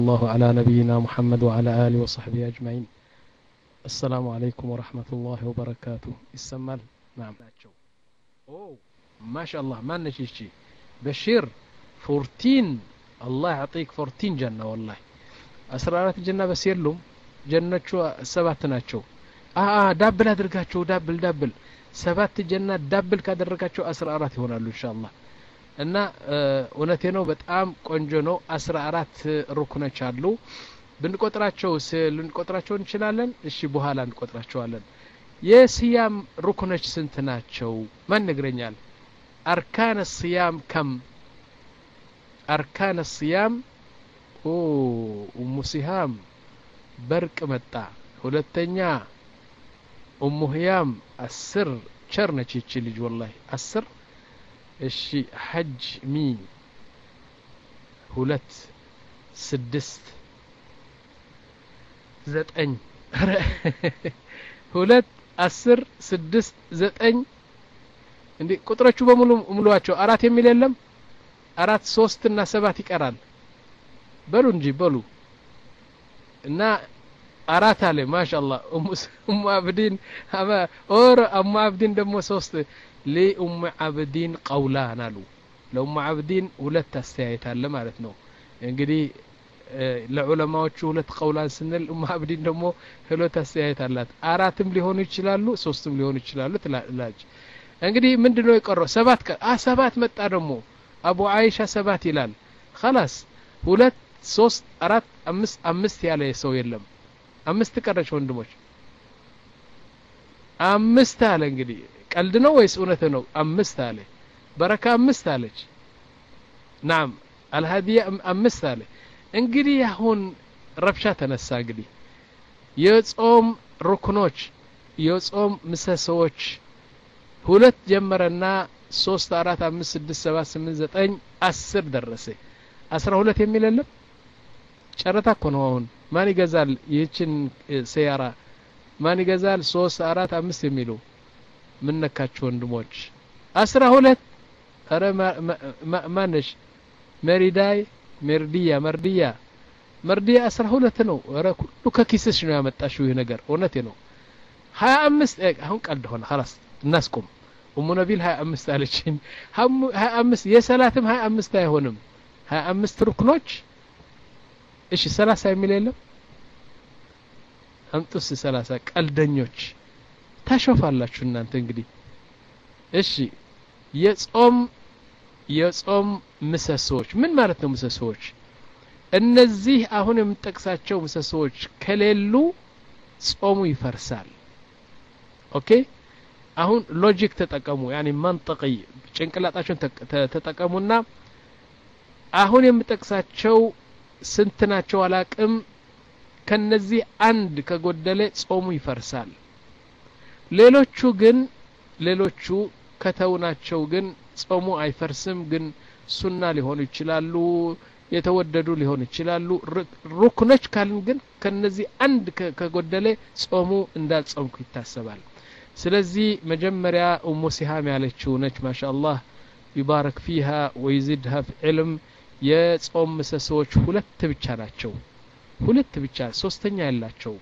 الله على نبينا محمد وعلى آله وصحبه أجمعين السلام عليكم ورحمة الله وبركاته السمال نعم أوه ما شاء الله ما نشيشي بشير فورتين الله يعطيك فورتين جنة والله أسرارات الجنة بس يلوم جنة سبات ناتشو آه دابل أدركاتشو دابل دابل ሰባት ጀና ዳብል ካደረጋቸው አስራ አራት ይሆናሉ እንሻ አላህ እና እውነቴ ነው በጣም ቆንጆ ነው አስራ አራት ሩክኖች አሉ ብንቆጥራቸው ልንቆጥራቸው እንችላለን እሺ በኋላ እንቆጥራቸዋለን የስያም ሩክኖች ስንት ናቸው ማን ነግረኛል አርካን ስያም ከም አርካን ስያም ኡሙ ሲሃም በርቅ መጣ ሁለተኛ ኡሙ ህያም አስር ቸር ነች ይቺ ልጅ ወላሂ አስር እሺ ሐጅ ሚ ሁለት ስድስት ዘጠኝ ሁለት አስር ስድስት ዘጠኝ እንዴ ቁጥሮቹ በሙሉ ሙሉዋቸው አራት የሚል የለም አራት ሶስት እና ሰባት ይቀራል በሉ እንጂ በሉ እና አራት አለ ማሻአላህ ኡሙ አብዲን ኦር ኡሙ አብዲን ደግሞ ሶስት ሊኡሙ አብዲን ቀውላን አሉ ለኡሙ አብዲን ሁለት አስተያየት አለ ማለት ነው እንግዲህ ለዑለማዎቹ ሁለት ቀውላን ስንል ኡሙ አብዲን ደግሞ ሁለት አስተያየት አላት አራትም ሊሆኑ ይችላሉ ሶስትም ሊሆኑ ይችላሉ ትላለች እንግዲህ ምንድን ነው የቀረው ሰባት አ ሰባት መጣ ደግሞ አቡ አይሻ ሰባት ይላል خلاص ሁለት ሶስት አራት አምስት አምስት ያለ ሰው የለም አምስት ቀረች ወንድሞች አምስት አለ እንግዲህ ቀልድ ነው ወይስ እውነት ነው አምስት አለ በረካ አምስት አለች ናም አልሀዲያ አምስት አለ እንግዲህ አሁን ረብሻ ተነሳ እንግዲህ የጾም ሩክኖች የጾም ምሰሶዎች ሁለት ጀመረና ሶስት አራት አምስት ስድስት ሰባት ስምንት ዘጠኝ አስር ደረሰ አስራ ሁለት የሚል የለም ጨረታ እኮ ነው አሁን ማን ይገዛል ይህችን ሰያራ ማን ይገዛል ሶስት አራት አምስት የሚሉ ምን ነካችሁ ወንድሞች አስራ ሁለት ረ ማነሽ መሪዳይ መርድያ መርድያ መርድያ አስራ ሁለት ነው ረ ሁሉ ከኪስሽ ነው ያመጣሽው ይህ ነገር እውነቴ ነው ሀያ አምስት አሁን ቀልድ ሆነ ላስ እናስቆም እሙ ነቢል ሀያ አምስት አለችን ሀያ አምስት የሰላትም ሀያ አምስት አይሆንም ሀያ አምስት ሩክኖች እሺ ሰላሳ የሚል የለም አምጡስ ሰላሳ ቀልደኞች ታሾፋላችሁ እናንተ እንግዲህ እሺ የጾም የጾም ምሰሶዎች ምን ማለት ነው ምሰሶዎች እነዚህ አሁን የምጠቅሳቸው ምሰሶዎች ከሌሉ ጾሙ ይፈርሳል ኦኬ አሁን ሎጂክ ተጠቀሙ ያኒ መንጠቂ ጭንቅላጣቸውን ተጠቀሙና አሁን የምጠቅሳቸው ስንት ናቸው አላቅም ከነዚህ አንድ ከጎደለ ጾሙ ይፈርሳል ሌሎቹ ግን ሌሎቹ ከተውናቸው ግን ጾሙ አይፈርስም ግን ሱና ሊሆኑ ይችላሉ የተወደዱ ሊሆኑ ይችላሉ ሩክኖች ካልን ግን ከነዚህ አንድ ከጎደለ ጾሙ እንዳልጾምኩ ይታሰባል ስለዚህ መጀመሪያ ኡሙ ሲሃም ያለችው ነች ማሻ አላህ ይባረክ ፊሃ ወይዚድሃ ዕልም የጾም ምሰሶዎች ሁለት ብቻ ናቸው ሁለት ብቻ ሶስተኛ ያላቸው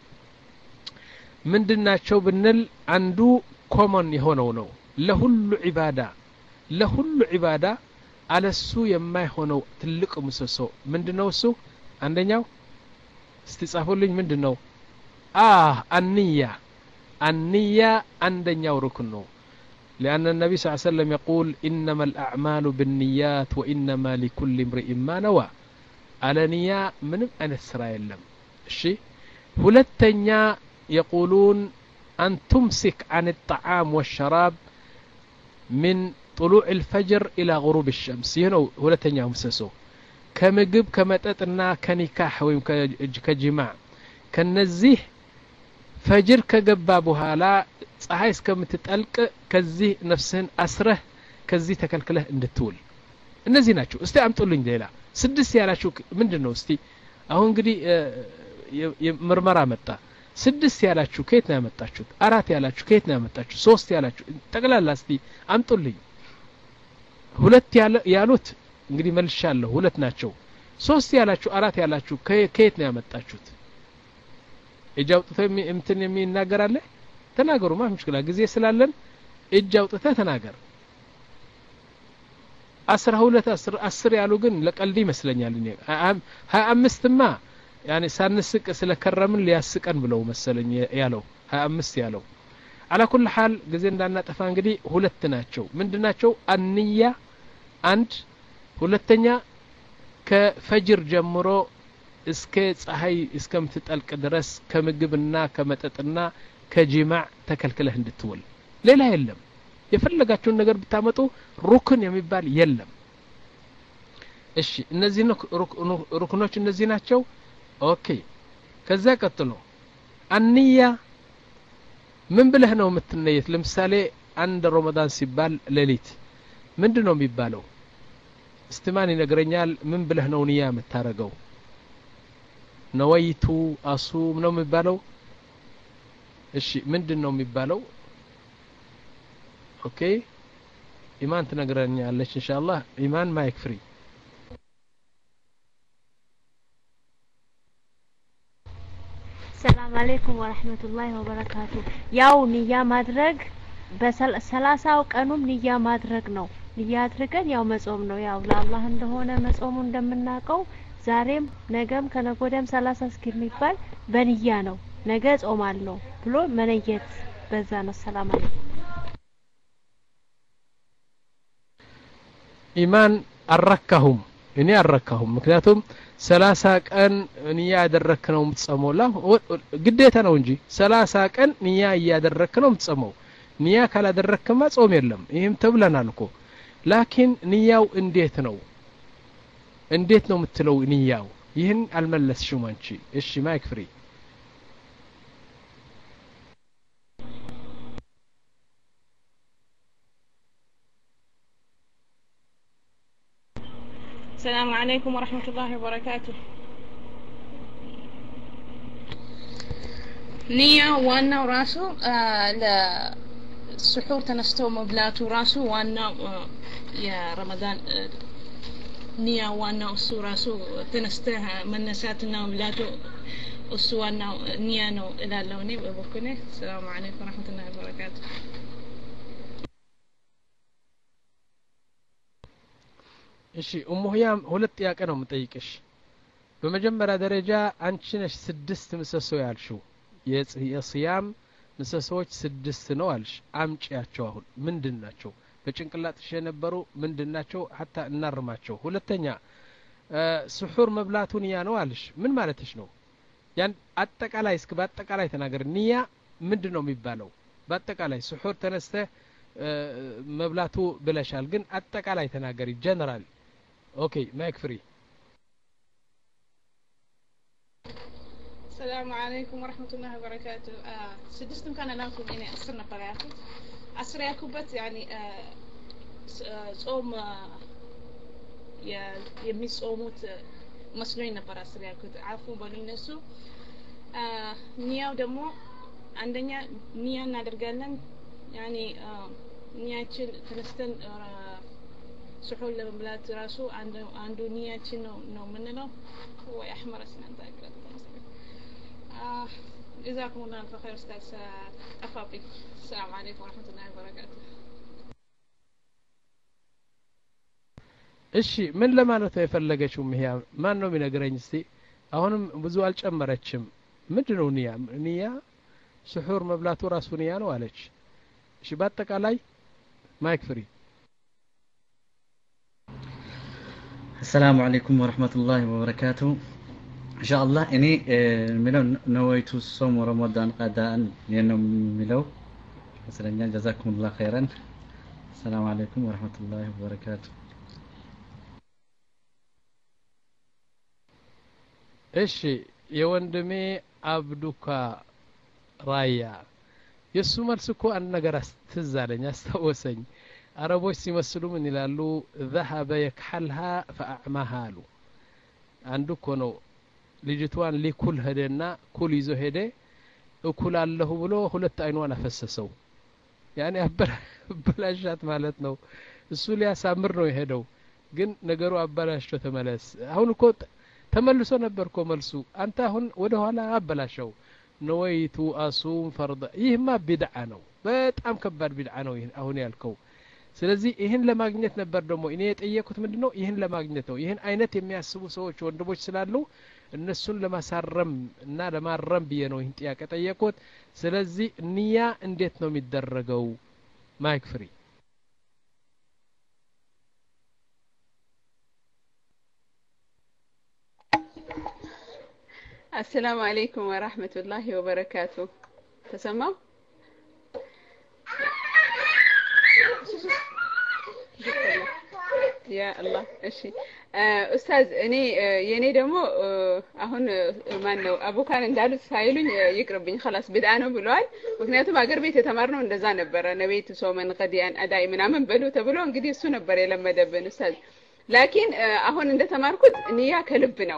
ምንድን ናቸው ብንል አንዱ ኮመን የሆነው ነው ለሁሉ ዒባዳ ለሁሉ ዒባዳ አለሱ የማይሆነው ትልቅ ምሰሶ ምንድን ነው እሱ አንደኛው እስቲ ጻፉልኝ ምንድን ነው አህ አንያ አንያ አንደኛው ሩክን ነው لأن النبي صلى الله عليه وسلم يقول إنما الأعمال بالنيات وإنما لكل امرئ ما نوى على نية من أن إسرائيل لم الشيء هلتنيا يقولون أن تمسك عن الطعام والشراب من طلوع الفجر إلى غروب الشمس هنا هلتنيا مسسو كمجب كمتتنا كنكاح ويم كجماع كنزيه ፈጅር ከገባ በኋላ ፀሐይ እስከምትጠልቅ ከዚህ ነፍስህን አስረህ ከዚህ ተከልክለህ እንድትውል እነዚህ ናቸው እስቲ አምጡልኝ ሌላ ስድስት ያላችሁ ምንድን ነው እስቲ አሁን እንግዲህ ምርመራ መጣ ስድስት ያላችሁ ከየት ነው ያመጣችሁት አራት ያላችሁ ከየት ነው ያመጣችሁ ሶስት ያላችሁ ጠቅላላ እስቲ አምጡልኝ ሁለት ያሉት እንግዲህ መልሻለሁ ሁለት ናቸው ሶስት ያላችሁ አራት ያላችሁ ከየት ነው ያመጣችሁት እጅ አውጥቶ እንትን የሚናገር አለ ተናገሩ ማ ምሽክላ ጊዜ ስላለን እጅ አውጥተህ ተናገር አስራ ሁለት አስር ያሉ ግን ለቀልድ ይመስለኛል እኔ ሀያ አምስትማ ያኔ ሳንስቅ ስለ ከረምን ሊያስቀን ብለው መሰለኝ ያለው ሀያ አምስት ያለው አላ ኩል ሀል ጊዜ እንዳናጠፋ እንግዲህ ሁለት ናቸው ምንድ ናቸው አንያ አንድ ሁለተኛ ከፈጅር ጀምሮ እስከ ፀሐይ እስከምትጠልቅ ድረስ ከምግብና ከመጠጥና ከጂማዕ ተከልክለህ እንድትውል ሌላ የለም የፈለጋቸውን ነገር ብታመጡ ሩክን የሚባል የለም እሺ እነዚህ ሩክኖች እነዚህ ናቸው ኦኬ ከዛ ቀጥሎ አንያ ምን ብለህ ነው የምትነየት ለምሳሌ አንድ ረመዳን ሲባል ሌሊት ምንድን ነው የሚባለው እስትማን ይነግረኛል ምን ብለህ ነው ንያ የምታረገው ነወይቱ አሱም ነው የሚባለው እሺ ምንድን ነው የሚባለው ኦኬ ኢማን ትነግረኛለች ኢንሻአላህ ኢማን ማይክ ፍሪ ሰላም አለይኩም ወረህመቱላሂ ወበረካቱ ያው ንያ ማድረግ በሰላሳው ቀኑም ንያ ማድረግ ነው ንያ አድርገን ያው መጾም ነው ያው ለአላህ እንደሆነ መጾሙ እንደምናውቀው ዛሬም ነገም ከነጎደም ሰላሳ እስከሚባል በንያ ነው ነገ ጾማለሁ ብሎ መነየት በዛ ነው ሰላም አለይኩም ኢማን አልረካሁም እኔ አልረካሁም ምክንያቱም ሰላሳ ቀን ንያ ያደረክ ነው የምትጸመው ላ ግዴታ ነው እንጂ ሰላሳ ቀን ንያ እያደረክ ነው የምትጸመው ንያ ካላደረክማ ጾም የለም ይህም ተብለናል እኮ ላኪን ንያው እንዴት ነው እንዴት ነው የምትለው ንያው ይህን አልመለስሽም አንቺ እሺ ማይክ ፍሪ السلام عليكم ورحمة الله وبركاته ንያ ዋናው ራሱ ለስሑር ተነስተው መብላቱ ራሱ ዋናው የረመዳን ንያ ዋናው እሱ ራሱ ተነስተህ መነሳትና መብላቱ እሱ ዋናው ንያ ነው እላለሁ እኔ በበኩሌ ሰላሙ አለይኩም ወረሕመቱላሂ ወበረካቱ እሺ ኡሙ ህያም ሁለት ጥያቄ ነው የምጠይቅሽ በመጀመሪያ ደረጃ አንቺ ነሽ ስድስት ምሰሶ ያልሽው የስያም ምሰሶዎች ስድስት ነው አልሽ አምጪያቸው አሁን ምንድን ናቸው በጭንቅላትሽ የነበሩ ምንድን ናቸው ሀታ እናርማቸው ሁለተኛ ስሑር መብላቱ ንያ ነው አልሽ ምን ማለትሽ ነው ያን አጠቃላይ እስክ በአጠቃላይ ተናገር ንያ ምንድን ነው የሚባለው በአጠቃላይ ስሑር ተነስተ መብላቱ ብለሻል ግን አጠቃላይ ተናገሪ ጀነራል ኦኬ ማይክ ፍሪ السلام عليكم ورحمة الله وبركاته آه سدستم كان لكم إني أصرنا نفر أصر ياكوبت يعني آه ጾም የሚጾሙት መስሎኝ ነበር አስር ያልኩት አፉ በሉኝ እነሱ ኒያው ደግሞ አንደኛ ኒያ እናደርጋለን ያኔ ኒያችን ተነስተን ስሑር ለመብላት ራሱ አንዱ ኒያችን ነው ነው የምንለው ወይ አሕመረ ስናንተ جزاكم الله ألف خير أستاذ أفاطي السلام عليكم ورحمة الله وبركاته እሺ ምን ለማለት ነው የፈለገችው ይሄ ማን ነው የሚነግረኝ እስቲ አሁንም ብዙ አልጨመረችም ምንድን ነው ንያ ንያ ስሑር መብላቱ ራሱ ንያ ነው አለች እሺ በአጠቃላይ ማይክ ፍሪ السلام عليكم ورحمة الله وبركاته إن شاء الله إني ملو نويت الصوم رمضان قداء لأنه ملو مثلا جزاكم الله خيرا السلام عليكم ورحمة الله وبركاته እሺ የወንድሜ አብዱካ ራያ የእሱ መልስ እኮ አንድ ነገር ትዝ አለኝ አስታወሰኝ አረቦች ሲመስሉ ምን ይላሉ ዘሀበ የክሐልሃ ፈአዕማሃ አሉ አንዱ እኮ ነው ልጅቷን ሊኩል ሄደና ኩል ይዞ ሄደ እኩል አለሁ ብሎ ሁለት አይኗን አፈሰሰው ያኔ አበላሻት ማለት ነው እሱ ሊያሳምር ነው የሄደው ግን ነገሩ አበላሽቶ ተመለስ አሁን እኮ ተመልሶ ነበር እኮ መልሱ አንተ አሁን ወደ ኋላ አበላሸው ነወይቱ አሱም ፈርደ ይህማ ቢድዓ ነው በጣም ከባድ ቢድዓ ነው ይህን አሁን ያልከው ስለዚህ ይህን ለማግኘት ነበር ደግሞ እኔ የጠየኩት ምንድን ነው ይህን ለማግኘት ነው ይህን አይነት የሚያስቡ ሰዎች ወንድሞች ስላሉ እነሱን ለማሳረም እና ለማረም ብዬ ነው ይህን ጥያቄ ጠየቁት ስለዚህ ንያ እንዴት ነው የሚደረገው ማይክ ፍሪ አሰላሙ አለይኩም ወራህመቱላሂ ወበረካቱ ተሰማው ያ አላህ እሺ ኡስታዝ እኔ የኔ ደግሞ አሁን ማን ነው አቡካን እንዳሉት ሳይሉኝ ይቅርብኝ خلاص ብድአ ነው ብለዋል ምክንያቱም አገር ቤት የተማርነው እንደዛ ነበረ ነቤት ሶመን ቀዲያን አዳይ ምናምን በሉ ተብሎ እንግዲህ እሱ ነበር የለመደብን ኡስታዝ ላኪን አሁን እንደተማርኩት ንያ ከልብ ነው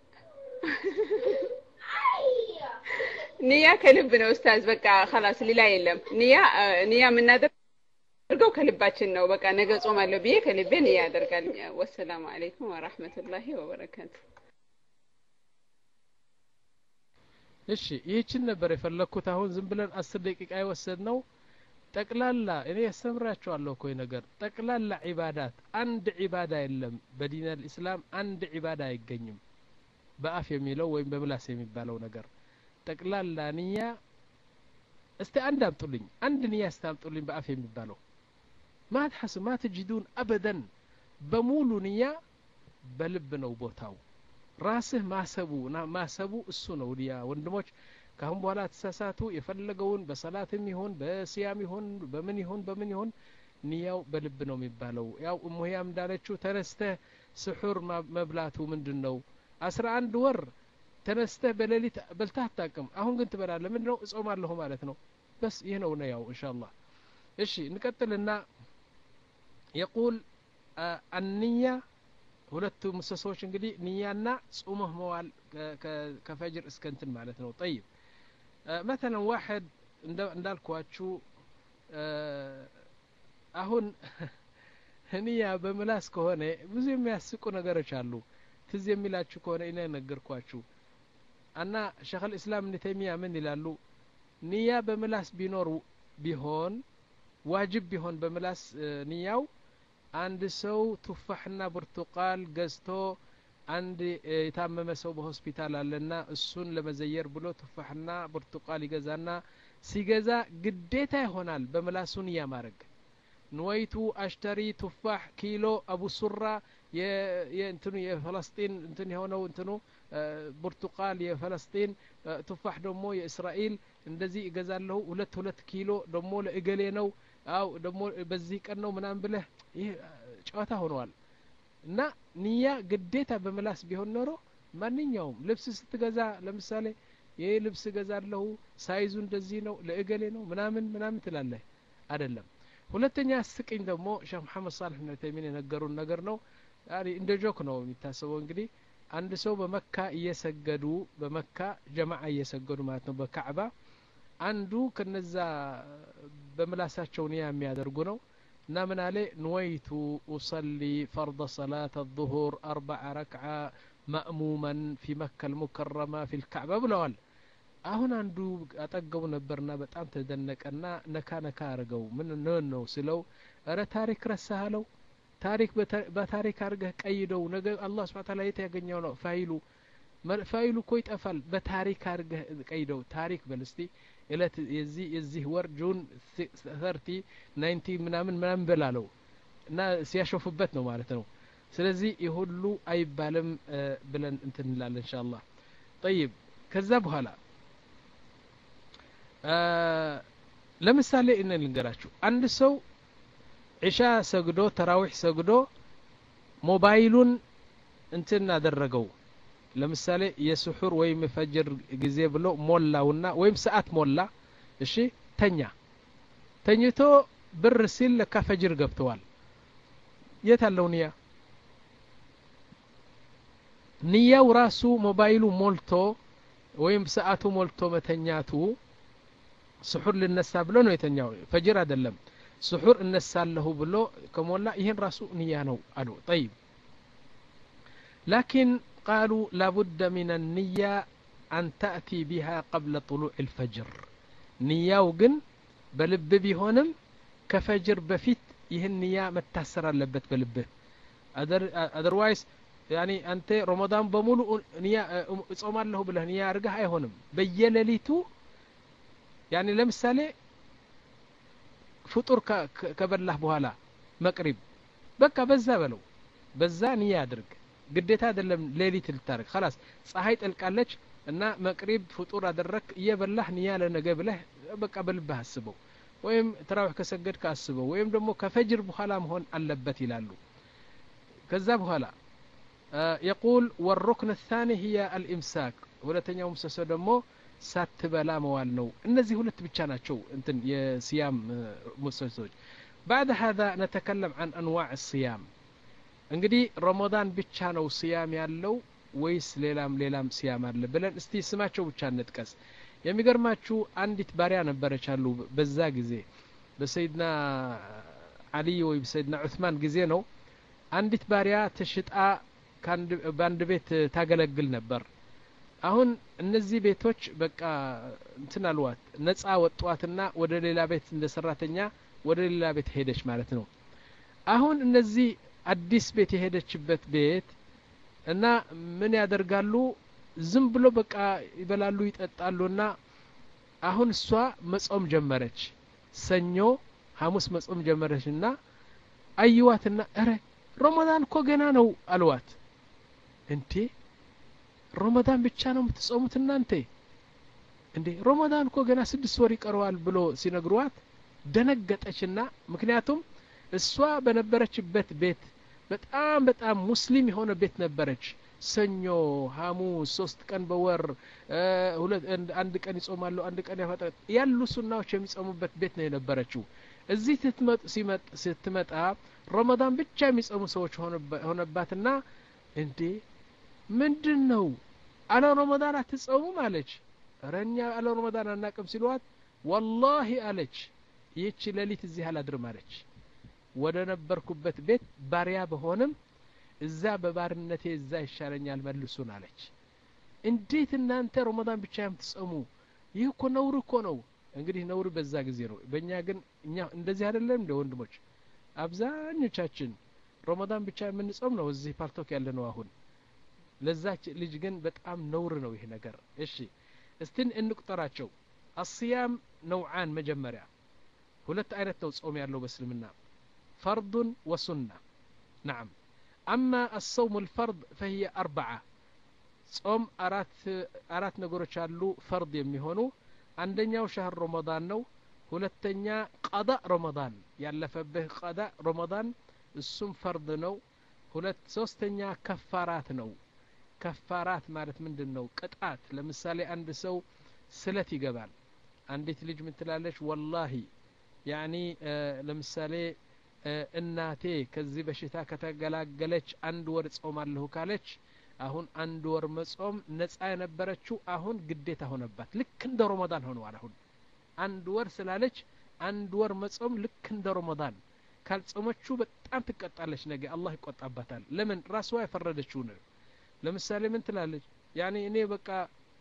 ንያ ከልብ ነው ኡስታዝ በቃ خلاص ሌላ የለም ንያ ንያ የምናደርግ አድርገው ከልባችን ነው በቃ ነገ ጾም አለው ብዬ ከልቤ ንያ ያደርጋል ወሰላሙ አለይኩም ወራህመቱላሂ ወበረካቱ እሺ ይህችን ነበር የፈለግኩት አሁን ዝም ብለን አስር ደቂቃ የወሰድ ነው ጠቅላላ እኔ ያስተምራቸዋለሁ እኮ ነገር ጠቅላላ ዒባዳት አንድ ዒባዳ የለም በዲን አልእስላም አንድ ዒባዳ አይገኝም በአፍ የሚለው ወይም በምላስ የሚባለው ነገር ጠቅላላ ንያ እስቲ አንድ አምጡልኝ አንድ ንያ እስቲ አምጡልኝ በአፍ የሚባለው ማ ትሐስ ማ ትጅዱን አበደን በሙሉ ንያ በልብ ነው ቦታው ራስህ ማሰቡ ማሰቡ እሱ ነው ንያ ወንድሞች ካሁን በኋላ ተሳሳቱ የፈለገውን በሰላትም ይሁን በስያም ይሁን በምን ይሁን በምን ይሁን ንያው በልብ ነው የሚባለው ያው እሙህያም እንዳለችው ተነስተህ ስሑር መብላቱ ምንድን ነው አስራ አንድ ወር ተነስተህ በሌሊት በልተህ አታቅም አሁን ግን ትበላለህ ምንድን ነው እጾማለሁ ማለት ነው በስ ይህ ነው ነያው እንሻ አላህ እሺ እንቀጥልና የቁል አንያ ሁለቱ ምሰሶዎች እንግዲህ ንያና ጹመህ መዋል ከፈጅር እስከ እንትን ማለት ነው ጠይብ መተለን ዋሕድ እንዳልኳችሁ አሁን ንያ በምላስ ከሆነ ብዙ የሚያስቁ ነገሮች አሉ ትዝ የሚላችሁ ከሆነ እኔ ነገርኳችሁ እና ሸክ ልእስላም እብን ተይሚያ ምን ይላሉ ንያ በምላስ ቢኖር ቢሆን ዋጅብ ቢሆን በምላስ ንያው አንድ ሰው ቱፋሕና ብርቱቃል ገዝቶ አንድ የታመመ ሰው በሆስፒታል አለና እሱን ለመዘየር ብሎ ቱፋሕና ብርቱቃል ይገዛና ሲገዛ ግዴታ ይሆናል በምላሱ ንያ ማድረግ ንወይቱ አሽተሪ ቱፋሕ ኪሎ አቡ ሱራ የእንትኑ የፈለስጢን እንትን የሆነው እንትኑ ብርቱቃል የፈለስጢን ቱፋሕ ደግሞ የእስራኤል እንደዚህ እገዛለሁ ሁለት ሁለት ኪሎ ደግሞ ለእገሌ ነው አው ደግሞ በዚህ ቀን ነው ምናምን ብለህ ይህ ጨዋታ ሆነዋል እና ንያ ግዴታ በምላስ ቢሆን ኖሮ ማንኛውም ልብስ ስትገዛ ለምሳሌ ይህ ልብስ እገዛለሁ ሳይዙ እንደዚህ ነው ለእገሌ ነው ምናምን ምናምን ትላለህ አይደለም ሁለተኛ ስቅኝ ደግሞ ሼክ መሐመድ ሳልሕ ብን ተይሚን የነገሩን ነገር ነው እንደ ጆክ ነው የሚታሰበው እንግዲህ አንድ ሰው በመካ እየሰገዱ በመካ ጀማዓ እየሰገዱ ማለት ነው በካዕባ አንዱ ከነዛ በምላሳቸው ንያ የሚያደርጉ ነው እና ምን አለ ንወይቱ ኡሰሊ ፈርض ሰላት الظهር አርበዓ ረክዓ ማእሙመን ፊ መካ ልሙከረማ ፊ ልካዕባ ብለዋል አሁን አንዱ አጠገቡ ነበርና በጣም ተደነቀና ነካ ነካ አርገው ምን ነው ስለው እረ ታሪክ ረሳሃለው ታሪክ በታሪክ አድርገህ ቀይደው ነገ አላህ ስብሓ ታላ የት ያገኘው ነው ፋይሉ ፋይሉ እኮ ይጠፋል በታሪክ አድርገህ ቀይደው ታሪክ በል እስቲ እለት የዚህ የዚህ ወር ጁን ሰርቲ ናይንቲ ምናምን ምናምን በላለው እና ሲያሾፉበት ነው ማለት ነው ስለዚህ ይህ ሁሉ አይባልም ብለን እንትን እንላለን እንሻ አላህ ጠይብ ከዛ በኋላ ለምሳሌ እነ ልንገራችሁ አንድ ሰው ዒሻ ሰግዶ ተራዊሕ ሰግዶ ሞባይሉን እንትን አደረገው ለምሳሌ የስሑር ወይም የፈጅር ጊዜ ብሎ ሞላውና ወይም ሰዓት ሞላ እሺ ተኛ ተኝቶ ብር ሲል ለካ ፈጅር ገብተዋል የት አለው ንያ ንያው ራሱ ሞባይሉ ሞልቶ ወይም ሰዓቱ ሞልቶ መተኛቱ ስሑር ልነሳ ብሎ ነው የተኛው ፈጅር አይደለም ስሑር እነሳለሁ ብሎ ከሞላ ይህን ራሱ ንያ ነው አሉ ጠይብ ላኪን ቃሉ ላቡደ ምን ንያ አን ተእቲ ቢሃ ቀብለ ጥሉዕ ልፈጅር ንያው ግን በልብ ቢሆንም ከፈጅር በፊት ይህን ንያ መታሰር አለበት በልብህ አደርዋይስ ያኒ አንተ ረመዳን በሙሉ ንያ እጾማለሁ ብለህ ንያ አድርገህ አይሆንም በየሌሊቱ ያኒ ለምሳሌ ፍጡር ከበላህ በኋላ መቅሪብ በቃ በዛ በለው በዛ ንያ አድርግ ግዴታ አይደለም ሌሊት ልታደርግ ከላስ ፀሐይ ጠልቃለች እና መቅሪብ ፍጡር አደረግ እየበላህ ንያ ለነገ ብለህ በቃ በልብህ አስበው ወይም ተራዊሕ ከሰገድክ አስበው ወይም ደግሞ ከፈጅር በኋላ መሆን አለበት ይላሉ ከዛ በኋላ የቁል ወሩክን ታኒ ህየ አልኢምሳክ ሁለተኛው ምሰሶ ደግሞ ሳትበላ መዋል ነው እነዚህ ሁለት ብቻ ናቸው እንትን የስያም ምሰሶች بعد هذا نتكلم عن أنواع الصيام እንግዲህ ረመዳን ብቻ ነው ስያም ያለው ወይስ ሌላም ሌላም ስያም አለ ብለን እስቲ ስማቸው ብቻ እንጥቀስ የሚገርማችሁ አንዲት ባሪያ ነበረች አሉ በዛ ጊዜ በሰይድና አሊ ወይ በሰይድና ዑስማን ጊዜ ነው አንዲት ባሪያ ተሽጣ በአንድ ቤት ታገለግል ነበር አሁን እነዚህ ቤቶች በቃ እንትን አልዋት ነጻ ወጧትና ወደ ሌላ ቤት እንደ ሰራተኛ ወደ ሌላ ቤት ሄደች ማለት ነው አሁን እነዚህ አዲስ ቤት የሄደችበት ቤት እና ምን ያደርጋሉ ዝም ብሎ በቃ ይበላሉ ይጠጣሉና አሁን እሷ መጾም ጀመረች ሰኞ ሐሙስ መጾም ጀመረች እና አይዋትና እረ ረመዳን እኮ ገና ነው አልዋት እንዴ ረመዳን ብቻ ነው የምትጾሙት እናንተ እንዴ ረመዳን እኮ ገና ስድስት ወር ይቀረዋል ብሎ ሲነግሯት ደነገጠችና ምክንያቱም እሷ በነበረችበት ቤት በጣም በጣም ሙስሊም የሆነ ቤት ነበረች ሰኞ ሐሙስ ሶስት ቀን በወር አንድ ቀን ይጾማሉ አንድ ቀን ያፈጠ ያሉ ሱናዎች የሚጾሙበት ቤት ነው የነበረችው እዚህ ስትመጣ ረመዳን ብቻ የሚጾሙ ሰዎች ሆነባትና እንዴ ምንድን ነው አለ ረመዳን አትጾሙም አለች ረኛ አለ ረመዳን አናቅም ሲሏት ወላሂ አለች ይህች ሌሊት እዚህ አላድርም አለች ወደ ነበርኩበት ቤት ባሪያ በሆንም እዛ በባርነቴ እዛ ይሻለኛል መልሱን አለች እንዴት እናንተ ረመዳን ብቻ የምትጸሙ ይህ እኮ ነውር እኮ ነው እንግዲህ ነውር በዛ ጊዜ ነው በእኛ ግን እኛ እንደዚህ አይደለም እንደ ወንድሞች አብዛኞቻችን ረመዳን ብቻ የምንጾም ነው እዚህ ፓርቶክ ያለ ነው አሁን ለዛች ልጅ ግን በጣም ነውር ነው ይህ ነገር እሺ እስትን እንቁጠራቸው አስያም ነውዓን መጀመሪያ ሁለት አይነት ነው ጾም ያለው በእስልምና ፈርዱን ወሱና ናም አማ አሰውም ልፈርድ ፈህየ አርበዓ ጾም አራት ነገሮች አሉ ፈርድ የሚሆኑ አንደኛው ሻህር ረመዳን ነው ሁለተኛ ቀዳ ረመዳን ያለፈብህ ቀዳ ረመዳን እሱም ፈርድ ነው ሁለት ሶስተኛ ከፋራት ነው ከፋራት ማለት ምንድን ነው ቅጣት ለምሳሌ አንድ ሰው ስለት ይገባል አንዲት ልጅ ምን ትላለች ወላሂ ያኒ ለምሳሌ እናቴ ከዚህ በሽታ ከተገላገለች አንድ ወር ጾማለሁ ካለች አሁን አንድ ወር መጾም ነጻ የነበረችው አሁን ግዴታ ሆነባት ልክ እንደ ረመዳን ሆነዋል አሁን አንድ ወር ስላለች አንድ ወር መጾም ልክ እንደ ረመዳን ካልጾመችው በጣም ትቀጣለች ነገ አላህ ይቆጣባታል ለምን ራስዋ የፈረደችው ነው ለምሳሌ ምን ትላለች ያኔ እኔ በቃ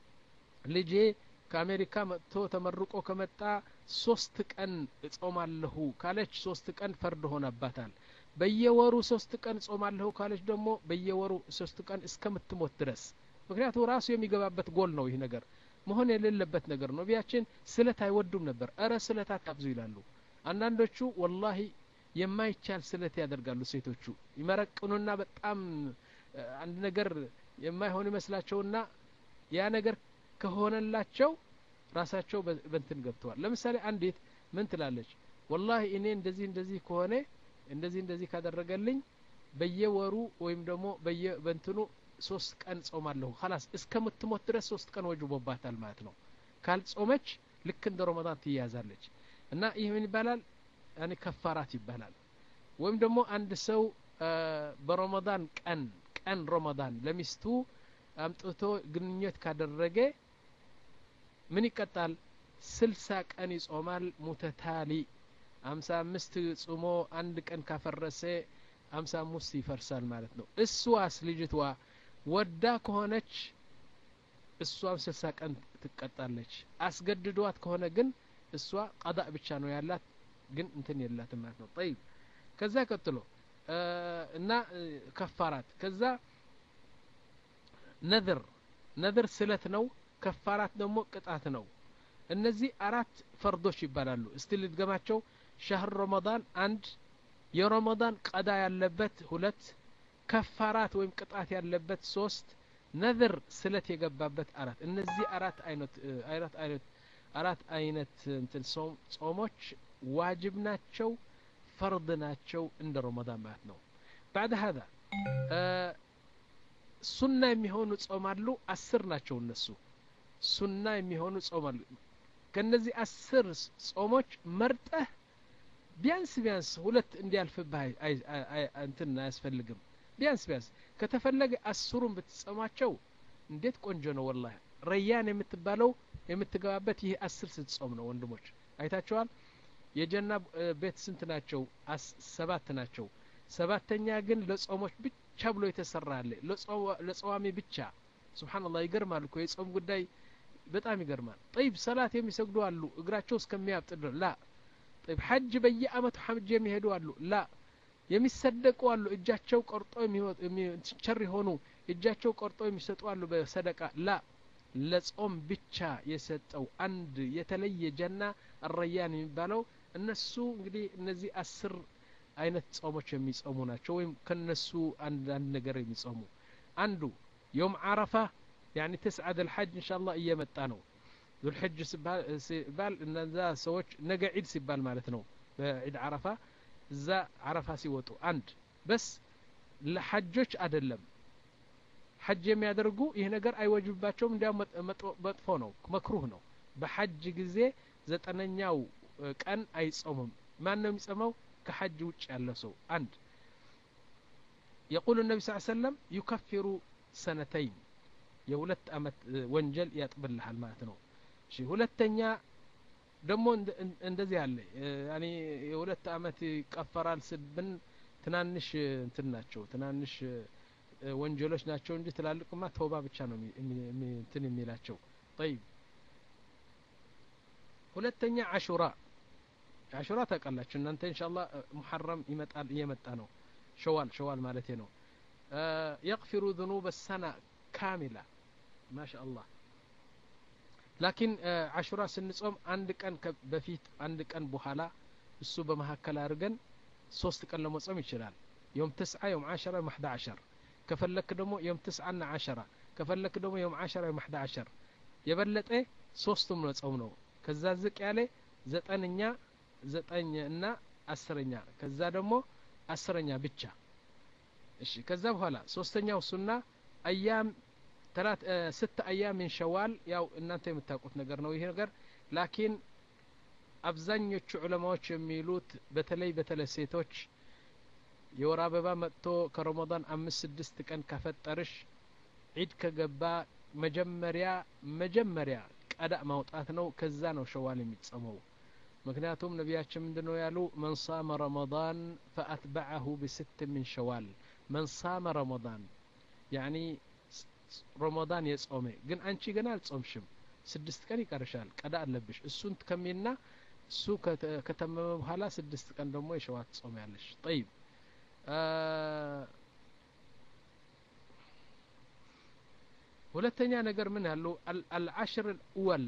ልጄ ከአሜሪካ መጥቶ ተመርቆ ከመጣ ሶስት ቀን እጾማለሁ ካለች ሶስት ቀን ፈርድ ሆነባታል በየወሩ ሶስት ቀን ጾማለሁ ካለች ደግሞ በየወሩ ሶስት ቀን እስከምትሞት ድረስ ምክንያቱ ራሱ የሚገባበት ጎል ነው ይህ ነገር መሆን የሌለበት ነገር ነው ነቢያችን ስለት አይወዱም ነበር እረ ስለት አታብዙ ይላሉ አንዳንዶቹ ወላሂ የማይቻል ስለት ያደርጋሉ ሴቶቹ ይመረቅኑና በጣም አንድ ነገር የማይሆን ይመስላቸውና ያ ነገር ከሆነላቸው ራሳቸው በንትን ገብተዋል ለምሳሌ አንዲት ምን ትላለች ወላሂ እኔ እንደዚህ እንደዚህ ከሆነ እንደዚህ እንደዚህ ካደረገልኝ በየወሩ ወይም ደግሞ በየበንትኑ ሶስት ቀን ጾማለሁ ላስ እስከምትሞት ድረስ ሶስት ቀን ወጅቦባታል ማለት ነው ካልጾመች ልክ እንደ ረመዳን ትያዛለች እና ይህ ምን ይባላል ያኔ ከፋራት ይባላል ወይም ደግሞ አንድ ሰው በረመዳን ቀን ቀን ረመዳን ለሚስቱ አምጥቶ ግንኙነት ካደረገ ምን ይቀጣል ስልሳ ቀን ይጾማል ሙተታሊ አምሳ አምስት ጾሞ አንድ ቀን ካፈረሰ አምሳ አምስት ይፈርሳል ማለት ነው እሷስ ልጅትዋ ወዳ ከሆነች እሷም ስልሳ ቀን ትቀጣለች አስገድዷት ከሆነ ግን እሷ ቀዳእ ብቻ ነው ያላት ግን እንትን የላትም ማለት ነው ጠይብ ከዛ ቀጥሎ እና ከፋራት ከዛ ነذር ነذር ስለት ነው ከፋራት ደግሞ ቅጣት ነው እነዚህ አራት ፈርዶች ይባላሉ እስቲ ልድገማቸው ሻህር ረመዳን አንድ የረመዳን ቀዳ ያለበት ሁለት ከፋራት ወይም ቅጣት ያለበት ሶስት ነذር ስለት የገባበት አራት እነዚህ አራት አይነት አራት አይነት አራት አይነት እንትን ጾሞች ዋጅብ ናቸው ፈርድ ናቸው እንደ ረመዳን ማለት ነው بعد هذا ሱና የሚሆኑ ጾማሉ አስር ናቸው እነሱ ሱና የሚሆኑ ጾማሉ ከነዚህ አስር ጾሞች መርጠህ ቢያንስ ቢያንስ ሁለት እንዲያልፍብህ እንትን አያስፈልግም ቢያንስ ቢያንስ ከተፈለገ አስሩን ብትጾማቸው እንዴት ቆንጆ ነው ወላሂ ረያን የምትባለው የምትገባበት ይህ አስር ስትጾም ነው ወንድሞች አይታቸዋል የጀና ቤት ስንት ናቸው ሰባት ናቸው ሰባተኛ ግን ለጾሞች ብቻ ብሎ የተሰራ አለ ለጸዋሚ ብቻ ስብሓንላህ ይገርማል እኮ የጾም ጉዳይ በጣም ይገርማል ጠይብ ሰላት የሚሰግዱ አሉ እግራቸው እስከሚያብጥ ላ ጠይብ ሐጅ በየአመቱ ሐጅ የሚሄዱ አሉ ላ የሚሰደቁ አሉ እጃቸው ቆርጦ ቸር የሆኑ እጃቸው ቆርጦ የሚሰጡ አሉ በሰደቃ ላ ለጾም ብቻ የሰጠው አንድ የተለየ ጀና አረያን የሚባለው እነሱ እንግዲህ እነዚህ አስር አይነት ጾሞች የሚጾሙ ናቸው ወይም ከነሱ አንዳንድ ነገር የሚጾሙ አንዱ የውም አረፋ ያኒ ተስዓድ ልሐጅ እንሻ አላህ እየመጣ ነው ዙልሕጅ ሲባል እነዛ ሰዎች ነገ ዒድ ሲባል ማለት ነው በዒድ አረፋ እዛ አረፋ ሲወጡ አንድ በስ ለሐጆች አይደለም ሐጅ የሚያደርጉ ይህ ነገር አይወጅባቸውም እንዲያውም መጥፎ ነው መክሩህ ነው በሐጅ ጊዜ ዘጠነኛው ቀን አይጾምም ማን ነው የሚጾመው ከሐጅ ውጭ ያለ ሰው አንድ የቁሉ ነቢ ስ ሰለም ዩከፊሩ ሰነተይን የሁለት አመት ወንጀል ያጥብልሃል ማለት ነው እሺ ሁለተኛ ደግሞ እንደዚህ አለ ያኔ የሁለት አመት ይቀፈራል ስብን ትናንሽ እንትን ናቸው ትናንሽ ወንጀሎች ናቸው እንጂ ትላልቅማ ተውባ ብቻ ነው እንትን የሚላቸው ጠይብ ሁለተኛ አሹራ አሹራ ታውቃላችሁ እናንተ እንሻላ ሙሐረም ይመጣል እየመጣ ነው ሸዋል ሸዋል ማለቴ ነው የቅፊሩ ذኑብ ሰና ካሚላ ማሻ አላህ ላኪን አሹራ ስንጾም አንድ ቀን በፊት አንድ ቀን በኋላ እሱ በመካከል አድርገን ሶስት ቀን ለመጾም ይችላል يوم تسعة يوم عشرة يوم 11 ከፈለክ ደግሞ የም ትስዓና ዓሸራ ከፈለክ ደግሞ የም ዓሸራ የም አሕዳ ዓሸር የበለጠ ሶስቱም ነው ጾም ነው ከዛ ዝቅ ያለ ዘጠነኛ ዘጠኝ እና አስረኛ ከዛ ደግሞ አስረኛ ብቻ እሺ ከዛ በኋላ ሶስተኛው ሱና አያም ተላት ስት አያም ምን ሸዋል ያው እናንተ የምታውቁት ነገር ነው ይሄ ነገር ላኪን አብዛኞቹ ዑለማዎች የሚሉት በተለይ በተለይ ሴቶች የወር አበባ መጥቶ ከረመዳን አምስት ስድስት ቀን ካፈጠርሽ ዒድ ከገባ መጀመሪያ መጀመሪያ ቀዳእ ማውጣት ነው ከዛ ነው ሸዋል የሚጸመው ምክንያቱም ነቢያችን ምንድ ነው ያሉ መን ሳመ ረመዳን ፈአትበዐሁ ብስት ምን ሸዋል መን ሳመ ረመዳን ያኒ ረመዳን የጾመ ግን አንቺ ገና አልጾምሽም ስድስት ቀን ይቀርሻል ቀዳ አለብሽ እሱን ትከሚና እሱ ከተመመ በኋላ ስድስት ቀን ደግሞ የሸዋት ጾም ያለሽ ጠይብ ሁለተኛ ነገር ምን ያሉ አልዓሽር ልእወል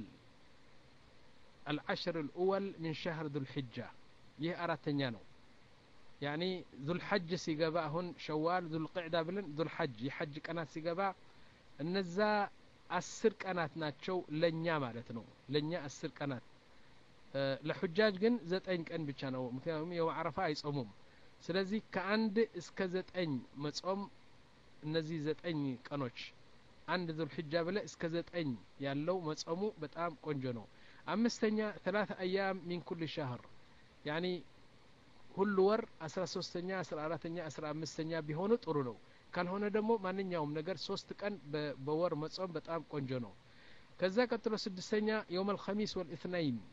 አልዓሽር ልእወል ምን ሸህር ዙልሕጃ ይህ አራተኛ ነው ያኒ ዙልሐጅ ሲገባ አሁን ሸዋል ዙልቅዕዳ ብለን ዙልሐጅ የሐጅ ቀናት ሲገባ እነዛ አስር ቀናት ናቸው ለእኛ ማለት ነው ለእኛ አስር ቀናት ለሑጃጅ ግን ዘጠኝ ቀን ብቻ ነው ምክንያቱም የው አረፋ አይጾሙም ስለዚህ ከአንድ እስከ ዘጠኝ መጾም እነዚህ ዘጠኝ ቀኖች አንድ ዙልሕጃ ብለ እስከ ዘጠኝ ያለው መጾሙ በጣም ቆንጆ ነው አምስተኛ ተላተ አያም ሚን ኩል ሻህር ያኒ ሁሉ ወር አስራ ሶስተኛ አስራ አራተኛ አስራ አምስተኛ ቢሆኑ ጥሩ ነው ካልሆነ ደግሞ ማንኛውም ነገር ሶስት ቀን በወር መጾም በጣም ቆንጆ ነው ከዛ ቀጥሎ ስድስተኛ የውም አልኸሚስ ወልእትናይን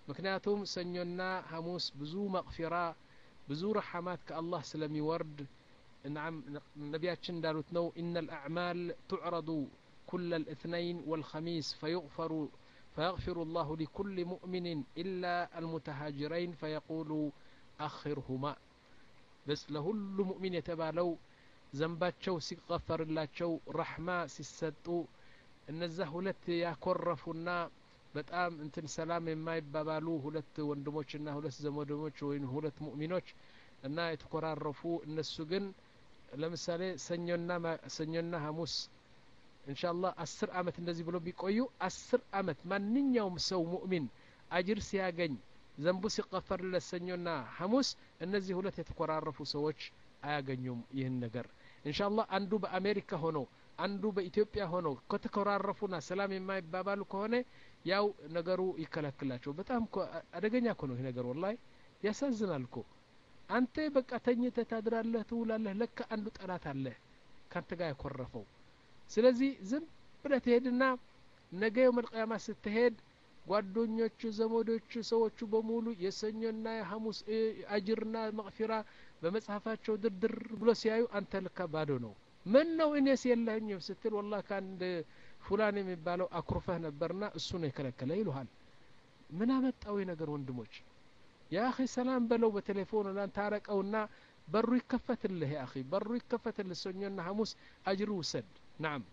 ምክንያቱም ሰኞና ሐሙስ ብዙ መቅፊራ ብዙ ረሐማት ከአላህ ስለሚወርድ ናም ነቢያችን እንዳሉት ነው ኢነ ልአዕማል ቱዕረዱ ኩለ ልእትነይን ወልኸሚስ ፈዩغፈሩ فيغفر الله لكل مؤمن إلا المتهاجرين فيقول أخرهما بس لهل مؤمن يتبالو ዘንባቸው ሲቀፈርላቸው ረሕማ ሲሰጡ እነዛ ሁለት ያኮረፉና በጣም እንትን ሰላም የማይባባሉ ሁለት ወንድሞችና ሁለት ዘመዶሞች ወይም ሁለት ሙእሚኖች እና የተኮራረፉ እነሱ ግን ለምሳሌ ሰኞና ሰኞና ሐሙስ እንሻላ አስር አመት እንደዚህ ብሎ ቢቆዩ አስር አመት ማንኛውም ሰው ሙእሚን አጅር ሲያገኝ ዘንቡ ሲቀፈርለት ሰኞና ሐሙስ እነዚህ ሁለት የተኮራረፉ ሰዎች አያገኙም ይህን ነገር እንሻላ አንዱ በአሜሪካ ሆኖ አንዱ በኢትዮጵያ ሆኖ ከተኮራረፉና ሰላም የማይባባሉ ከሆነ ያው ነገሩ ይከለክላቸው በጣም አደገኛ እኮ ነው ይህ ነገር ወላይ ያሳዝናል እኮ አንተ በቃ ተኝተህ ታድራለህ ትውላለህ ለካ አንዱ ጠላት አለህ ካንተ ጋር ያኮረፈው ስለዚህ ዝም ብለህ ትሄድና ነገ የውመልቅያማ ስትሄድ ጓደኞቹ ዘመዶቹ ሰዎቹ በሙሉ የሰኞና የሐሙስ አጅርና መቅፊራ በመጽሐፋቸው ድርድር ብሎ ሲያዩ አንተ ልካ ባዶ ነው ምን ነው እኔስ የለህኝም ስትል ወላ ከአንድ ፉላን የሚባለው አኩርፈህ ነበርና እሱ ነው የከለከለ ይሉሃል ምን አመጣው ነገር ወንድሞች ያ አኺ ሰላም በለው በቴሌፎን ላን ታረቀውና በሩ ይከፈትልህ ያ አኺ በሩ ይከፈትልህ ሰኞና ሐሙስ አጅር ውሰድ ናም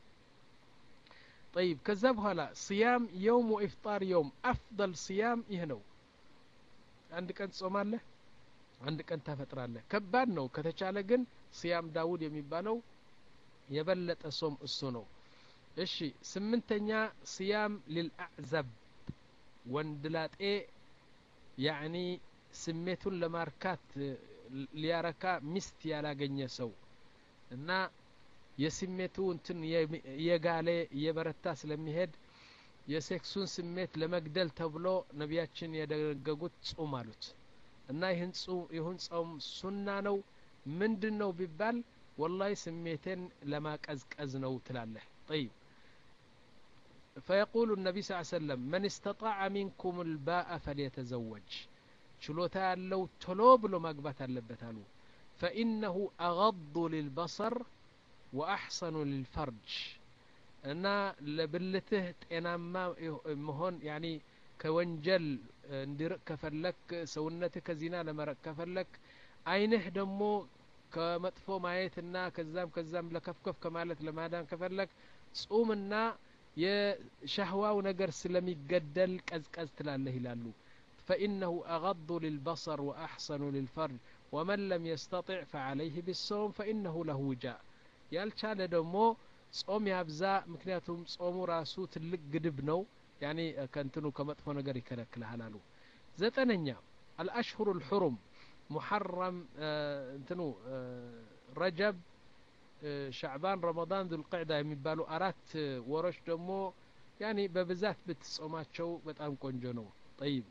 طيب ከዛ በኋላ صيام يوم وإفطار يوم أفضل صيام ይህ ነው አንድ ቀን ትጾማለህ አንድ ቀን ታፈጥራለህ ከባድ ነው ከተቻለ ግን صيام ዳውድ የሚባለው የበለጠ ሶም እሱ ነው እሺ ስምንተኛ صيام للأعزب ወንድላጤ ያዕኒ ስሜቱን ለማርካት ሊያረካ ሚስት ያላገኘ ሰው እና የስሜቱ እንትን የጋለ እየበረታ ስለሚሄድ የሴክሱን ስሜት ለመግደል ተብሎ ነቢያችን የደነገጉት ጹም አሉት እና ይህን ይሁን ጾም ሱና ነው ምንድን ነው ቢባል ወላሂ ስሜቴን ለማቀዝቀዝ ነው ትላለህ ጠይብ فيقول النبي صلى الله عليه وسلم من استطاع منكم الباء فليتزوج ችሎታ ያለው ቶሎ ብሎ ማግባት አለበት አሉ فإنه أغض للبصر وأحسن للفرج እና ለብልትህ ጤናማ መሆን ያኒ ከወንጀል እንዲርቅ ከፈለክ ሰውነትህ ከዚና ለመረቅ ከፈለክ አይንህ ደግሞ ከመጥፎ ማየትና ከዛም ከዛም ለከፍከፍ ከማለት ለማዳን ከፈለክ ጹምና የሻህዋው ነገር ስለሚገደል ቀዝቀዝ ትላለህ ይላሉ فإنه أغض للبصر وأحسن للفرج ومن لم يستطع فعليه بالصوم فإنه له وجاء ያልቻለ ደግሞ ጾም ያብዛ ምክንያቱም ጾሙ ራሱ ትልቅ ግድብ ነው ያኒ ከንትኑ ከመጥፎ ነገር ይከለክልሃል አሉ ዘጠነኛ አልአሽሁሩ ልሑሩም ሙሐረም እንትኑ ረጀብ ሻዕባን ረመዳን ዙልቅዕዳ የሚባሉ አራት ወሮች ደግሞ ያኒ በብዛት ብትጾማቸው በጣም ቆንጆ ነው ጠይብ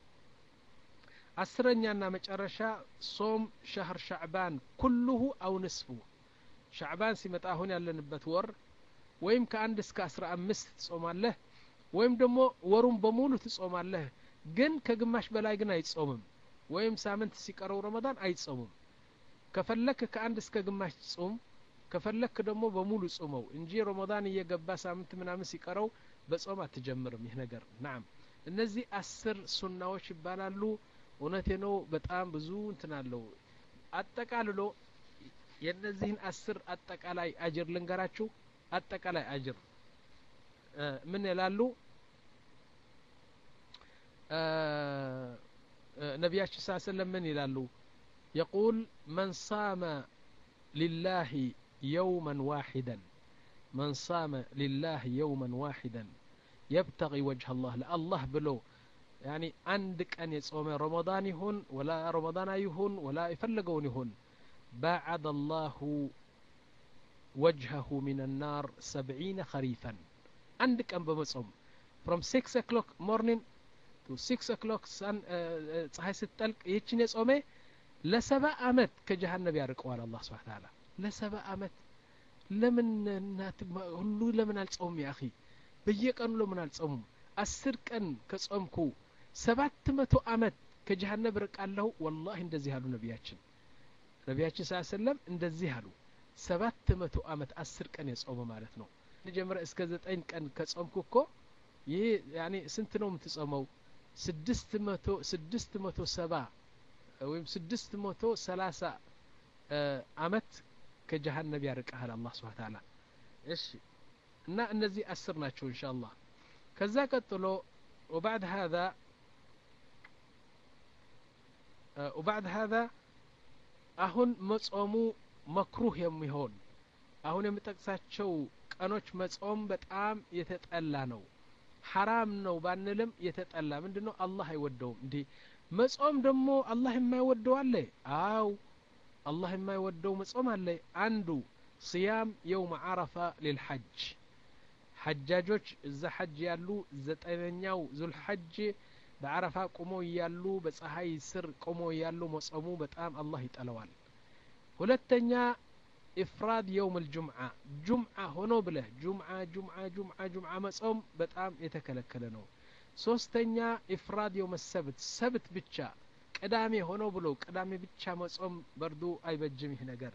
አስረኛና መጨረሻ ሶም ሸህር ሻዕባን ኩልሁ አው ንስፉ ሻዕባን ሲመጣ አሁን ያለንበት ወር ወይም ከአንድ እስከ አስራ አምስት ትጾማለህ ወይም ደግሞ ወሩን በሙሉ ትጾማለህ ግን ከግማሽ በላይ ግን አይጾምም ወይም ሳምንት ሲቀረው ረመዳን አይጾምም ከፈለክ ከአንድ እስከ ግማሽ ጹም ከፈለክ ደግሞ በሙሉ ጹመው እንጂ ረመዳን እየገባ ሳምንት ምናምን ሲቀረው በጾም አትጀምርም ይህ ነገር ናም እነዚህ አስር ሱናዎች ይባላሉ እውነቴ ነው በጣም ብዙ እንትን አለው አጠቃልሎ የእነዚህን አስር አጠቃላይ አጅር ልንገራችሁ አጠቃላይ አጅር ምን ይላሉ ነቢያችን ስ ሰለም ምን ይላሉ يقول من صام لله يوما واحدا من صام لله يوما واحدا يبتغي وجه الله لله بلو يعني عندك أن يصوم رمضان يهون ولا رمضان يهون ولا يفلقون يهون باعد الله وجهه من النار سبعين خريفا عندك أن بمصوم from 6 o'clock morning to 6 o'clock sun ፀሐይ ስትጠልቅ ይህችን የጾመ ለሰባ አመት ከጀሃነብ ያርቀዋል አላህ ስብሓ ተዓላ ለሰባ አመት ለምን እናት ሁሉ ለምን አልጾሙም ያ አኺ በየቀኑ ለምን አልጾሙም አስር ቀን ከጾምኩ ሰባት መቶ አመት ከጀሃነብ ርቃለሁ ወላሂ እንደዚህ አሉ ነቢያችን ነቢያችን ስ ሰለም እንደዚህ አሉ ሰባት መቶ አመት አስር ቀን የጾመ ማለት ነው ጀምረ እስከ ዘጠኝ ቀን ከጾምኩ እኮ ይህ ያኔ ስንት ነው የምትጾመው ስድስት መቶ ስድስት መቶ ሰባ ወይም ስድስት መቶ ሰላሳ አመት ከጀሃነብ ያርቀሃል አላህ ስብሓ ታላ እሺ እና እነዚህ አስር ናቸው እንሻ አላህ ከዛ ቀጥሎ وبعد هذا وبعد هذا አሁን መጾሙ መክሩህ የሚሆን አሁን የምጠቅሳቸው ቀኖች መጾም በጣም የተጠላ ነው ሐራም ነው ባንልም የተጠላ ምንድን ነው አላህ አይወደውም እንዲህ መጾም ደግሞ አላህ የማይወደው አለ አው አላህ የማይወደው መጾም አለ አንዱ ስያም የውም ዓረፋ ሊልሐጅ ሐጃጆች እዛ ሐጅ ያሉ ዘጠነኛው ዙልሐጅ በዓረፋ ቆሞ እያሉ በፀሐይ ስር ቆሞ እያሉ መጾሙ በጣም አላህ ይጠለዋል ሁለተኛ ኢፍራድ የውም ልጁምዓ ጁምዓ ሆኖ ብለህ ጁምዓ ጁምዓ ጁምዓ ጁምዓ መጾም በጣም የተከለከለ ነው ሶስተኛ ኢፍራድ የውም ሰብት ሰብት ብቻ ቅዳሜ ሆኖ ብሎ ቅዳሜ ብቻ መጾም በርዱ አይበጅም ይህ ነገር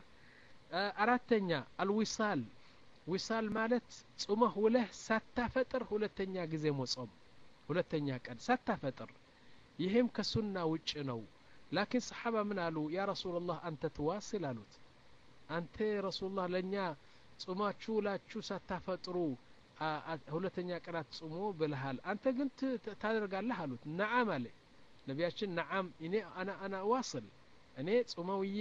አራተኛ አልዊሳል ዊሳል ማለት ጹመህ ውለህ ሳታፈጥር ሁለተኛ ጊዜ መጾም ሁለተኛ ቀን ሳታፈጥር ይህም ከሱና ውጭ ነው ላኪን ሰሓባ ምን አሉ ያ ረሱላላህ አንተ ትዋስል አሉት አንተ ረሱላህ ለእኛ ጹማችሁ ውላችሁ ሳታፈጥሩ ሁለተኛ ቀናት ጹሞ ብልሃል አንተ ግን ታደርጋለህ አሉት ነዓም አለ ነቢያችን ነዓም እኔ አና አና ዋስል እኔ ጾመውዬ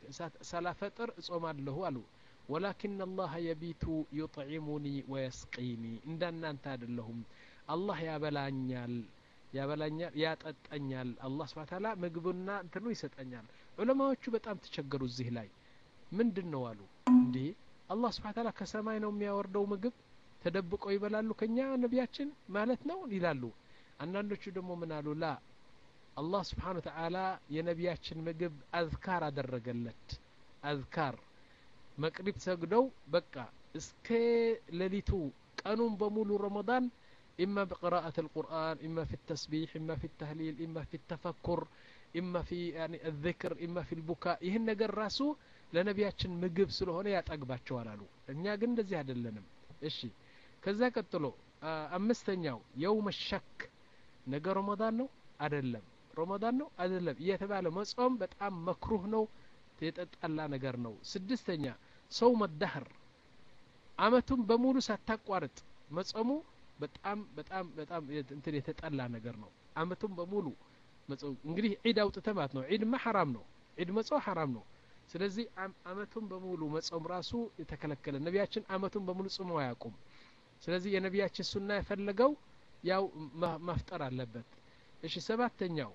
ሳላፈጥር እጾማለሁ አሉ ወላኪን አላህ የቢቱ ዩጥዒሙኒ ወየስቂኒ እንዳናንተ አይደለሁም አላህ ያበላኛል ያበላኛል ያጠጠኛል አላህ ስብሓ ታላ ምግብና እንትኑ ይሰጠኛል ዑለማዎቹ በጣም ተቸገሩ እዚህ ላይ ምንድን ነው አሉ እንዲህ አላህ ስብሓ ታላ ከሰማይ ነው የሚያወርደው ምግብ ተደብቀው ይበላሉ ከኛ ነቢያችን ማለት ነው ይላሉ አንዳንዶቹ ደግሞ ምን አሉ ላ አላህ ስብሓን ተዓላ የነቢያችን ምግብ አዝካር አደረገለት አዝካር መቅሪብ ሰግደው በቃ እስከ ሌሊቱ ቀኑን በሙሉ ረመዳን إما بقراءة القرآن إما في التسبيح إما في التهليل إما في التفكر إما في يعني الذكر إما في البكاء ይህን ነገር ራሱ ለነቢያችን ምግብ ስለሆነ ያጠግባቸዋል አሉ እኛ ግን እንደዚህ አይደለንም እሺ ከዛ ቀጥሎ አምስተኛው የውመ ሸክ ነገ ረመዳን ነው አይደለም ረመዳን ነው አይደለም እየተባለ መጾም በጣም መክሩህ ነው የተጠላ ነገር ነው ስድስተኛ ሰው መዳህር አመቱን በሙሉ ሳታቋርጥ መጾሙ በጣም በጣም በጣም እንትን የተጠላ ነገር ነው አመቱን በሙሉ መጾም እንግዲህ ዒድ አውጥተ ማለት ነው ዒድማ ሐራም ነው ዒድ መጾም ሐራም ነው ስለዚህ አመቱን በሙሉ መጾም ራሱ የተከለከለ ነቢያችን አመቱን በሙሉ ጽሞ አያውቁም ስለዚህ የነቢያችን ሱና የፈለገው ያው ማፍጠር አለበት እሺ ሰባተኛው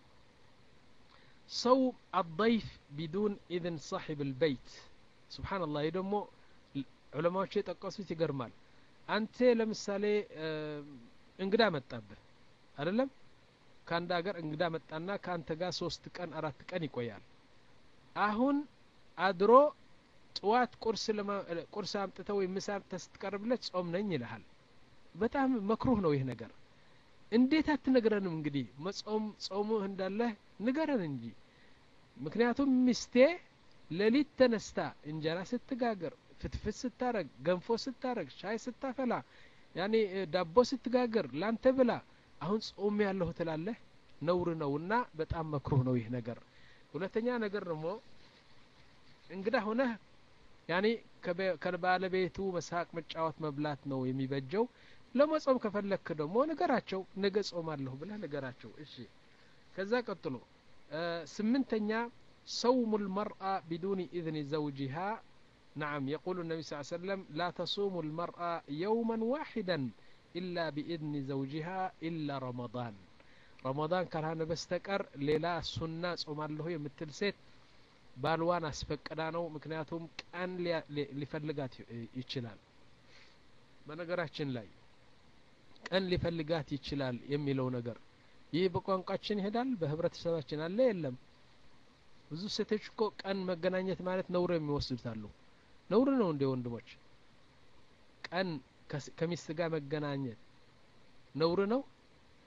ሰው አضይፍ ቢዱን ኢذን ሳሒብ ልበይት ስብሓንላህ ይህ ደግሞ ዑለማዎቹ የጠቀሱት ይገርማል አንተ ለምሳሌ እንግዳ መጣብህ አይደለም ከአንድ ሀገር እንግዳ መጣና ከአንተ ጋር ሶስት ቀን አራት ቀን ይቆያል አሁን አድሮ ጥዋት ቁርስ ቁርስ አምጥተው ወይም ምሳ አምጥተህ ስትቀርብለት ጾም ነኝ ይልሃል በጣም መክሩህ ነው ይህ ነገር እንዴት አትነግረንም እንግዲህ መጾም ጾሙህ እንዳለህ ንገረን እንጂ ምክንያቱም ሚስቴ ሌሊት ተነስታ እንጀራ ስትጋገር ፍትፍት ስታረግ ገንፎ ስታረግ ሻይ ስታፈላ ያኔ ዳቦ ስትጋገር ላንተ ብላ አሁን ጾም ያለሁ ትላለህ ነውር ነውና በጣም መክሩህ ነው ይህ ነገር ሁለተኛ ነገር ደግሞ እንግዳ ሆነህ ያኔ ከባለቤቱ መሳቅ መጫወት መብላት ነው የሚበጀው ለመጾም ከፈለክ ደግሞ ንገራቸው ነገ ጾማለሁ ብለህ ንገራቸው እሺ ከዛ ቀጥሎ ስምንተኛ ሰውሙ ልመርአ ቢዱኒ ኢذን ዘውጅሃ نعم يقول النبي صلى الله عليه وسلم لا تصوم المرأة يوما واحدا إلا بإذن زوجها إلا رمضان رمضان كان بستكر ليلا سنة صوم الله يمثل ሴት ባልዋን አስፈቅዳ ነው ምክንያቱም ቀን ሊፈልጋት ይችላል በነገራችን ላይ ቀን ሊፈልጋት ይችላል የሚለው ነገር ይህ በቋንቋችን ይሄዳል በህብረተሰባችን አለ የለም ብዙ ሴቶች እኮ ቀን መገናኘት ማለት ነውር የሚወስዱት አሉ ነውር ነው እንደ ወንድሞች ቀን ከሚስት ጋር መገናኘት ነውር ነው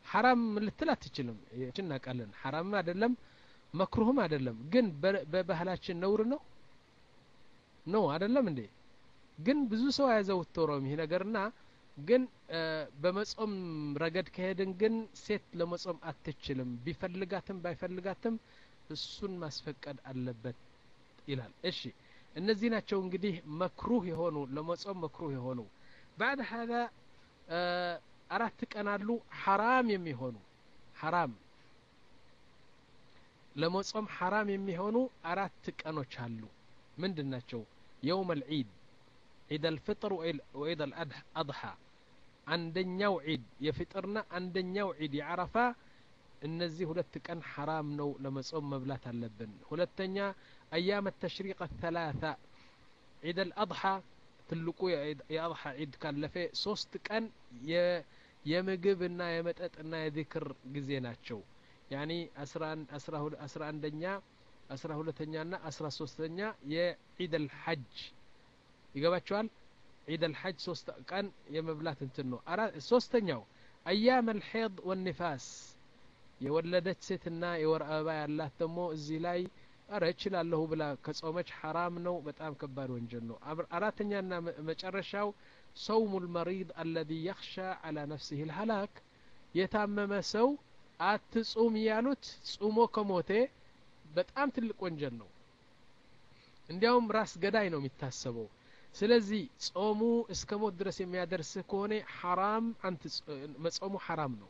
ሐራም ልትል አትችልም ይችን እናውቃለን ሐራምም አይደለም መክሩህም አይደለም ግን በባህላችን ነውር ነው ነው አይደለም እንዴ ግን ብዙ ሰው አያዘወትረውም ይሄ ነገርና ግን በመጾም ረገድ ከሄድን ግን ሴት ለመጾም አትችልም ቢፈልጋትም ባይፈልጋትም እሱን ማስፈቀድ አለበት ይላል እሺ እነዚህ ናቸው እንግዲህ መክሩህ የሆኑ ለመጾም መክሩህ የሆኑ ባዕድ ሀዛ አራት ቀን አሉ ሐራም የሚሆኑ ሐራም ለመጾም ሐራም የሚሆኑ አራት ቀኖች አሉ ምንድን ናቸው የውም አልዒድ ዒድ አልፍጥር ወዒድ አልአድሓ አንደኛው ዒድ የፍጥርና አንደኛው ዒድ የዓረፋ እነዚህ ሁለት ቀን ሐራም ነው ለመጾም መብላት አለብን ሁለተኛ አያም ተሽሪቅ ተላታ ዒድ አልአድሓ ትልቁ የአድሓ ዒድ ካለፈ ሶስት ቀን የምግብና የመጠጥና የዚክር ጊዜ ናቸው ያኒ አስራ አንደኛ አስራ ሁለተኛና አስራ ሶስተኛ የዒድ አልሐጅ ይገባቸዋል ዒድ አልሐጅ ሶስት ቀን የመብላት እንትን ነው ሶስተኛው አያም አልሄድ ወኒፋስ የወለደች ሴትና የወር አበባ ያላት ደግሞ እዚህ ላይ አረ እችላለሁ ብላ ከጾመች ሐራም ነው በጣም ከባድ ወንጀል ነው አራተኛና መጨረሻው ሰውሙ ልመሪድ አለዚ የኽሻ አላ ነፍሲህ ልሀላክ የታመመ ሰው አትጹም እያሉት ጹሞ ከሞቴ በጣም ትልቅ ወንጀል ነው እንዲያውም ራስ ገዳይ ነው የሚታሰበው ስለዚህ ጾሙ እስከ ሞት ድረስ የሚያደርስህ ከሆነ ሐራም መጾሙ ሐራም ነው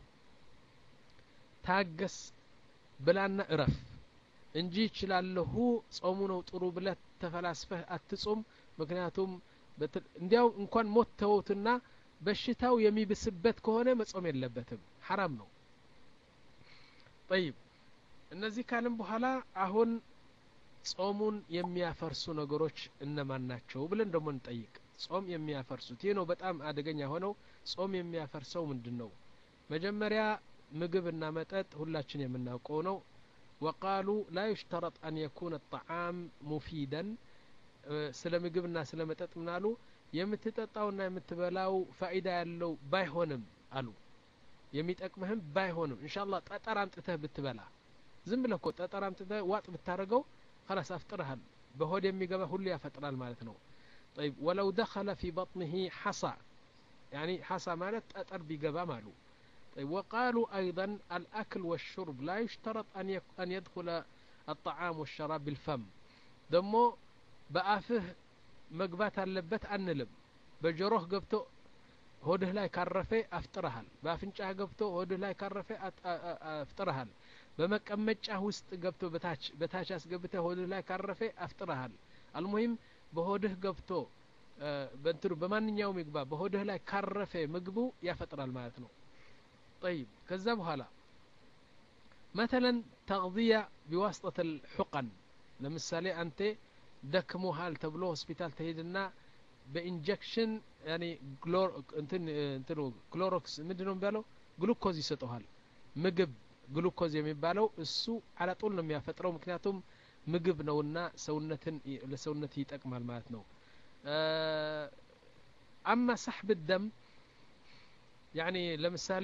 ታገስ ብላና እረፍ እንጂ ይችላለሁ ጾሙ ነው ጥሩ ብለህ ተፈላስፈህ አትጹም ምክንያቱም እንዲያው እንኳን ሞት ተወውትና በሽታው የሚብስበት ከሆነ መጾም የለበትም ሐራም ነው ጠይብ እነዚህ ካልን በኋላ አሁን ጾሙን የሚያፈርሱ ነገሮች እነማን ናቸው ብለን ደግሞ እንጠይቅ ጾም የሚያፈርሱት ይህ ነው በጣም አደገኛ ሆነው ጾም የሚያፈርሰው ምንድን ነው መጀመሪያ ምግብና መጠጥ ሁላችን የምናውቀው ነው ወቃሉ ላ ዩሽተረጥ አን የኩነ ጣዓም ሙፊደን ስለ ምግብና ስለ መጠጥ ምናሉ የምትጠጣውና የምትበላው ፋኢዳ ያለው ባይሆንም አሉ የሚጠቅምህም ባይሆንም እንሻ አላህ ጠጠር አምጥተህ ብትበላ ዝም ብለህ እኮ ጠጠር አምጥተህ ዋጥ ብታደረገው خلاص አፍጥረሃል በሆድ የሚገባ ሁሉ ያፈጥራል ማለት ነው طيب ولو دخل في بطنه حصى يعني حصى ማለት ጠጠር ቢገባ ማሉ طيب وقالوا أيضا الأكل والشرب لا يشترط أن, يك أن يدخل الطعام والشراب بالفم دمو بآفه مقبات اللبت أنلم بجروح قبتو ሆድህ ላይ ካረፈ አፍጥረሃል በአፍንጫህ ገብቶ ሆድህ ላይ ካረፈ አፍጥረሃል በመቀመጫ ውስጥ ገብቶ በታች በታች አስገብተህ ሆድህ ላይ ካረፈ አፍጥረሃል አልሙሂም በሆድህ ገብቶ በእንትኑ በማንኛውም ይግባ በሆድህ ላይ ካረፈ ምግቡ ያፈጥራል ማለት ነው طيب ከዛ በኋላ مثلا تغذية بواسطة الحقن ለምሳሌ አንተ ደክሞሃል ተብሎ ሆስፒታል ተሄድና በኢንጀክሽን ያኔ ግሎር እንትን እንትኑ ክሎሮክስ ምንድን ነው የሚባለው ግሉኮዝ ይሰጠዋል ምግብ ግሉኮዝ የሚባለው እሱ አላጡል ነው የሚያፈጥረው ምክንያቱም ምግብ ነውና ሰውነትን ለሰውነት ይጠቅማል ማለት ነው አማ ሳሕብ ደም ያኒ ለምሳሌ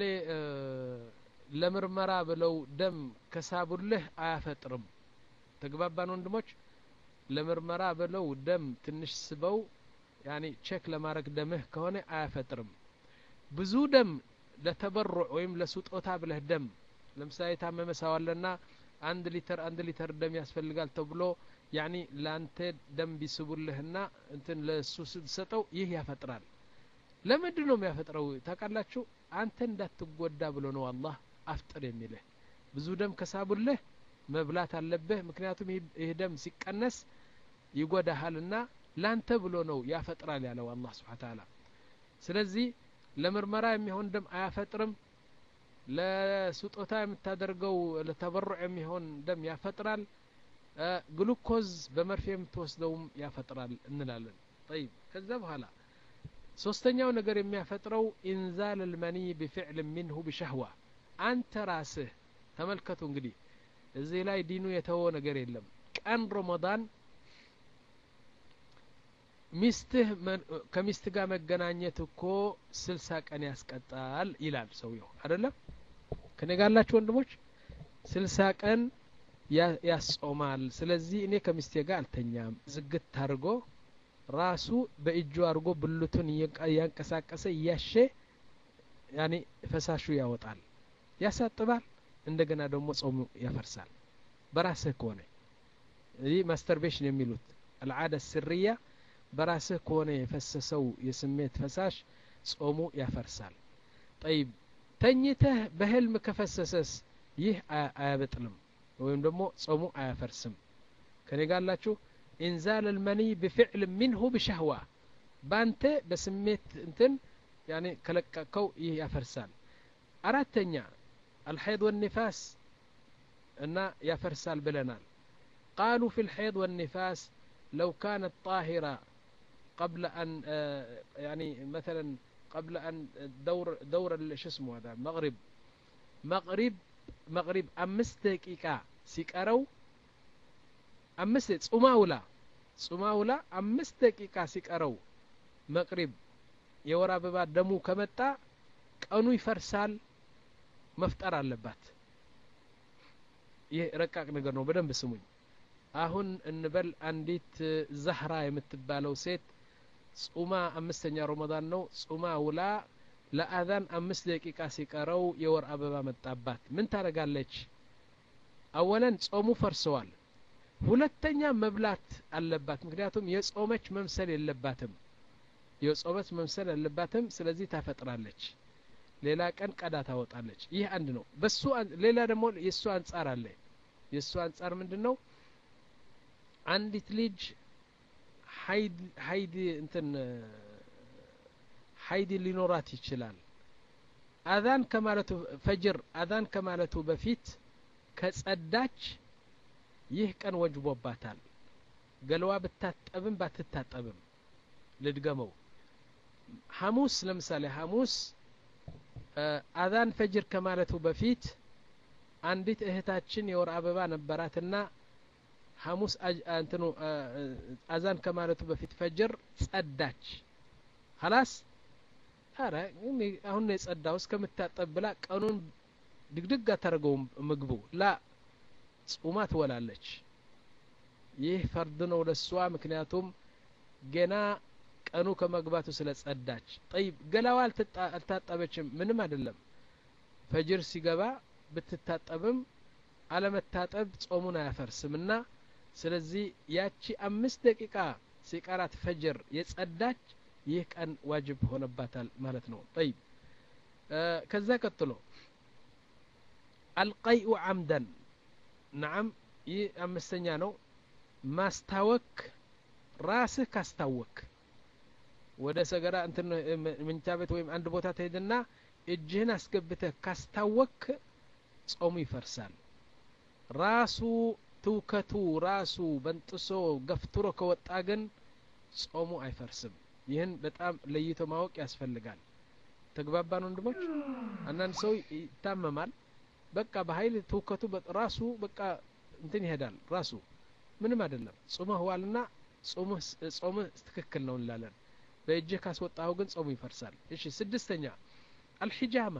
ለምርመራ ብለው ደም ከሳቡልህ አያፈጥርም ተግባባን ወንድሞች ለምርመራ ብለው ደም ትንሽ ስበው ያኒ ቼክ ለማድረግ ደምህ ከሆነ አያፈጥርም ብዙ ደም ለተበሩዕ ወይም ለስጦታ ብለህ ደም ለምሳሌ የታመመ ሰው አለና አንድ ሊተር አንድ ሊተር ደም ያስፈልጋል ተብሎ ያኒ ለአንተ ደም ቢስቡልህና እንትን ለእሱ ስትሰጠው ይህ ያፈጥራል ለምንድን ነው የሚያፈጥረው ታውቃላችሁ አንተ እንዳትጎዳ ብሎ ነው አላህ አፍጥር የሚልህ ብዙ ደም ከሳቡልህ መብላት አለብህ ምክንያቱም ይህ ደም ሲቀነስ ይጎዳሃልና ላንተ ብሎ ነው ያፈጥራል ያለው አላህ ስብሓን ታላ ስለዚህ ለምርመራ የሚሆን ደም አያፈጥርም ለስጦታ የምታደርገው ለተበሩዕ የሚሆን ደም ያፈጥራል ግሉኮዝ በመርፌ የምትወስደውም ያፈጥራል እንላለን ጠይብ ከዛ በኋላ ሶስተኛው ነገር የሚያፈጥረው ኢንዛል ልመኒ ቢፍዕል ሚንሁ ቢሸህዋ አንተ ራስህ ተመልከቱ እንግዲህ እዚህ ላይ ዲኑ የተወ ነገር የለም ቀን ረመዳን ሚስትህ ከሚስት ጋር መገናኘት እኮ ስልሳ ቀን ያስቀጣል ይላል ሰውየው አይደለም ከኔ ጋላችሁ ወንድሞች ስልሳ ቀን ያስጾማል ስለዚህ እኔ ከሚስቴ ጋር አልተኛም ዝግት አድርጎ ራሱ በእጁ አድርጎ ብልቱን እያንቀሳቀሰ እያሸ ያኔ ፈሳሹ ያወጣል ያሳጥባል እንደገና ደግሞ ጾሙ ያፈርሳል በራስህ ከሆነ ይህ ማስተርቤሽን የሚሉት አልዓደ ስርያ በራስህ ከሆነ የፈሰሰው የስሜት ፈሳሽ ጾሙ ያፈርሳል ጠይብ ተኝተህ በህልም ከፈሰሰስ ይህ አያበጥልም ወይም ደግሞ ጾሙ አያፈርስም ከኔ ጋላችሁ ኢንዛል ልመኒ ብፍዕል ሚንሁ ብሻህዋ ባንተ በስሜት እንትን ያኔ ከለቀቀው ይህ ያፈርሳል አራተኛ አልሐይድ ወኒፋስ እና ያፈርሳል ብለናል ቃሉ ፊ ልሐይድ ወኒፋስ ለው ካነት ጣሂራ قبل أن يعني مثلا قبل أن دور دور شو اسمه هذا مغرب مغرب مغرب أمس دقيقة سيقرو أمس ጾማውላ ጾማውላ አምስት ደቂቃ ሲቀረው መቅሪብ የወር አበባ ደሙ ከመጣ ቀኑ ይፈርሳል መፍጠር አለባት ይህ ረቃቅ ነገር ነው በደንብ ስሙኝ አሁን እንበል አንዲት ዛህራ የምትባለው ሴት ጹማ አምስተኛ ረመዳን ነው ጹማ ውላ ለአዛን አምስት ደቂቃ ሲቀረው የወር አበባ መጣባት ምን ታደረጋለች አወለን ጾሙ ፈርሰዋል ሁለተኛ መብላት አለባት ምክንያቱም የጾመች መምሰል የለባትም የጾመች መምሰል የለባትም ስለዚህ ታፈጥራለች ሌላ ቀን ቀዳ ታወጣለች ይህ አንድ ነው በሱ ሌላ ደግሞ የእሱ አንጻር አለ የእሱ አንጻር ምንድን ነው አንዲት ልጅ ሀይድ እንትን ሀይድ ሊኖራት ይችላል አዛን ከማለቱ ፈጅር አዛን ከማለቱ በፊት ከጸዳች ይህ ቀን ወጅቦባታል ገለዋ ብታጠብም ባትታጠብም ልድገመው ሐሙስ ለምሳሌ ሐሙስ አዛን ፈጅር ከማለቱ በፊት አንዲት እህታችን የወር አበባ ነበራትና ሐሙስ እንትኑ አዛን ከማለቱ በፊት ፈጅር ጸዳች ሀላስ አረ አሁን የጸዳው እስከምታጠብ ብላ ቀኑን ድግድግ አታደርገውም ምግቡ ላ ጹማ ትወላለች ይህ ፈርድ ነው ለሷ ምክንያቱም ገና ቀኑ ከመግባቱ ስለ ጸዳች ጠይብ ገላዋ አልታጠበችም ምንም አይደለም ፈጅር ሲገባ ብትታጠብም አለመታጠብ ጾሙን አያፈርስም እና ስለዚህ ያቺ አምስት ደቂቃ ሲቀራት ፈጅር የጸዳች ይህ ቀን ዋጅብ ሆነባታል ማለት ነው ጠይብ ከዛ ቀጥሎ አልቀይኡ አምደን ነዓም ይህ አምስተኛ ነው ማስታወክ ራስህ ካስታወክ ወደ ሰገራ እንትን ምንቻ ቤት ወይም አንድ ቦታ ትሄድና እጅህን አስገብተህ ካስታወክ ጾሙ ይፈርሳል ራሱ ትውከቱ ራሱ በንጥሶ ገፍትሮ ከወጣ ግን ጾሙ አይፈርስም ይህን በጣም ለይቶ ማወቅ ያስፈልጋል ተግባባን ወንድሞች አንዳንድ ሰው ይታመማል በቃ በኃይል ትውከቱ ራሱ በቃ እንትን ይሄዳል ራሱ ምንም አይደለም ጾምህ ዋልና ጾምህ ትክክል ነው እንላለን በእጅህ ካስወጣሁ ግን ጾሙ ይፈርሳል እሺ ስድስተኛ አልሒጃማ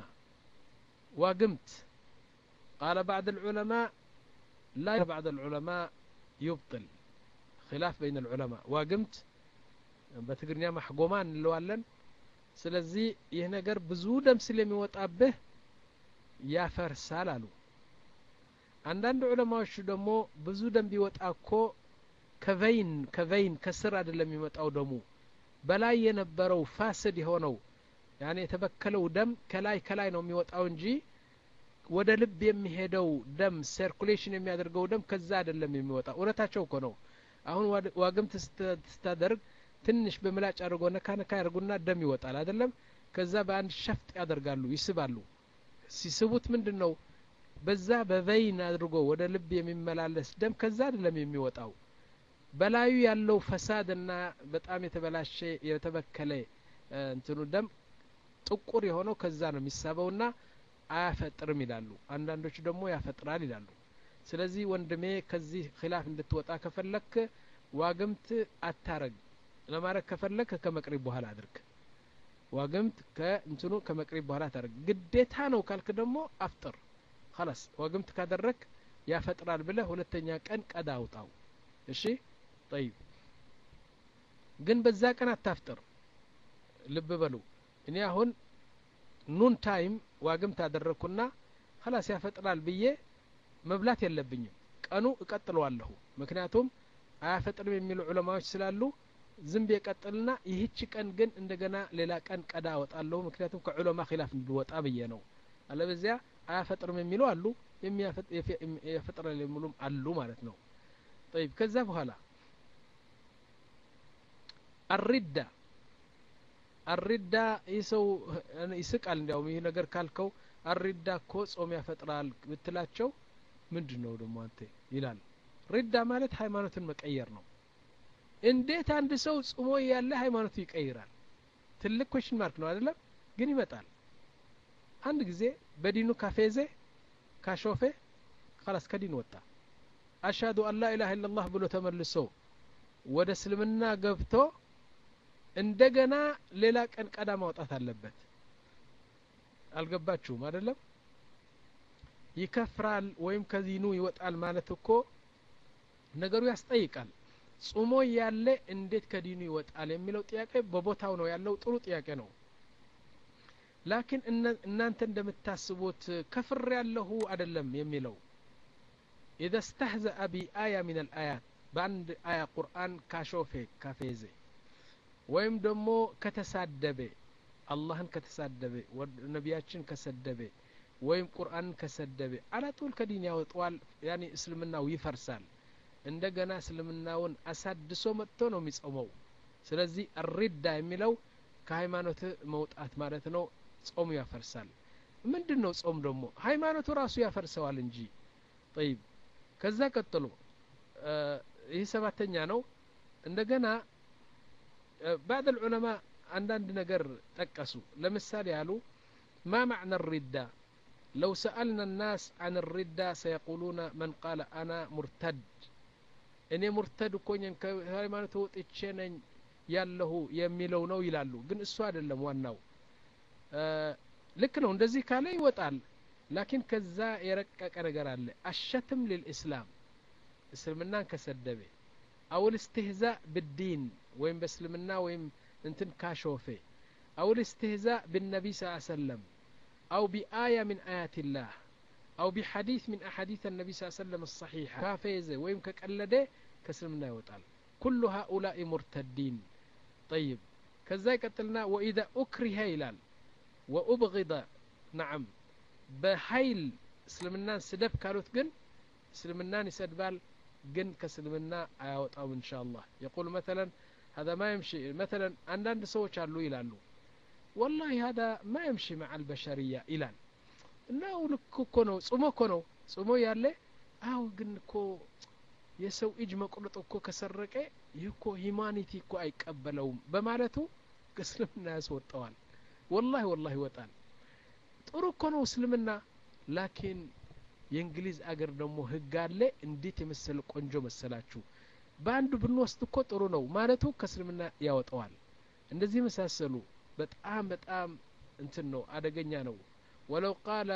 ዋግምት ቃለ ባዕድ العلماء لا بعض العلماء يبطل خلاف بين العلماء ዋግምት በትግርኛ ማሕጎማ እንለዋለን ስለዚህ ይህ ነገር ብዙ ደም ስለሚወጣብህ ያፈርሳል አሉ አንዳንድ ዑለማዎች ደግሞ ብዙ ደም ቢወጣ እኮ ከቨይን ከቨይን ከስር አይደለም የሚመጣው ደሙ በላይ የነበረው ፋስድ የሆነው ያኔ የተበከለው ደም ከላይ ከላይ ነው የሚወጣው እንጂ ወደ ልብ የሚሄደው ደም ሰርኩሌሽን የሚያደርገው ደም ከዛ አይደለም የሚወጣው እውነታቸው እኮ ነው አሁን ዋግምት ስታደርግ ትንሽ በምላጭ አድርጎ ነካ ነካ ያደርጉና ደም ይወጣል አይደለም ከዛ በአንድ ሸፍጥ ያደርጋሉ ይስባሉ ሲስቡት ምንድን ነው በዛ በቨይን አድርጎ ወደ ልብ የሚመላለስ ደም ከዛ አይደለም የሚወጣው በላዩ ያለው ፈሳድና በጣም የተበላሸ የተበከለ እንትኑ ደም ጥቁር የሆነው ከዛ ነው የሚሳበውና አያፈጥርም ይላሉ አንዳንዶች ደግሞ ያፈጥራል ይላሉ ስለዚህ ወንድሜ ከዚህ ኪላፍ እንድትወጣ ከፈለክ ዋግምት አታረግ ለማድረግ ከፈለክ ከመቅሪብ በኋላ አድርግ ዋግምት ከእንትኑ ከመቅሪብ በኋላ ታደርግ ግዴታ ነው ካልክ ደግሞ አፍጥር خلاص ዋግምት ካደረክ ያፈጥራል ብለህ ሁለተኛ ቀን ቀዳ አውጣው እሺ ጠይብ ግን በዛ ቀን አታፍጥር ልብ በሉ እኔ አሁን ኑን ታይም ዋግምት አደረግኩና ኸላስ ያፈጥራል ብዬ መብላት የለብኝም ቀኑ እቀጥለዋለሁ ምክንያቱም አያፈጥርም የሚሉ ዑለማዎች ስላሉ ዝም የቀጥልና ይህች ቀን ግን እንደገና ሌላ ቀን ቀዳ አወጣለሁ ምክንያቱም ከዑለማ ኪላፍ እንድወጣ ብዬ ነው አለበዚያ አያፈጥርም የሚሉ አሉ ያፈጥራል የሚሉም አሉ ማለት ነው ጠይብ ከዛ በኋላ አሪዳ አሪዳ ይህ ሰው ይስቃል እንዲያውም ይህ ነገር ካልከው አሪዳ እኮ ጾም ያፈጥራል ብትላቸው ምንድን ነው ደግሞ አንተ ይላል ሪዳ ማለት ሃይማኖትን መቀየር ነው እንዴት አንድ ሰው ጽሞ ያለ ሃይማኖቱ ይቀይራል ትልቅ ኮሽን ማርክ ነው አይደለም ግን ይመጣል አንድ ጊዜ በዲኑ ካፌዜ ካሾፌ ካላስ ከዲን ወጣ አሽሀዱ አን ላ ኢላሀ ኢላላህ ብሎ ተመልሶ ወደ እስልምና ገብቶ እንደገና ሌላ ቀን ቀዳ ማውጣት አለበት አልገባችሁም አይደለም ይከፍራል ወይም ከዲኑ ይወጣል ማለት እኮ ነገሩ ያስጠይቃል ጾሞ ያለ እንዴት ከዲኑ ይወጣል የሚለው ጥያቄ በቦታው ነው ያለው ጥሩ ጥያቄ ነው ላኪን እናንተ እንደምታስቡት ከፍር ያለሁ አይደለም የሚለው ኢዘ ስተህዘአ ቢአያ ምን አልአያት በአንድ አያ ቁርአን ካሾፌ ካፌዜ ወይም ደግሞ ከተሳደበ አላህን ከተሳደበ ነቢያችን ከሰደበ ወይም ቁርአንን ከሰደበ አላጡል ከዲን ያወጠዋል ያኔ እስልምናው ይፈርሳል እንደገና እስልምናውን አሳድሶ መጥቶ ነው የሚጾመው ስለዚህ አሪዳ የሚለው ከሃይማኖት መውጣት ማለት ነው ጾሙ ያፈርሳል ምንድን ነው ጾም ደግሞ ሃይማኖቱ ራሱ ያፈርሰዋል እንጂ ጠይብ ከዛ ቀጥሎ ይህ ሰባተኛ ነው እንደገና ባዕድ ልዑለማ አንዳንድ ነገር ጠቀሱ ለምሳሌ ያሉ ማ ማዕና ሪዳ ለው ሰአልና الናስ አን ሪዳ ሰየቁሉነ መን ቃለ አና ሙርተድ እኔ ሙርተድ እኮ ከሃይማኖት ወጥቼ ነኝ ያለሁ የሚለው ነው ይላሉ ግን እሱ አይደለም ዋናው ልክ ነው እንደዚህ ካለ ይወጣል ላኪን ከዛ የረቀቀ ነገር አለ አሸትም ልልእስላም እስልምናን ከሰደበ አው ልስትህዛእ ብዲን ወይም በእስልምና ወይም እንትን ካሾፌ አው ልስትህዛእ ብነቢ ስ ሰለም አው ቢአያ ምን አያት ላህ أو بحديث من أحاديث النبي صلى الله عليه وسلم الصحيحة كافيزة ويم كقلده كسلمنا يوطال كل هؤلاء مرتدين طيب كذا قتلنا وإذا أكره ይላል وأبغض نعم بحيل እስልምናን ስደብ ካሉት ግን እስልምናን ይሰድባል ግን ከእስልምና አያወጣው إن شاء الله يقول مثلا هذا ما يمشي مثلا አንዳንድ ሰዎች አሉ ይላሉ والله هذا ما يمشي مع البشرية ይላል እና ልክ እኮ ነው ጽሞ እኮ ነው ጽሞ ያለ አው ግን እኮ የሰው እጅ መቁረጥ እኮ ከሰረቀ ይህ እኮ ሂማኒቲ እኮ አይቀበለውም በማለቱ ከእስልምና ያስወጠዋል ወላሂ ወላሂ ይወጣል ጥሩ እኮ ነው እስልምና ላኪን የእንግሊዝ አገር ደግሞ ህግ አለ እንዴት የመሰለ ቆንጆ መሰላችሁ በአንዱ ብንወስድ እኮ ጥሩ ነው ማለቱ ከእስልምና ያወጠዋል እንደዚህ መሳሰሉ በጣም በጣም እንትን ነው አደገኛ ነው ولو قال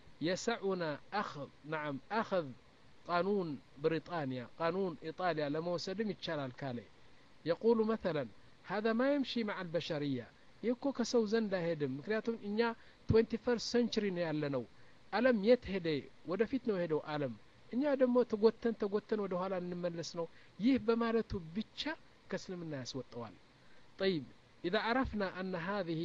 يسعنا أخذ نعم أخذ قانون بريطانيا قانون إيطاليا لما وسلم يتشال كالي يقول مثلا هذا ما يمشي مع البشرية يكو كسو زندا هدم مكنياتهم إنيا 21st century ያለነው አለም የት ሄደ ወደፊት ነው ሄደው አለም እኛ ደግሞ ተጎተን ተጎተን ወደ ኋላ እንመለስ ነው ይህ በማለቱ ብቻ ከእስልምና ያስወጠዋል طيب إذا عرفنا أن هذه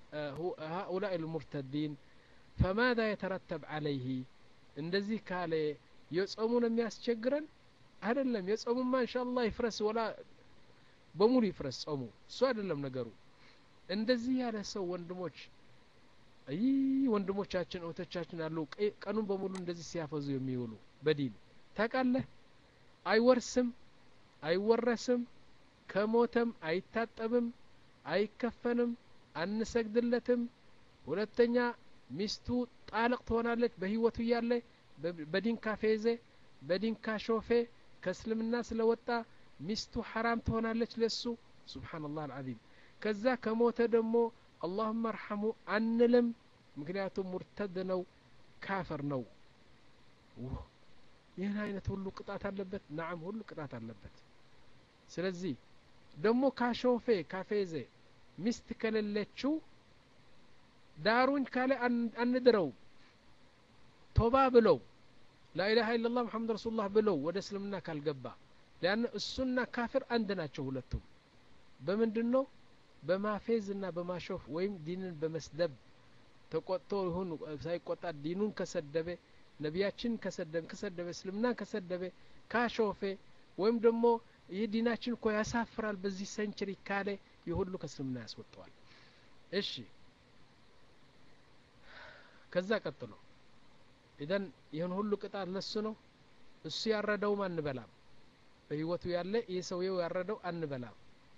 هؤلاء المرتدين فماذا يترتب عليه እንደዚህ ካለ የጾሙ ነው የሚያስቸግረን አይደለም የጾሙማ ኢንሻአላህ ይፍረስ ወላ በሙሉ ይፍረስ ጾሙ እሱ አይደለም ነገሩ እንደዚህ ያለ ሰው ወንድሞች አይ ወንድሞቻችን እህቶቻችን አሉ ቀኑን በሙሉ እንደዚህ ሲያፈዙ የሚውሉ በዲን ታውቃለህ አይወርስም አይወረስም ከሞተም አይታጠብም አይከፈንም አንሰግድለትም ሁለተኛ ሚስቱ ጣልቅ ትሆናለች በህይወቱ እያለ በዲን ካፌዜ በዲን ካሾፌ ከእስልምና ስለወጣ ሚስቱ ሐራም ትሆናለች ለሱ ሱብሓነላህ አልዓዚም ከዛ ከሞተ ደግሞ አላሁመ እርሐሙ አንልም ምክንያቱም ሙርተድ ነው ካፈር ነው ይህን አይነት ሁሉ ቅጣት አለበት ናዓም ሁሉ ቅጣት አለበት ስለዚህ ደግሞ ካሾፌ ካፌዜ ሚስት ከሌለችው ዳሩኝ ካለ አንድረው ቶባ ብለው ላኢላሃ ኢላላህ ሙሐመድ ረሱሉላህ ብለው ወደ እስልምና ካልገባ ሊያን እሱና ካፍር አንድ ናቸው ሁለቱም በምንድን ነው በማፌዝና በማሾፍ ወይም ዲንን በመስደብ ተቆጥቶ ይሁን ሳይቆጣ ዲኑን ከሰደበ ነቢያችን ከሰደበ ከሰደበ እስልምና ከሰደበ ካሾፌ ወይም ደግሞ ይህ ዲናችን እኮ ያሳፍራል በዚህ ሰንቸሪ ካለ ይህ ሁሉ ከእስልምና ያስወጠዋል እሺ ከዛ ቀጥሎ ኢዘን ይህን ሁሉ ቅጣት ለሱ ነው እሱ ያረደውም አንበላም በህይወቱ ያለ ይህ ሰውየው ያረደው አንበላም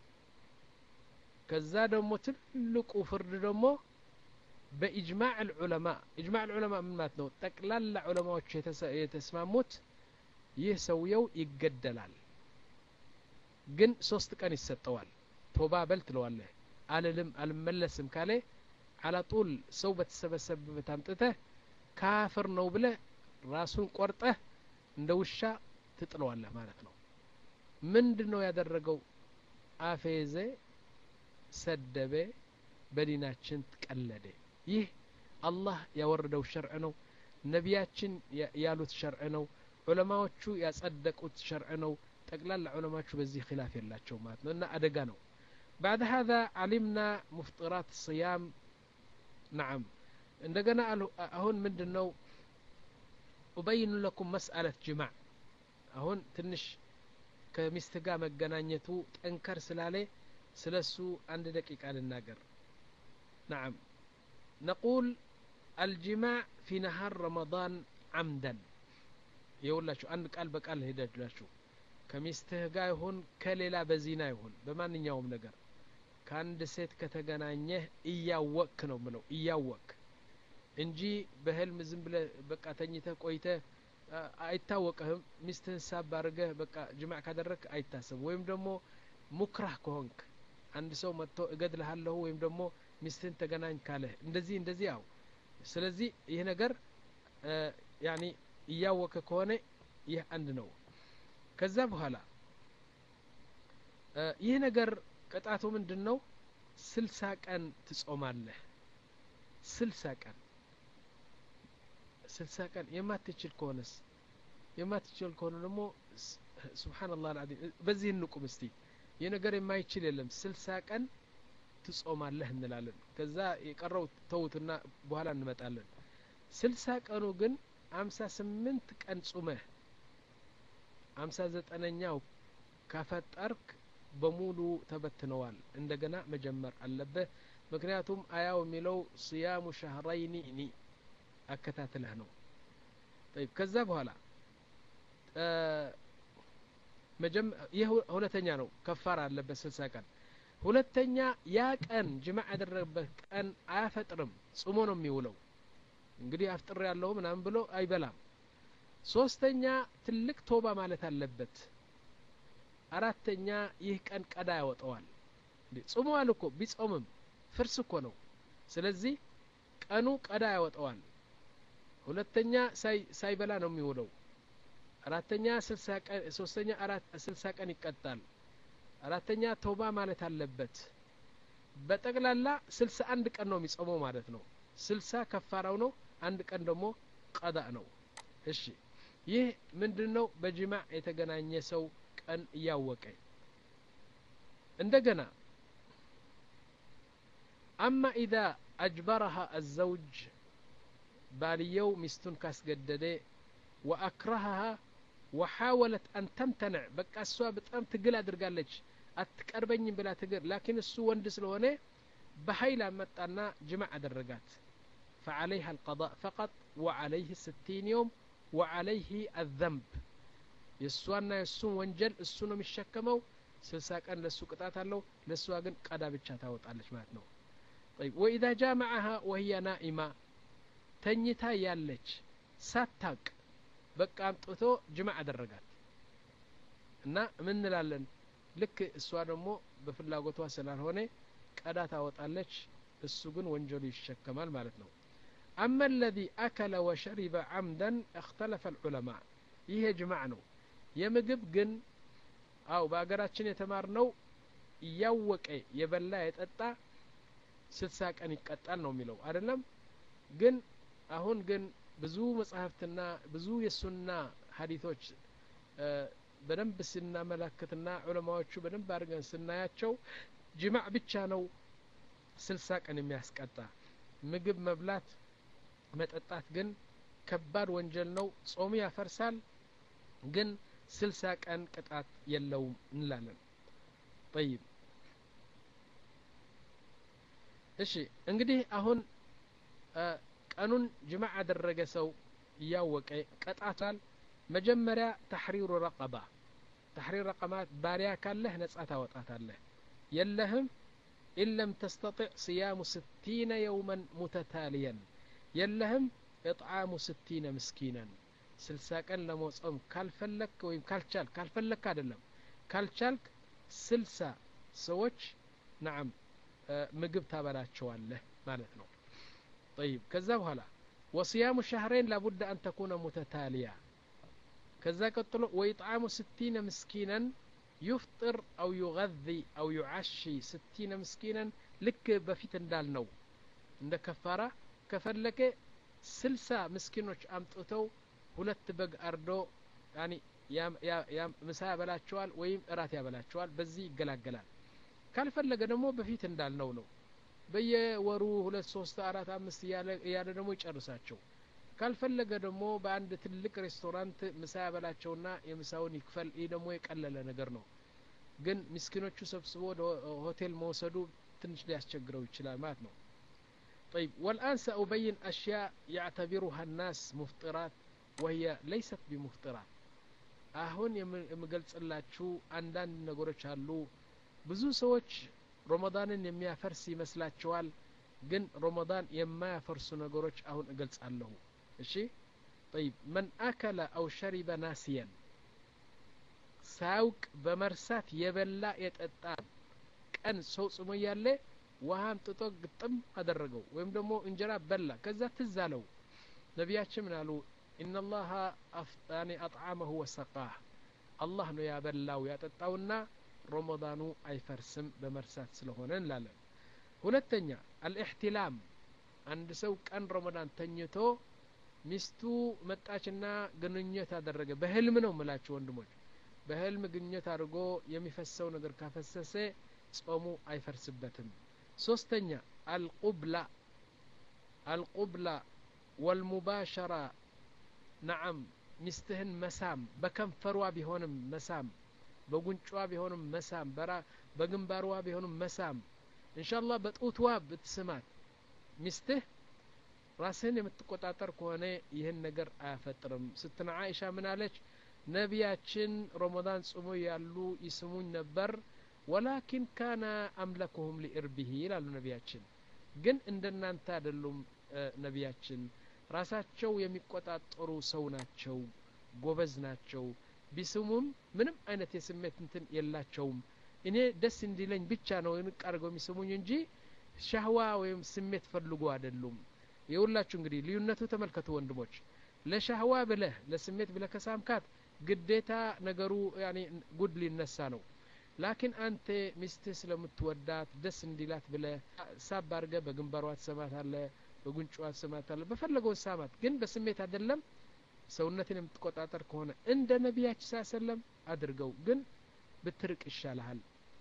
ከዛ ደግሞ ትልቁ ፍርድ ደግሞ በኢጅማዕ ልዑለማ ኢጅማዕ ልዑለማ ምን ማለት ነው ጠቅላላ ዑለማዎች የተስማሙት ይህ ሰውየው ይገደላል ግን ሶስት ቀን ይሰጠዋል ቶባ በል ትለዋለህ አልልም አልመለስም ካለ አላጡል ሰው በተሰበሰበበት አምጥተህ ካፍር ነው ብለህ ራሱን ቆርጠህ እንደ ውሻ ትጥለዋለህ ማለት ነው ምንድን ነው ያደረገው አፌዘ ሰደበ በዲናችን ቀለደ ይህ አላህ ያወረደው ሸርዕ ነው ነቢያችን ያሉት ሸርዕ ነው ዑለማዎቹ ያጸደቁት ሸርዕ ነው ጠቅላላ ዑለማዎቹ በዚህ ኪላፍ የላቸው ማለት ነው እና አደጋ ነው بعد هذا علمنا مفطرات الصيام نعم እንደገና አሁን ምንድን ነው ኡበይኑ ለኩም መስአለት ጅማዕ አሁን ትንሽ ከሚስት ጋር መገናኘቱ ጠንከር ስላለ ስለ እሱ አንድ ደቂቃ ልናገር نعم نقول الجماع في نهار رمضان عمدا የውላችሁ አንድ ቃል በቃል ሄዳላችሁ ከሚስትህ ጋር ይሁን ከሌላ በዚና ይሁን በማንኛውም ነገር ከአንድ ሴት ከተገናኘህ እያወክ ነው ምለው እያወክ እንጂ በህልም ዝም ብለ በቃ ተኝተህ ቆይተህ አይታወቅህም ሚስትህን ሳብ አድርገህ በቃ ጅማዕ ካደረግ አይታሰብም ወይም ደግሞ ሙክራህ ከሆንክ አንድ ሰው መጥቶ እገድልሃለሁ ወይም ደግሞ ሚስትህን ተገናኝ ካለህ እንደዚህ እንደዚህ ያው ስለዚህ ይህ ነገር ያኒ እያወቀ ከሆነ ይህ አንድ ነው ከዛ በኋላ ይህ ነገር ቅጣቱ ምንድን ነው ስልሳ ቀን ትጾማለህ ስልሳ ቀን ስልሳ ቀን የማትችል ከሆነስ የማትችል ከሆነ ደግሞ ስብሓንላህ አልዓዚም በዚህ እንቁም እስቲ ይህ ነገር የማይችል የለም ስልሳ ቀን ትጾማለህ እንላለን ከዛ የቀረው ተውትና በኋላ እንመጣለን ስልሳ ቀኑ ግን አምሳ ስምንት ቀን ጹመህ አምሳ ዘጠነኛው ካፈጠርክ በሙሉ ተበትነዋል እንደገና መጀመር አለብህ ምክንያቱም አያው የሚለው ስያሙ ሻህረይኒ ኒ አከታትለህ ነው ጠይብ ከዛ በኋላ ይህ ሁለተኛ ነው ከፋር አለበት ስልሳ ቀን ሁለተኛ ያ ቀን ጅማዕ ያደረገበት ቀን አያፈጥርም ጽሞ ነው የሚውለው እንግዲህ አፍጥር ያለው ምናምን ብሎ አይበላም ሶስተኛ ትልቅ ቶባ ማለት አለበት አራተኛ ይህ ቀን ቀዳ ያወጠዋል ጽሟል እኮ ቢጾምም ፍርስ እኮ ነው ስለዚህ ቀኑ ቀዳ ያወጠዋል ሁለተኛ ሳይበላ ነው የሚውለው አራተኛ ሶስተኛ ስልሳ ቀን ይቀጣል አራተኛ ተውባ ማለት አለበት በጠቅላላ ስልሳ አንድ ቀን ነው የሚጾመው ማለት ነው ስልሳ ከፋራው ነው አንድ ቀን ደግሞ ቀዳ ነው እሺ ይህ ምንድን ነው በጅማዕ የተገናኘ ሰው ቀን እያወቀ እንደገና አማ ኢዛ አጅበረሃ አዘውጅ ባልየው ሚስቱን ካስገደደ ወአክረሃሃ ወሓወለት አን ተምተንዕ በቃ እሷ በጣም ትግል አድርጋለች አትቀርበኝም ብላ ትግል ላኪን እሱ ወንድ ስለሆነ በሀይል አመጣና ጅማዕ አደረጋት فعليها القضاء فقط وعليه ستين يوم وعليه الذنب የእሷና የእሱን ወንጀል እሱ ነው የሚሸከመው ስልሳ ቀን ለእሱ ቅጣት አለው ለእሷ ግን ቀዳ ብቻ ታወጣለች ማለት ነው طيب وإذا جامعها وهي نائمة ተኝታ ያለች ሳታቅ በቃ አምጥቶ ጅማዕ አደረጋት እና ምን እንላለን ልክ እሷ ደግሞ በፍላጎቷ ስላልሆነ ቀዳ ታወጣለች እሱ ግን ወንጀሉ ይሸከማል ማለት ነው أما الذي أكل وشرب عمدا اختلف العلماء ይህ ጅማዕ ነው የምግብ ግን አው በአገራችን የተማርነው እያወቀ የበላ የጠጣ ስልሳ ቀን ይቀጣል ነው የሚለው አይደለም ግን አሁን ግን ብዙ መጽሐፍትና ብዙ የሱና ሀዲቶች በደንብ ስናመላክትና ዑለማዎቹ በደንብ አድርገን ስናያቸው ጅማዕ ብቻ ነው ስልሳ ቀን የሚያስቀጣ ምግብ መብላት መጠጣት ግን ከባድ ወንጀል ነው ጾሙ ያፈርሳል ግን ስልሳ ቀን ቅጣት የለውም እንላለን ጠይብ እሺ እንግዲህ አሁን ቀኑን ጅማዕ ያደረገ ሰው እያወቀ ቀጣቷል መጀመሪያ ተሕሪሩ ረቀባ ተሕሪር ረቀባት ባሪያ ካለህ ነጻ ታወጣታለህ የለህም ኢን ለም ተስተጢዕ ስያሙ ስቲነ የውመን ሙተታልየን የለህም እጥዓሙ ስቲነ ምስኪነን ስልሳ ቀን ለመጾም ካልፈለክ ወይም ካልቻልክ ካልፈለክ አይደለም ካልቻልክ ስልሳ ሰዎች ናዓም ምግብ ታበላቸዋለህ ማለት ነው طيب ከዛ በኋላ ወስያሙ ሸህረይን ላቡድ አን ተኩነ ሙተታልያ ከዛ ቀጥሎ ወኢጥዓሙ ስቲነ ምስኪነን ዩፍጥር አው ዩغذ አው ዩዓሺ ስቲነ ምስኪነን ልክ በፊት እንዳልነው እንደ ከፋራ ከፈለገ ስልሳ ምስኪኖች አምጥተው ሁለት በግ አርዶ ያኒ ምሳ ያበላቸዋል ወይም እራት ያበላቸዋል በዚህ ይገላገላል ካልፈለገ ደግሞ በፊት እንዳልነው ነው በየወሩ ሁለት ሶስት አራት አምስት እያለ ደግሞ ይጨርሳቸው ካልፈለገ ደግሞ በአንድ ትልቅ ሬስቶራንት ምሳ ያበላቸውና የምሳውን ይክፈል ይህ ደግሞ የቀለለ ነገር ነው ግን ምስኪኖቹ ሰብስቦ ወደ ሆቴል መውሰዱ ትንሽ ሊያስቸግረው ይችላል ማለት ነው طيب والآن سأبين أشياء يعتبرها الناس مفطرات وهي ليست بمفطرات አሁን የምገልጽላችሁ አንዳንድ ነገሮች አሉ ብዙ ሰዎች ሮመዳንን የሚያፈርስ ይመስላቸዋል ግን ሮመዳን የማያፈርሱ ነገሮች አሁን እገልጻለሁ እሺ طيب من أكل أو شرب ناسيا ሳያውቅ በመርሳት የበላ የጠጣ ቀን ሰው ጽሞ እያለ ውሃ አምጥቶ ግጥም አደረገው ወይም ደግሞ እንጀራ በላ ከዛ ትዝ አለው ነቢያችን ምን አሉ ኢነላሀ ያኒ አጥዓመሁ ወሰቃህ አላህ ነው ያበላው ያጠጣውና ሮመዳኑ አይፈርስም በመርሳት ስለሆነ እንላለን ሁለተኛ አልእሕትላም አንድ ሰው ቀን ረመዳን ተኝቶ ሚስቱ መጣችና ግንኙነት አደረገ በህልም ነው ምላችሁ ወንድሞች በህልም ግንኙነት አድርጎ የሚፈሰው ነገር ካፈሰሰ ጾሙ አይፈርስበትም ሶስተኛ አልቁብላ አልቁብላ ወልሙባሸራ ነዓም ሚስትህን መሳም በከንፈሯ ቢሆንም መሳም በጉንጯ ቢሆንም መሳም በራ በግንባርዋ ቢሆንም መሳም እንሻላ በጡትዋ ብትስማት ሚስትህ ራስህን የምትቆጣጠር ከሆነ ይህን ነገር አያፈጥርም ስትነ አይሻ ምን አለች ነቢያችን ረመዳን ጽሞ ያሉ ይስሙኝ ነበር ወላኪን ካነ አምለክሁም ሊእርቢሂ ይላሉ ነቢያችን ግን እንደናንተ አይደሉም ነቢያችን ራሳቸው የሚቆጣጠሩ ሰው ናቸው ጎበዝ ናቸው ቢስሙም ምንም አይነት የስሜት እንትን የላቸውም እኔ ደስ እንዲለኝ ብቻ ነው ንቅ አድርገው የሚስሙኝ እንጂ ሻህዋ ወይም ስሜት ፈልጎ አይደሉም የሁላችሁ እንግዲህ ልዩነቱ ተመልከቱ ወንድሞች ለሻህዋ ብለህ ለስሜት ብለህ ከሳምካት ግዴታ ነገሩ ያኔ ጉድ ሊነሳ ነው ላኪን አንተ ሚስትህ ስለምትወዳት ደስ እንዲላት ብለህ ሳብ አድርገ በግንባሯ ትሰማት አለ በጉንጭዋ ትሰማት አለ በፈለገው ሳማት ግን በስሜት አይደለም ሰውነትን የምትቆጣጠር ከሆነ እንደ ነቢያችን ሳ ሰለም አድርገው ግን ብትርቅ ይሻልሃል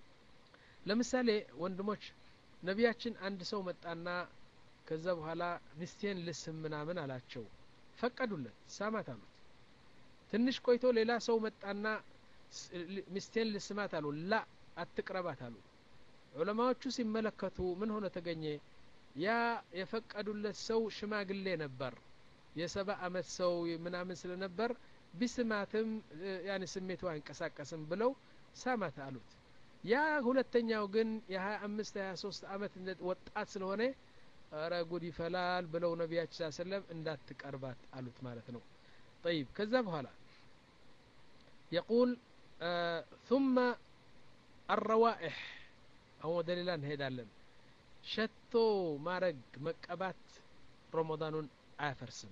ለምሳሌ ወንድሞች ነቢያችን አንድ ሰው መጣና ከዛ በኋላ ሚስቴን ልስም ምናምን አላቸው ፈቀዱለት ሳማት አሉት ትንሽ ቆይቶ ሌላ ሰው መጣና ሚስቴን ልስማት አሉ ላ አትቅረባት አሉ ዑለማዎቹ ሲመለከቱ ምን ሆነ ተገኘ ያ የፈቀዱለት ሰው ሽማግሌ ነበር የሰባ አመት ሰው ምናምን ስለነበር ቢስማትም ያን ስሜቱ አይንቀሳቀስም ብለው ሳማት አሉት ያ ሁለተኛው ግን የሀያ አምስት ሀያ ሶስት አመት ወጣት ስለሆነ ረ ጉድ ይፈላል ብለው ነቢያችን ስ ሰለም እንዳትቀርባት አሉት ማለት ነው ጠይብ ከዛ በኋላ የቁል ثم الروائح አሁን ወደ ሌላ እንሄዳለን ሸቶ ማረግ መቀባት ረመዳኑን አያፈርስም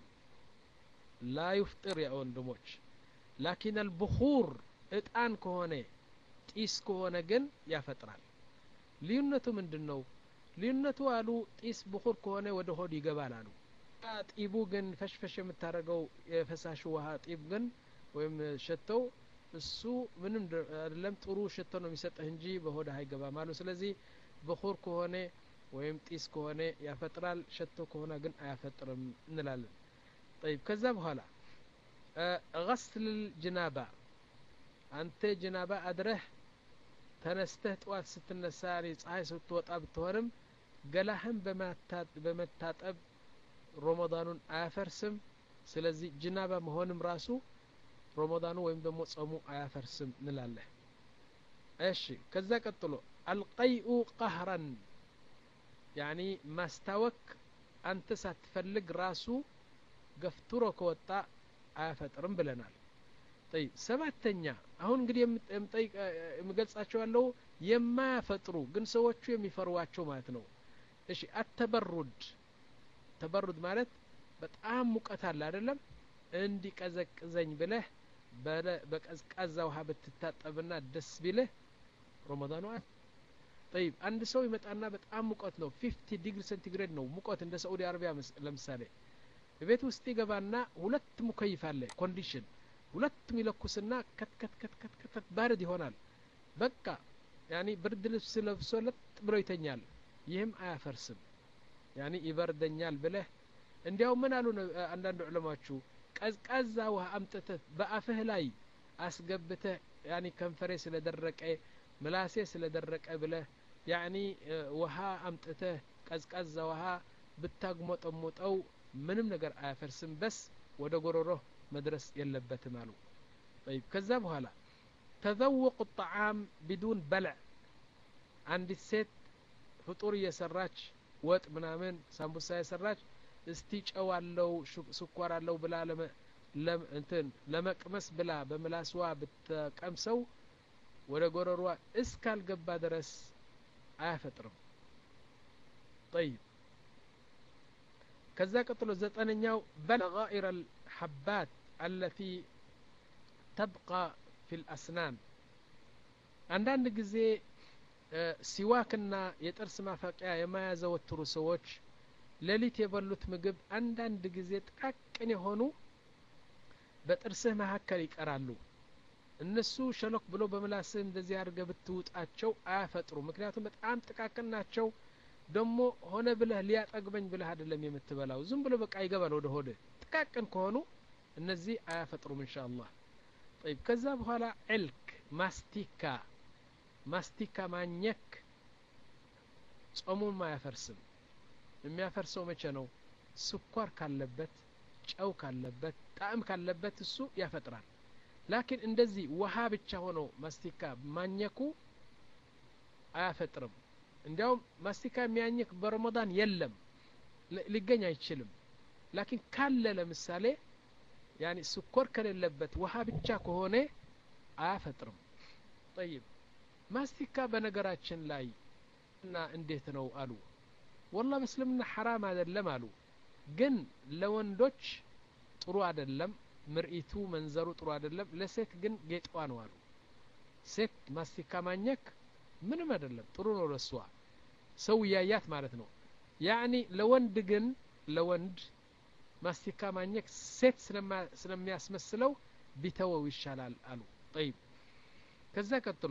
ላ ዩፍጥር ያ ወንድሞች ላኪን አልብኹር እጣን ከሆነ ጢስ ከሆነ ግን ያፈጥራል ልዩነቱ ምንድን ነው ልዩነቱ አሉ ጢስ ብኹር ከሆነ ወደ ሆድ ይገባል አሉ ጢቡ ግን ፈሽፈሽ የምታደርገው የፈሳሽ ውሃ ጢብ ግን ወይም ሸተው እሱ ምንም አይደለም ጥሩ ሸቶ ነው የሚሰጥህ እንጂ በሆድ አይገባም አሉ ስለዚህ ብኹር ከሆነ ወይም ጢስ ከሆነ ያፈጥራል ሸቶ ከሆነ ግን አያፈጥርም እንላለን طيب ከዛ በኋላ غسل الجنابة አንተ ጅናባ አድረህ ተነስተህ ጠዋት ስትነሳ ፀሐይ ስትወጣ ብትሆንም ገላህን በመታጠብ ሮመዳኑን አያፈርስም ስለዚህ ጅናባ መሆንም ራሱ ሮመዳኑ ወይም ደግሞ ጾሙ አያፈርስም እንላለህ እሺ ከዛ ቀጥሎ አልቀይኡ ቀህረን ያኒ ማስታወክ አንተ ሳትፈልግ ራሱ ገፍትሮ ከወጣ አያፈጥርም ብለናል ጠይብ ሰባተኛ አሁን እንግዲህ የምጠይቅ የምገልጻቸው ያለው የማያፈጥሩ ግን ሰዎቹ የሚፈሩዋቸው ማለት ነው እሺ አተበሩድ ተበሩድ ማለት በጣም ሙቀት አለ አይደለም እንዲቀዘቅዘኝ ብለህ በቀዝቃዛ ውሃ ብትታጠብና ደስ ቢልህ ረመዳኑ ጠይብ አንድ ሰው ይመጣና በጣም ሙቀት ነው ፊፍቲ ዲግሪ ሴንቲግሬድ ነው ሙቀት እንደ ሳኡዲ አረቢያ ለምሳሌ ቤት ውስጥ ይገባና ሁለት ሙከይፍ አለ ኮንዲሽን ሁለቱም ይለኩስና ከትከት ከትከት ከትከት ባርድ ይሆናል በቃ ያኒ ብርድ ልብስ ለብሶ ለጥ ብሎ ይተኛል ይህም አያፈርስም ያኒ ይበርደኛል ብለህ እንዲያው ምን አሉ አንዳንድ ዑለማዎቹ ቀዝቃዛ ውሃ አምጥተህ በአፍህ ላይ አስገብተህ ያኒ ከንፈሬ ስለደረቀ ምላሴ ስለደረቀ ብለህ ያኒ ውሃ አምጥተህ ቀዝቃዛ ውሃ ብታግሞጠሙጠው ምንም ነገር አያፈርስም በስ ወደ ጎሮሮህ መድረስ የለበትም አሉ طيب ከዛ በኋላ ተዘውቁ ጣዓም ቢዱን በልዕ አንዲት ሴት ፍጡር እየሰራች ወጥ ምናምን ሳምቡሳ የሰራች እስቲ ጨው አለው ስኳር አለው ብላ እንትን ለመቅመስ ብላ በምላስዋ ብትቀምሰው ወደ ጎረሯ እስካልገባ ድረስ አያፈጥርም طيب ከዛ ቀጥሎ ዘጠነኛው በለጋኢር الحبات التي تبقى في الأسنان አንዳንድ ጊዜ ሲዋክና የጥርስ ማፈቂያ የማያዘወትሩ ሰዎች ሌሊት የበሉት ምግብ አንዳንድ ጊዜ ጥቃቅን የሆኑ በጥርስህ መካከል ይቀራሉ እነሱ ሸሎክ ብሎ በምላስህ እንደዚህ አድርገህ ብትውጣቸው አያፈጥሩ ምክንያቱም በጣም ጥቃቅን ናቸው ደግሞ ሆነ ብለህ ሊያጠግበኝ ብለህ አይደለም የምትበላው ዝም ብሎ በቃ ይገባል ወደ ሆደ ጥቃቅን ከሆኑ እነዚህ አያፈጥሩም እንሻ አላህ ጠይብ ከዛ በኋላ ዕልክ ማስቲካ ማስቲካ ማኘክ ጾሙም አያፈርስም የሚያፈርሰው መቼ ነው ስኳር ካለበት ጨው ካለበት ጣዕም ካለበት እሱ ያፈጥራል ላኪን እንደዚህ ውሃ ብቻ ሆነው ማስቲካ ማኘኩ አያፈጥርም እንዲያውም ማስቲካ የሚያኝክ በረመዳን የለም ሊገኝ አይችልም ላኪን ካለ ለምሳሌ ያኒ ስኮር ከሌለበት ውሃ ብቻ ከሆነ አያፈጥርም ጠይብ ማስቲካ በነገራችን ላይ እና እንዴት ነው አሉ ወላ በእስልምና ሐራም አይደለም አሉ ግን ለወንዶች ጥሩ አይደለም ምርኢቱ መንዘሩ ጥሩ አይደለም ለሴት ግን ጌጧ ነው አሉ ሴት ማስቲካ ማኘክ ምንም አይደለም ጥሩ ነው ለሷ ሰው እያያት ማለት ነው ያኒ ለወንድ ግን ለወንድ ማስቲካ ማኘክ ሴት ስለሚያስመስለው ቢተወው ይሻላል አሉ ጠይብ ከዛ ቀጥሎ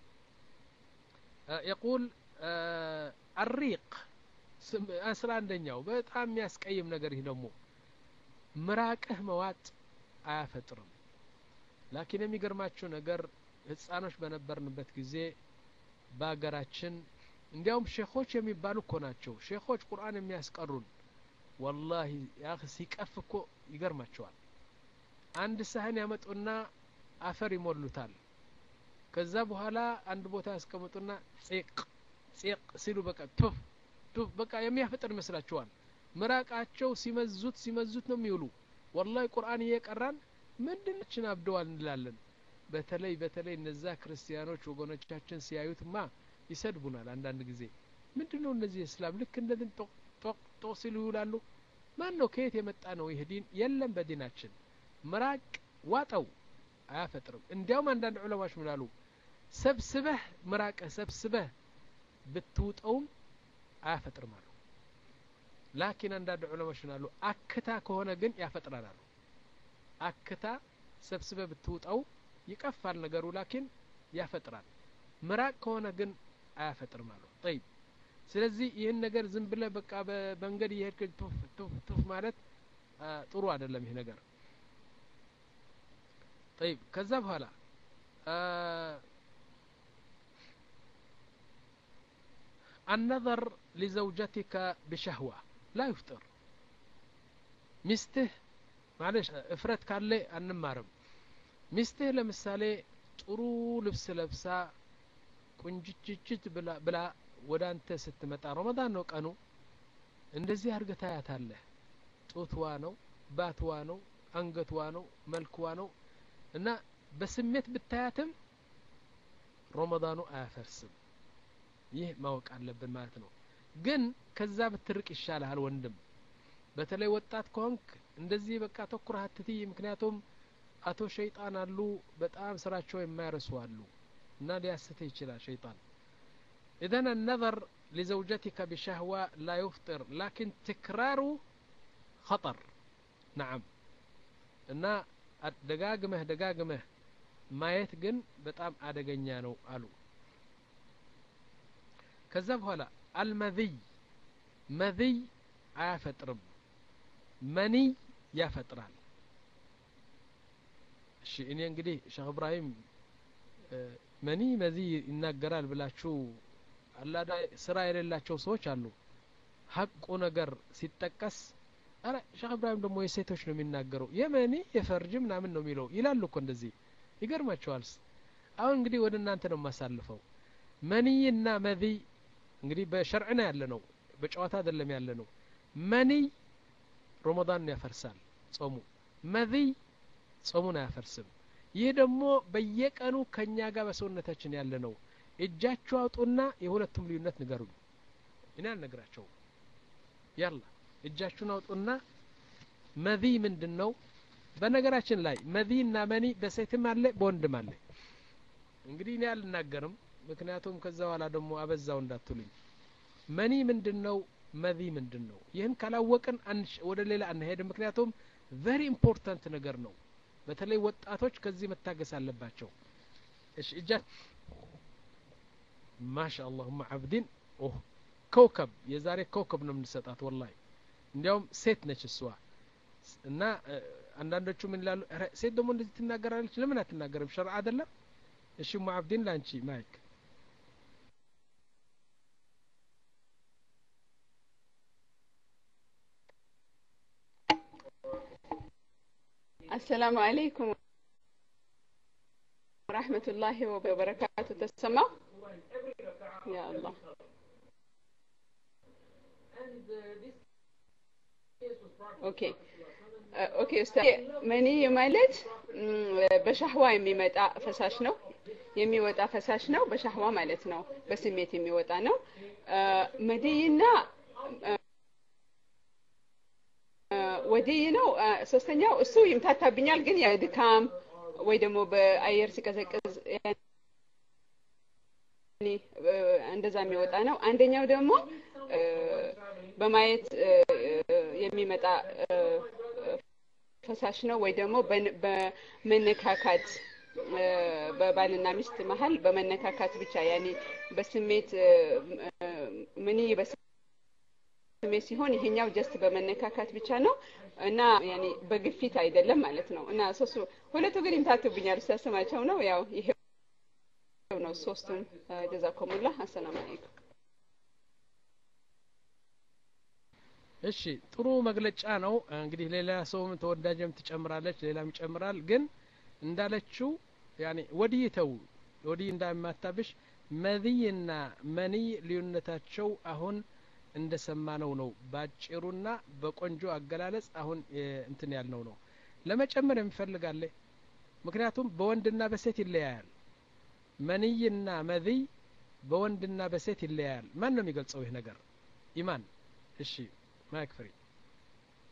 የቁል አሪቅ አስራ አንደኛው በጣም የሚያስቀይም ነገር ይህ ደግሞ ምራቅህ መዋጥ አያፈጥርም ላኪን የሚገርማችሁ ነገር ህፃኖች በነበርንበት ጊዜ በሀገራችን እንዲያውም ሼኾች የሚባሉ እኮ ናቸው ሼኾች ቁርአን የሚያስቀሩን ወላሂ ያ ሲቀፍ እኮ ይገርማቸዋል አንድ ሳህን ያመጡና አፈር ይሞሉታል ከዛ በኋላ አንድ ቦታ ያስቀምጡና ጼቅ ጼቅ ሲሉ በቃ ቱፍ ቱፍ በቃ የሚያፈጥር ይመስላችኋል ምራቃቸው ሲመዙት ሲመዙት ነው የሚውሉ ወላሂ ቁርአን እየቀራን ምንድናችን አብደዋል እንላለን በተለይ በተለይ እነዛ ክርስቲያኖች ወገኖቻችን ሲያዩትማ ይሰድቡናል አንዳንድ ጊዜ ምንድን ነው እነዚህ እስላም ልክ እንደዚህ ጦቅ ጦቅ ሲሉ ይውላሉ ማን ነው ከየት የመጣ ነው ይህ ዲን የለም በዲናችን ምራቅ ዋጠው አያፈጥርም እንዲያውም አንዳንድ ዑለማዎች ምናሉ ሰብስበህ ምራቅህ ሰብስበህ ብትውጠውም አያፈጥርም አሉ ላኪን አንዳንድ ዑለማዎች ምናሉ አክታ ከሆነ ግን ያፈጥራል አሉ አክታ ሰብስበህ ብትውጠው ይቀፋል ነገሩ ላኪን ያፈጥራል ምራቅ ከሆነ ግን አያፈጥርም አሉ ጠይብ ስለዚህ ይህን ነገር ዝም ብለህ በቃ በመንገድ እየሄድክ ቱፍ ቱፍ ቱፍ ማለት ጥሩ አይደለም ይህ ነገር طيب ከዛ በኋላ النظر لزوجتك بشهوة لا يفطر ሚስትህ ማለሽ እፍረት ካለ አንማርም ሚስትህ ለምሳሌ ጥሩ ልብስ ለብሳ ቁንጅችችት ብላ ወደ አንተ ስትመጣ ረመዳን ነው ቀኑ እንደዚህ አድርገህ ታያታለህ ጡትዋ ነው ባትዋ ነው አንገትዋ ነው መልክዋ ነው እና በስሜት ብታያትም ረመዳኑ አያፈርስም ይህ ማወቅ አለብን ማለት ነው ግን ከዛ ብትርቅ ይሻልሃል ወንድም በተለይ ወጣት ከሆንክ እንደዚህ በቃ ተኩረህ አትትይ ምክንያቱም አቶ ሸይጣን አሉ በጣም ስራቸው የማይረሱ አሉ እና ሊያስትህ ይችላል ሸይጣን إذن النظر لزوجتك بشهوة لا يفطر لكن تكراره خطر نعم እና ደጋግመህ ደጋግመህ ማየት ግን በጣም አደገኛ ነው አሉ ከዛ በኋላ አልመዝይ መዝይ አያፈጥርም መኒይ ያፈጥራል እሺ እኔ እንግዲህ ሼክ እብራሂም መኒ መዚህ ይናገራል ብላችሁ አላዳ ስራ የሌላቸው ሰዎች አሉ ሀቁ ነገር ሲጠቀስ አረ ሼክ እብራሂም ደግሞ የሴቶች ነው የሚናገረው የመኒ የፈርጅ ምናምን ነው የሚለው ይላሉ እኮ እንደዚህ ይገርማቸዋል አሁን እንግዲህ ወደ እናንተ ነው የማሳልፈው መንይና መዚ እንግዲህ በሸርዕና ያለ ነው በጨዋታ አይደለም ያለ ነው መንይ ረመዳን ያፈርሳል ጾሙ መዚይ ጾሙን አያፈርስም ይህ ደግሞ በየቀኑ ከኛ ጋር በሰውነታችን ያለ ነው እጃችሁ አውጡና የሁለቱም ልዩነት ንገሩኝ እኔ አልነግራቸውም ያላ እጃችሁን አውጡና መዚ ምንድን ነው በነገራችን ላይ መዚ እና መኒ በሴትም አለ በወንድም አለ እንግዲህ እኔ አልናገርም ምክንያቱም ከዛ በኋላ ደግሞ አበዛው እንዳትሉኝ መኒ ምንድን ነው መዚ ምንድን ነው ይህን ካላወቅን ወደ ሌላ አንሄድም ምክንያቱም ቨሪ ኢምፖርታንት ነገር ነው በተለይ ወጣቶች ከዚህ መታገስ አለባቸው እሺ እጃ ማሻ አላሁማ አብዲን ኦህ ከውከብ የዛሬ ከውከብ ነው የምንሰጣት ወላሂ እንዲያውም ሴት ነች እሷ እና አንዳንዶቹ ምን ይላሉ ሴት ደግሞ እንደዚህ ትናገራለች ለምን አትናገርም ሸርዓ አይደለም እሺ ሙ አብዲን ላንቺ ማይክ السلام عليكم ورحمة الله وبركاته تسمع يا الله ኦኬ ኦኬ ኡስታዝ መኒ ማለት በሻህዋ የሚመጣ ፈሳሽ ነው የሚወጣ ፈሳሽ ነው በሻህዋ ማለት ነው በስሜት የሚወጣ ነው መድይና ወዲይ ነው ሶስተኛው እሱ ይምታታብኛል ግን የድካም ወይ ደግሞ በአየር ሲቀዘቅዝ እንደዛ የሚወጣ ነው አንደኛው ደግሞ በማየት የሚመጣ ፈሳሽ ነው ወይ ደግሞ በመነካካት በባልና ሚስት መሀል በመነካካት ብቻ ያኔ በስሜት ምኒ ስሜት ሲሆን ይሄኛው ጀስት በመነካካት ብቻ ነው እና ያኔ በግፊት አይደለም ማለት ነው እና ሶስቱ ሁለቱ ግን ይምታቱብኛል ስታስማቸው ነው ያው ይሄ ነው ሶስቱም ጀዛኩሙላ አሰላሙ አለይኩም እሺ ጥሩ መግለጫ ነው እንግዲህ ሌላ ሰውም ተወዳጅም ትጨምራለች ሌላም ይጨምራል ግን እንዳለችው ያኔ ወዲህ ተው ወዲህ እንዳማታብሽ መዚይና መንይ ልዩነታቸው አሁን እንደ ሰማነው ነው ባጭሩና በቆንጆ አገላለጽ አሁን እንትን ያልነው ነው ለመጨመር የሚፈልጋለ ምክንያቱም በወንድና በሴት ይለያያል መንይና መዚይ በወንድና በሴት ይለያያል ማን ነው የሚገልጸው ይህ ነገር ኢማን እሺ ማይክ ፍሪ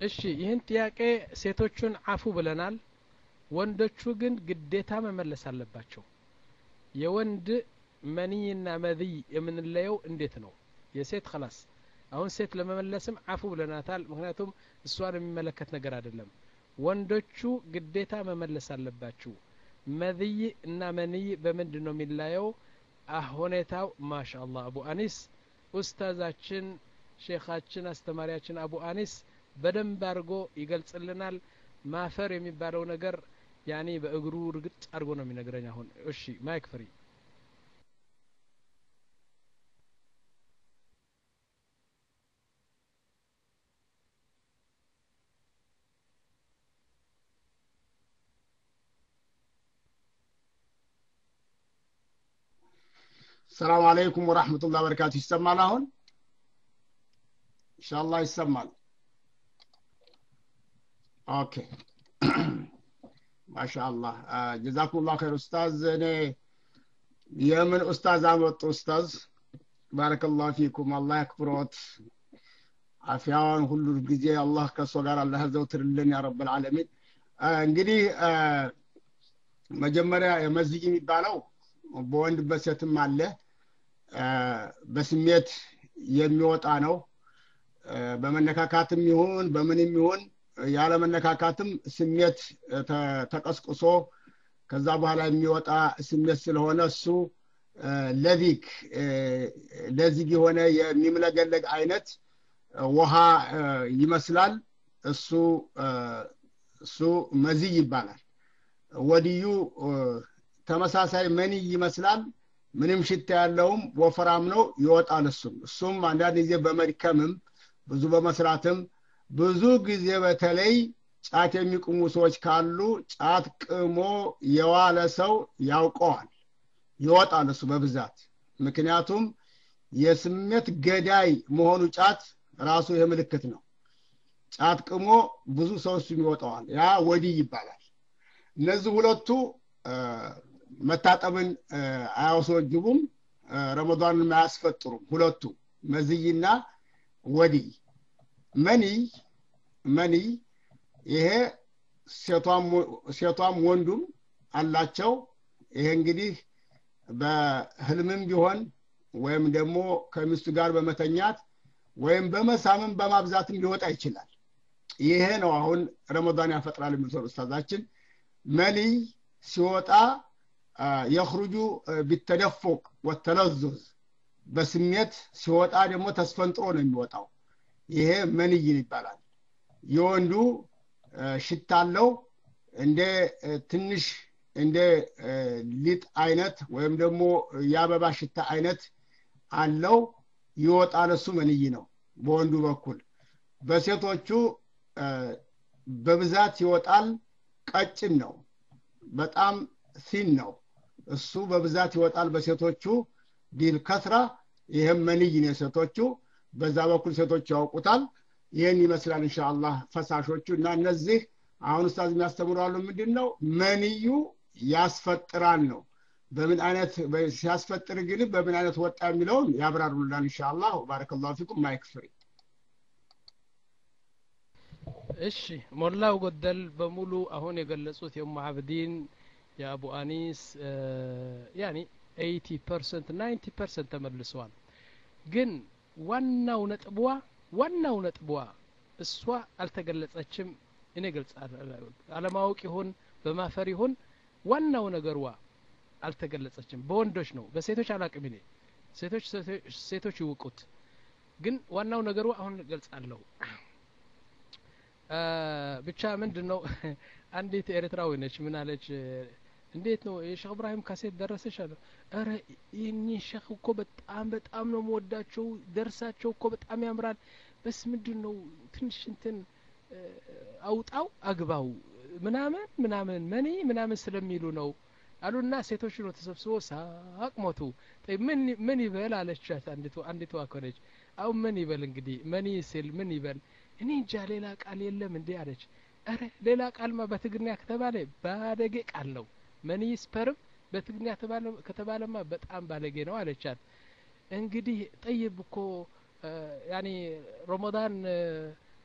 እሺ ይህን ጥያቄ ሴቶቹን አፉ ብለናል ወንዶቹ ግን ግዴታ መመለስ አለባቸው የወንድ መንይና መዝይ የምንለየው እንዴት ነው የሴት ከላስ አሁን ሴት ለመመለስም አፉ ብለናታል ምክንያቱም እሷን የሚመለከት ነገር አይደለም ወንዶቹ ግዴታ መመለስ አለባችሁ መዝይ እና መንይ በምንድን ነው የሚለየው ሁኔታው ማሻ አላህ አቡ አኒስ ኡስታዛችን ሼኻችን አስተማሪያችን አቡ አኒስ በደንብ አድርጎ ይገልጽልናል ማፈር የሚባለው ነገር ያኔ በእግሩ ርግጥ አድርጎ ነው የሚነግረኝ አሁን እሺ ማይክ ፍሪ ሰላም አለይኩም ወራህመቱላህ በረካቱ ይሰማል አሁን ኢንሻአላህ ይሰማል ኦኬ ማሻአላህ ጀዛኩሙላህ ኸይር ኡስታዝ እኔ የምን ኡስታዝ አመጡ ኡስታዝ ባረከላሁ ፊኩም አላህ ያክብሮት አፊያዋን ሁሉ ጊዜ አላህ ከእሱ ጋር አላህ ያዘውትርልን ያ ረብ ልዓለሚን እንግዲህ መጀመሪያ የመዝይ የሚባለው በወንድ በሴትም አለ በስሜት የሚወጣ ነው በመነካካትም ይሁን በምንም ይሁን ያለ መነካካትም ስሜት ተቀስቅሶ ከዛ በኋላ የሚወጣ ስሜት ስለሆነ እሱ ለዚክ ለዚግ የሆነ የሚምለገለግ አይነት ውሃ ይመስላል እሱ እሱ መዝይ ይባላል ወዲዩ ተመሳሳይ መኒ ይመስላል ምንም ሽታ ያለውም ወፈራም ነው ይወጣል እሱም እሱም አንዳንድ ጊዜ በመድከምም ብዙ በመስራትም ብዙ ጊዜ በተለይ ጫት የሚቅሙ ሰዎች ካሉ ጫት ቅሞ የዋለ ሰው ያውቀዋል ይወጣል እሱ በብዛት ምክንያቱም የስሜት ገዳይ መሆኑ ጫት ራሱ ይህ ምልክት ነው ጫት ቅሞ ብዙ ሰው እሱም ይወጣዋል ያ ወዲህ ይባላል እነዚህ ሁለቱ መታጠብን አያስወጅቡም ረመዷንን አያስፈጥሩም ሁለቱ መዝይና ወዲህ መኒይ መኒይ ይሄ ሴቷም ወንዱም አላቸው ይሄ እንግዲህ በህልምም ቢሆን ወይም ደግሞ ከሚስቱ ጋር በመተኛት ወይም በመሳምም በማብዛትም ሊወጣ ይችላል ይሄ ነው አሁን ረመዳን ያፈጥራል የሚሰሩ ኡስታዛችን መንይ ሲወጣ የኽሩጁ ቢተደፉቅ ወተለዙዝ በስሜት ሲወጣ ደግሞ ተስፈንጥሮ ነው የሚወጣው ይሄ መንይን ይባላል የወንዱ ሽታ አለው እንደ ትንሽ እንደ ሊጥ አይነት ወይም ደግሞ የአበባ ሽታ አይነት አለው ይወጣል እሱ መንይ ነው በወንዱ በኩል በሴቶቹ በብዛት ይወጣል ቀጭን ነው በጣም ሲን ነው እሱ በብዛት ይወጣል በሴቶቹ ቢል ከስራ ይህም መንይ ነው የሴቶቹ በዛ በኩል ሴቶች ያውቁታል ይህን ይመስላል እንሻአላህ ፈሳሾቹ እና እነዚህ አሁን ኡስታዝ የሚያስተምራሉ ምንድን ነው መንዩ ያስፈጥራል ነው በምን አይነት ሲያስፈጥር ግን በምን አይነት ወጣ የሚለውን ያብራሩላል እንሻአላህ ባረከላሁ ፊኩም ማይክ ፍሪ እሺ ሞላው ጎደል በሙሉ አሁን የገለጹት የሙ አብዲን የአቡ አኒስ ያኒ ኤይቲ ፐርሰንት ናይንቲ ፐርሰንት ተመልሰዋል ግን ዋናው ነጥቧ ዋናው ነጥቧ እሷ አልተገለጸችም እኔ ገልጽ አለማወቅ ይሁን በማፈር ይሁን ዋናው ነገርዋ አልተገለጸችም በወንዶች ነው በሴቶች አላቅም እኔ ሴቶች ሴቶች ይውቁት ግን ዋናው ነገሩ አሁን ገልጻለሁ ብቻ ምንድን ነው አንዲት ኤርትራዊ ነች ምን አለች እንዴት ነው የሼክ እብራሂም ካሴት ደረሰሽ አለ ረ ይህኒ ሼክ እኮ በጣም በጣም ነው መወዳቸው ደርሳቸው እኮ በጣም ያምራል በስ ምንድን ነው ትንሽ እንትን አውጣው አግባው ምናምን ምናምን መኒ ምናምን ስለሚሉ ነው አሉና ሴቶች ነው ተሰብስቦ ሳቅ ሞቱ ምን ይበል አለቻት አንዲቱ አንዲቱ አኮነች አሁን ምን ይበል እንግዲህ መኒ ሲል ምን ይበል እኔ እንጃ ሌላ ቃል የለም እንዴ አለች ረ ሌላ ቃልማ በትግርኛ ከተባለ ባለጌ ቃል ነው መኒ ስፐርም በትግርኛ ከተባለማ በጣም ባለጌ ነው አለቻት እንግዲህ ጠይብ እኮ ያኒ ረመዳን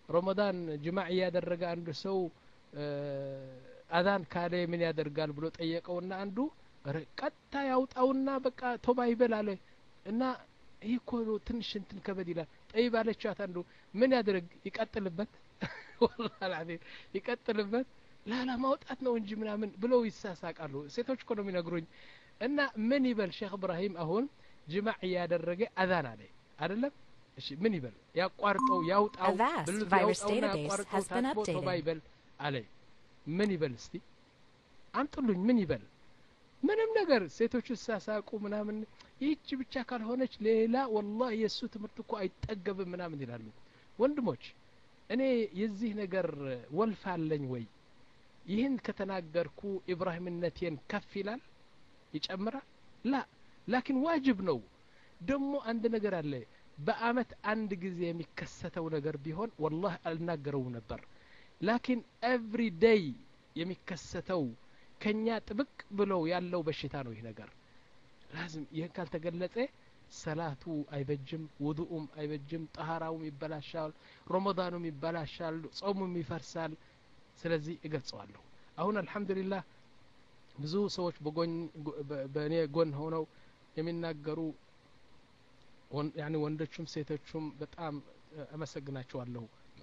ረመዳን ጅማዕ እያደረገ አንዱ ሰው አዛን ካለ ምን ያደርጋል ብሎ ጠየቀውና አንዱ ቀጥታ ያውጣውና በቃ ቶባ ይበል አለ እና ይህ እኮ ትንሽ እንትን ከበድ ይላል ጠይብ አለቻት አንዱ ምን ያደርግ ይቀጥልበት ወላሂ ይቀጥልበት ላላ ማውጣት ነው እንጂ ምናምን ብለው ይሳሳቃሉ ሴቶች እኮ ነው የሚነግሩኝ እና ምን ይበል ሼክ እብራሂም አሁን ጅማዕ እያደረገ አዛን አለ አይደለም እሺ ምን ይበል ያቋርጠው ያውጣው ብልቱ ያውጣውና ያቋርጠው ታጥቦ ቶባ ይበል አለ ምን ይበል እስቲ አምጡልኝ ምን ይበል ምንም ነገር ሴቶቹ ሳሳቁ ምናምን ይህች ብቻ ካልሆነች ሌላ ወላሂ የእሱ ትምህርት እኮ አይጠገብም ምናምን ይላሉ ወንድሞች እኔ የዚህ ነገር ወልፍ አለኝ ወይ ይህን ከተናገርኩ ኢብራሂምነቴን ከፍ ይላል ይጨምራል ላ ላኪን ዋጅብ ነው ደግሞ አንድ ነገር አለ በአመት አንድ ጊዜ የሚከሰተው ነገር ቢሆን ወላህ አልናገረውም ነበር ላኪን ኤቭሪ ዴይ የሚከሰተው ከኛ ጥብቅ ብለው ያለው በሽታ ነው ይህ ነገር ላዝም ይህን ካልተገለጸ ሰላቱ አይበጅም ውዱኡም አይበጅም ጠሃራውም ይበላሻል ረመዳኑም ይበላሻል ጾሙም ይፈርሳል ስለዚህ እገልጸዋለሁ አሁን አልሐምዱሊላህ ብዙ ሰዎች በጎን በእኔ ጎን ሆነው የሚናገሩ ያኒ ወንዶቹም ሴቶቹም በጣም አመሰግናቸዋለሁ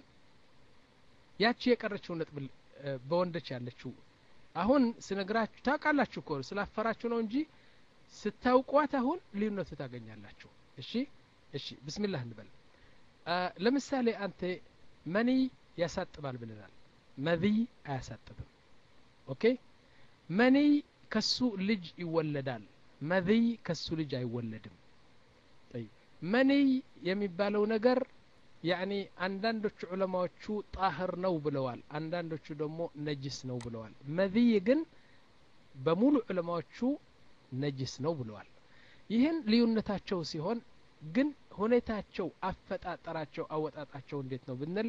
ያቺ የቀረችው ነጥብ በወንዶች ያለችው አሁን ስነግራችሁ ታውቃላችሁ እኮ ስላፈራችሁ ነው እንጂ ስታውቋት አሁን ልዩነቱ ታገኛላችሁ እሺ እሺ ብስሚላህ እንበል ለምሳሌ አንተ መኒ ያሳጥባል ብለናል መذይ አያሳጥብም ኦኬ መኒ ከሱ ልጅ ይወለዳል መذይ ከሱ ልጅ አይወለድም መኒይ የሚባለው ነገር ያኒ አንዳንዶቹ ዑለማዎቹ ጣህር ነው ብለዋል አንዳንዶቹ ደግሞ ነጅስ ነው ብለዋል መذይ ግን በሙሉ ዑለማዎቹ ነጅስ ነው ብለዋል ይህን ልዩነታቸው ሲሆን ግን ሁኔታቸው አፈጣጠራቸው አወጣጣቸው እንዴት ነው ብንል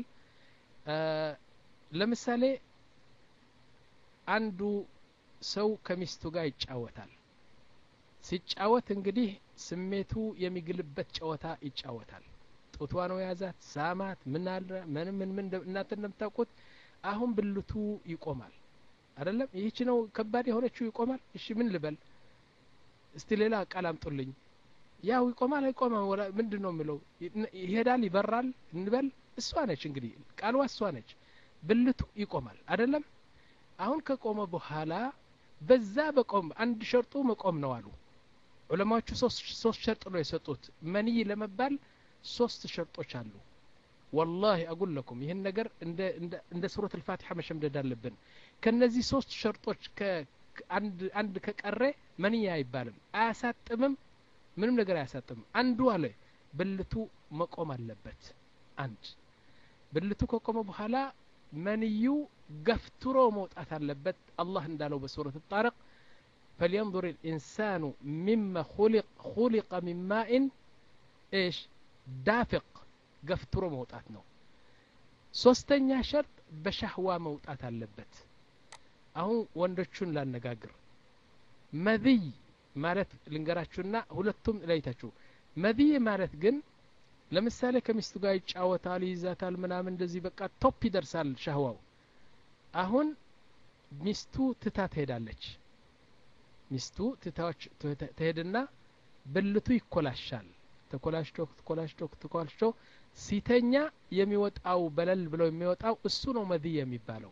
ለምሳሌ አንዱ ሰው ከሚስቱ ጋር ይጫወታል ሲጫወት እንግዲህ ስሜቱ የሚግልበት ጨዋታ ይጫወታል ጡቷ ነው የያዛት ሳማት ምን አለ ምን ምን ምን እናንተ እንደምታውቁት አሁን ብልቱ ይቆማል አይደለም ይህች ነው ከባድ የሆነችው ይቆማል እሺ ምን ልበል እስቲ ሌላ ቃል አምጡልኝ ያው ይቆማል አይቆማም ምንድን ነው የሚለው ይሄዳል ይበራል እንበል እሷ ነች እንግዲህ ቃልዋ እሷ ነች ብልቱ ይቆማል አይደለም አሁን ከቆመ በኋላ በዛ በቆም አንድ ሸርጡ መቆም ነው አሉ ዑለማዎቹ ሶስት ሸርጥ ነው የሰጡት መንይ ለመባል ሶስት ሸርጦች አሉ ወላሂ አጉል ለኩም ይህን ነገር እንደ ሱረት ልፋቲሐ መሸምደድ አለብን ከነዚህ ሶስት ሸርጦች አንድ ከቀረ መንይ አይባልም አያሳጥምም ምንም ነገር አያሳጥምም አንዱ አለ ብልቱ መቆም አለበት አንድ ብልቱ ከቆመ በኋላ መንዩ ገፍትሮ መውጣት አለበት አላህ እንዳለው በሱረት ጣረቅ فلينظر الإنسان مما خلق خلق من ماء إيش دافق ገፍትሮ መውጣት ነው ሶስተኛ ሸርጥ በሻህዋ መውጣት አለበት አሁን ወንዶቹን ላነጋግር መذይ ማለት ልንገራችሁና ሁለቱም ለይታችሁ መذይ ማለት ግን ለምሳሌ ከሚስቱ ጋር ይጫወታል ይይዛታል ምናምን እንደዚህ በቃ ቶፕ ይደርሳል ሻህዋው አሁን ሚስቱ ትታ ትሄዳለች ሚስቱ ትታዎች ትሄድና ብልቱ ይኮላሻል ተኮላሽቶ ተኮላሽቶ ተኮላሽቶ ሲተኛ የሚወጣው በለል ብለው የሚወጣው እሱ ነው መذይ የሚባለው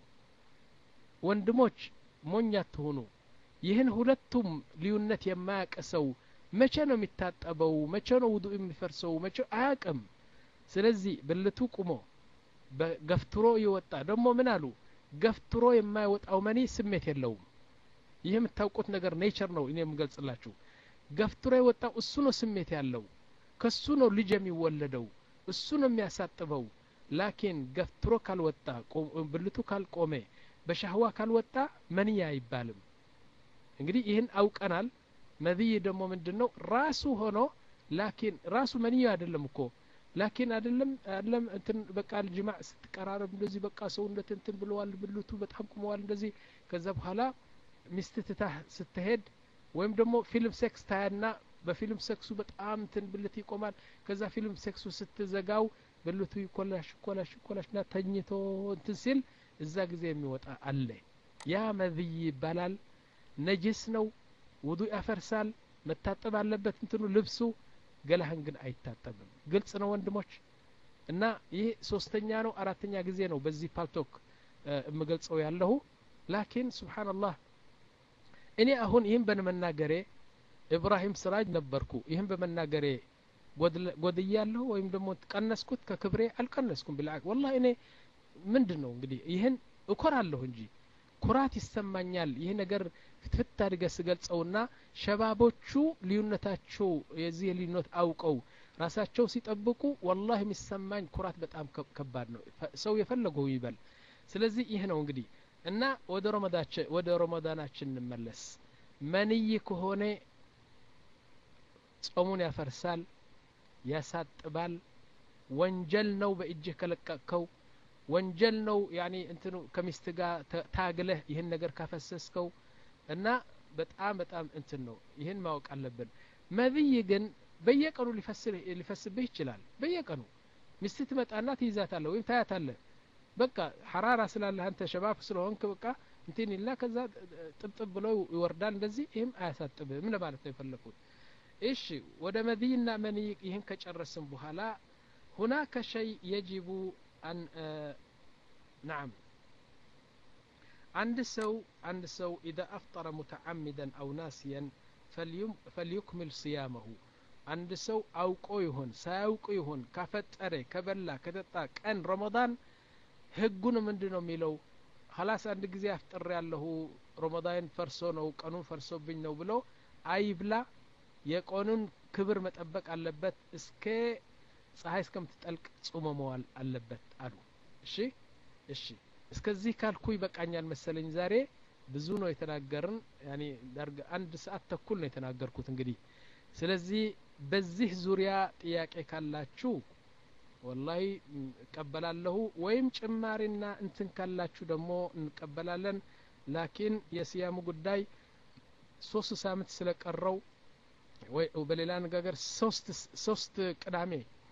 ወንድሞች ሞኝ አትሆኑ ይህን ሁለቱም ልዩነት የማያውቅ ሰው መቼ ነው የሚታጠበው መቼ ነው ውዱ የሚፈርሰው መቼ አያቅም ስለዚህ ብልቱ ቁሞ ገፍትሮ ይወጣ ደግሞ ምን አሉ ገፍትሮ የማይወጣው መኒ ስሜት የለውም ይህ የምታውቁት ነገር ኔቸር ነው እኔ የምገልጽላችሁ ገፍትሮ የወጣው እሱ ነው ስሜት ያለው ከሱ ነው ልጅ የሚወለደው እሱ ነው የሚያሳጥበው ላኪን ገፍትሮ ካልወጣ ብልቱ ካልቆመ በሻህዋ ካልወጣ መንያ አይባልም እንግዲህ ይህን አውቀናል መذይ ደግሞ ምንድን ነው ራሱ ሆኖ ላኪን ራሱ መንያ አይደለም እኮ ላኪን አይደለም አይደለም እንትን በቃ ጅማዕ ስትቀራረብ እንደዚህ በቃ ሰውነት እንትን ብለዋል ብልቱ በጣም ቁመዋል እንደዚህ ከዛ በኋላ ሚስት ትታህ ስትሄድ ወይም ደግሞ ፊልም ሴክስ ታያና በፊልም ሴክሱ በጣም እንትን ብልት ይቆማል ከዛ ፊልም ሴክሱ ስትዘጋው ብልቱ ይኮላሽ ይኮላሽ ይኮላሽ ና ተኝቶ እንትን ሲል እዛ ጊዜ የሚወጣ አለ ያ መዝይ ይባላል ነጅስ ነው ውዱ ያፈርሳል መታጠብ አለበት እንትኑ ልብሱ ገላህን ግን አይታጠብም ግልጽ ነው ወንድሞች እና ይህ ሶስተኛ ነው አራተኛ ጊዜ ነው በዚህ ፓልቶክ የምገልጸው ያለሁ ላኪን ስብሓንላህ እኔ አሁን ይህን በመናገሬ ኢብራሂም ስራጅ ነበርኩ ይህን በመናገሬ ጎድያለሁ ወይም ደግሞ ቀነስኩት ከክብሬ አልቀነስኩም ብላ ወላ እኔ ምንድን ነው እንግዲህ ይህን እኮራለሁ እንጂ ኩራት ይሰማኛል ይህ ነገር ፍትፍት አድገ ስገልጸውና ሸባቦቹ ልዩነታቸው የዚህ ልዩነት አውቀው ራሳቸው ሲጠብቁ ወላህ የሚሰማኝ ኩራት በጣም ከባድ ነው ሰው የፈለገው ይበል ስለዚህ ይህ ነው እንግዲህ እና ወደ ረመዳችን ወደ ረመዳናችን እንመለስ መንይ ከሆነ ጾሙን ያፈርሳል ያሳጥባል ወንጀል ነው በእጅህ ከለቀቅከው ወንጀል ነው ያኒ እንትኑ ከሚስት ጋር ታግለህ ይህን ነገር ካፈሰስከው እና በጣም በጣም እንትን ነው ይህን ማወቅ አለብን መብይ ግን በየቀኑ ሊፈስብህ ይችላል በየቀኑ ሚስት ትመጣና ትይዛታለህ ወይም ታያታለህ በቃ ሐራራ ስላለህ አንተ ሸባብ ስለሆንክ በቃ እንትን ይልና ከዛ ጥብጥብ ብለው ይወርዳል እንደዚህ ይህም አያሳጥብህም ለማለት ነው የፈለኩት እሺ ወደ መድይና መንይ ይህን ከጨረስን በኋላ ሁናከ ሸይ የጅቡ አን ናም አንድ ሰው አንድ ሰው ኢዛ አፍጠረ ሙተዓሚደን አው ናሲየን ፈልዩክሚል ስያመሁ አንድ ሰው አውቆ ይሆን ሳያውቅ ይሆን ካፈጠረ ከበላ ከጠጣ ቀን ረመዳን ህጉን ምንድን ነው የሚለው ሀላስ አንድ ጊዜ አፍጥር ያለሁ ረመዳን ፈርሶ ነው ቀኑን ፈርሶብኝ ነው ብሎ አይብላ የቀኑን ክብር መጠበቅ አለበት እስከ ፀሐይ እስከምትጠልቅ ጾመ መዋል አለበት አሉ እሺ እሺ እስከዚህ ካልኩ ይበቃኛል መሰለኝ ዛሬ ብዙ ነው የተናገርን ያኔ አንድ ሰዓት ተኩል ነው የተናገርኩት እንግዲህ ስለዚህ በዚህ ዙሪያ ጥያቄ ካላችሁ ወላሂ እቀበላለሁ ወይም ጭማሪና እንትን ካላችሁ ደግሞ እንቀበላለን ላኪን የስያሙ ጉዳይ ሶስት ሳምንት ስለቀረው ወይ በሌላ አነጋገር ሶስት ሶስት ቅዳሜ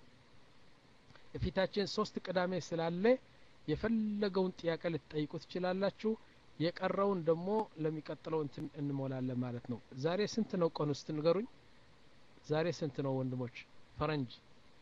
የፊታችን ሶስት ቅዳሜ ስላለ የፈለገውን ጥያቄ ልትጠይቁ ትችላላችሁ የቀረውን ደግሞ ለሚቀጥለው እንትን እንሞላለን ማለት ነው ዛሬ ስንት ነው ቀኑ ውስጥ ንገሩኝ ዛሬ ስንት ነው ወንድሞች ፈረንጅ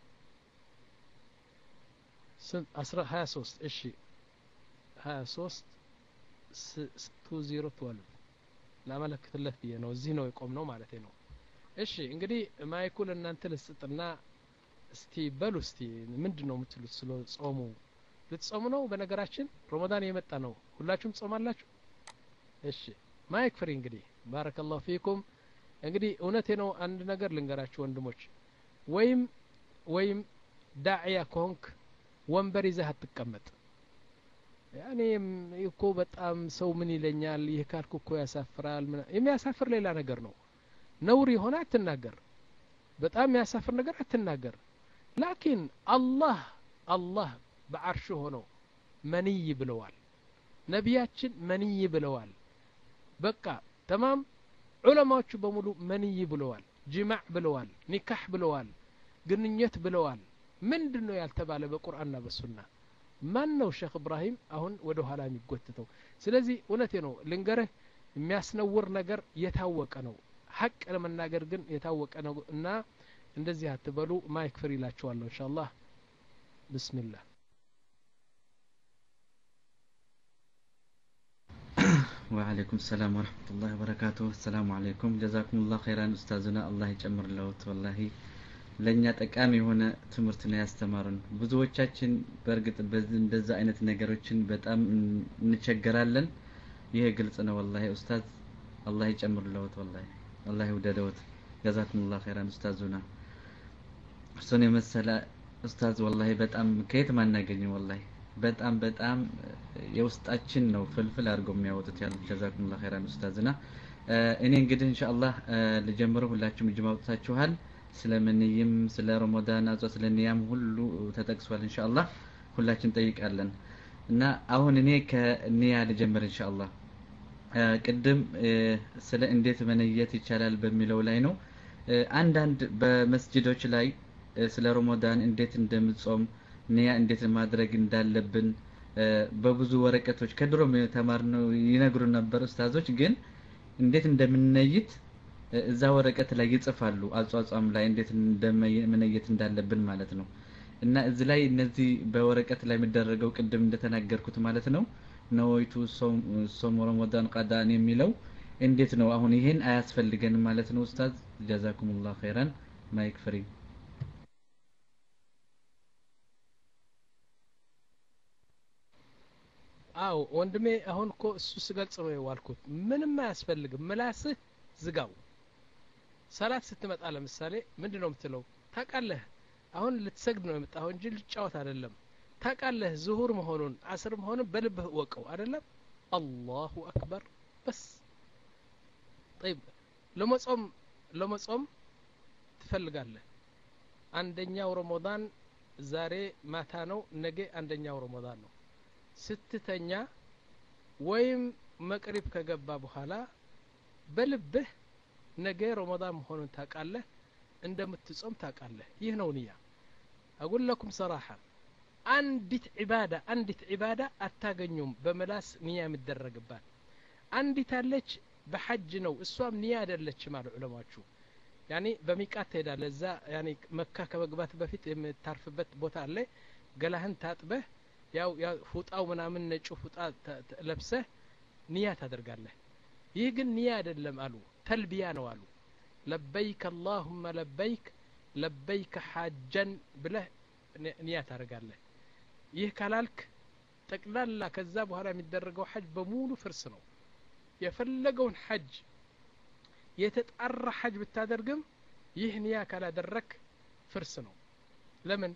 አስራ ሀያ ሶስት እሺ ሀያ ሶስት ቱ ዚሮ ትወልቭ ላመለክትለት ብዬ ነው እዚህ ነው የቆም ነው ማለት ነው እሺ እንግዲህ ማይኩ ለእናንተ ልስጥና እስቲ በሉ እስቲ ምንድን ነው የምትሉት ስለ ጾሙ ልትጾሙ ነው በነገራችን ረመዳን የመጣ ነው ሁላችሁም ጾማላችሁ እሺ ማይክ ፍሪ እንግዲህ ባረከላሁ ፊኩም እንግዲህ እውነቴ ነው አንድ ነገር ልንገራችሁ ወንድሞች ወይም ወይም ዳዕያ ከሆንክ ወንበር ይዘህ አትቀመጥ ያኔ እኮ በጣም ሰው ምን ይለኛል ይህ ካልኩ እኮ ያሳፍራል የሚያሳፍር ሌላ ነገር ነው ነውር የሆነ አትናገር በጣም የሚያሳፍር ነገር አትናገር ላኪን አላህ አላህ በአርሽ ሆኖ መንይ ብለዋል ነቢያችን መንይ ብለዋል በቃ ተማም ዑለማዎቹ በሙሉ መንይ ብለዋል ጅማዕ ብለዋል ኒካህ ብለዋል ግንኙነት ብለዋል ምንድን ነው ያልተባለ በቁርአንና በሱና ማን ነው ሼክ እብራሂም አሁን ወደ ኋላ የሚጎትተው ስለዚህ እውነቴ ነው ልንገርህ የሚያስነውር ነገር የታወቀ ነው ሀቅ ለመናገር ግን የታወቀ ነው እና እንደዚህ አትበሉ ማይክ ፍሪ ይላችኋለሁ እንሻ አላህ ብስሚላህ وعليكم السلام ورحمة الله وبركاته السلام عليكم جزاكم الله خيرا أستاذنا الله يጨምር ለውት والله ለእኛ ጠቃሚ የሆነ ትምህርት ነው ያስተማሩን ብዙዎቻችን በእርግጥ እንደዛ አይነት ነገሮችን በጣም እንቸገራለን ይሄ ግልጽ ነው ወላሂ ኡስታዝ አላህ ይጨምር ለውት ወላሂ አላህ ይውደደውት ጀዛኩም ላ ኸይራን ኡስታዙና እሱን የመሰለ ኡስታዝ ወላሂ በጣም ከየት ማናገኝ ወላሂ በጣም በጣም የውስጣችን ነው ፍልፍል አድርገው የሚያወጡት ያሉት ጀዛኩም ላ ኸይራን ኡስታዝና እኔ እንግዲህ እንሻአላህ ልጀምረው ሁላችሁም እጅ ማውጣታችኋል ስለ ምንይም ስለ ረመዳን አዟ ስለ ኒያም ሁሉ ተጠቅሷል እንሻአላህ ሁላችን ጠይቃለን እና አሁን እኔ ከኒያ ልጀምር እንሻአላህ ቅድም ስለ እንዴት መነየት ይቻላል በሚለው ላይ ነው አንዳንድ በመስጅዶች ላይ ስለ ረመዳን እንዴት እንደምጾም ንያ እንዴት ማድረግ እንዳለብን በብዙ ወረቀቶች ከድሮም የተማርነው ይነግሩን ነበር ኡስታዞች። ግን እንዴት እንደምንነይት እዛ ወረቀት ላይ ይጽፋሉ። አጿጿም ላይ እንዴት እንደመነየት እንዳለብን ማለት ነው። እና እዚህ ላይ እነዚህ በወረቀት ላይ የሚደረገው ቅድም እንደተናገርኩት ማለት ነው ነወይቱ ሶም ረመዳን ቀዳን የሚለው እንዴት ነው? አሁን ይሄን አያስፈልገንም ማለት ነው ኡስታዝ። ጀዛኩሙላህ ኸይራን። ማይክ ፍሪ አው ወንድሜ አሁን እኮ እሱ ስገልጽ ነው የዋልኩት። ምንም አያስፈልግም። ምላስህ ዝጋው። ሰላት ስትመጣ ለምሳሌ ምንድን ነው የምትለው? ታውቃለህ አሁን ልትሰግድ ነው የመጣኸው እንጂ ልጫወት አይደለም። ታውቃለህ ዝሁር መሆኑን አስር መሆኑን በልብህ እወቀው አይደለም። አላሁ አክበር በስ ጠይብ ለመጾም ለመጾም ትፈልጋለህ። አንደኛው ረመዳን ዛሬ ማታ ነው፣ ነገ አንደኛው ረመዳን ነው። ስትተኛ ወይም መቅሪብ ከገባ በኋላ በልብህ ነገ ረመዳን መሆኑን ታውቃለህ፣ እንደምትጾም ታውቃለህ። ይህ ነው ንያ። አጉል ለኩም ሰራሐ አንዲት ዒባዳ አንዲት ዒባዳ አታገኙም በምላስ ንያ የሚደረግባት አንዲት አለች በሐጅ ነው እሷም ንያ አይደለችም አሉ ዑለማዎቹ ያኔ በሚቃት ትሄዳለህ እዛ ያኔ መካ ከመግባት በፊት የምታርፍበት ቦታ አለ ገላህን ታጥበህ ያው ፉጣው ምናምን ነጩ ፉጣ ለብሰህ ንያ ታደርጋለህ ይህ ግን ንያ አይደለም አሉ ተልቢያ ነው አሉ ለበይክ አላሁመ ለበይክ ለበይከ ሐጀን ብለህ ንያ ታደርጋለህ ይህ ካላልክ ጠቅላላ ከዛ በኋላ የሚደረገው ሐጅ በሙሉ ፍርስ ነው የፈለገውን ሐጅ የተጣራ ሐጅ ብታደርግም ይህ ንያ ካላደረክ ፍርስ ነው ለምን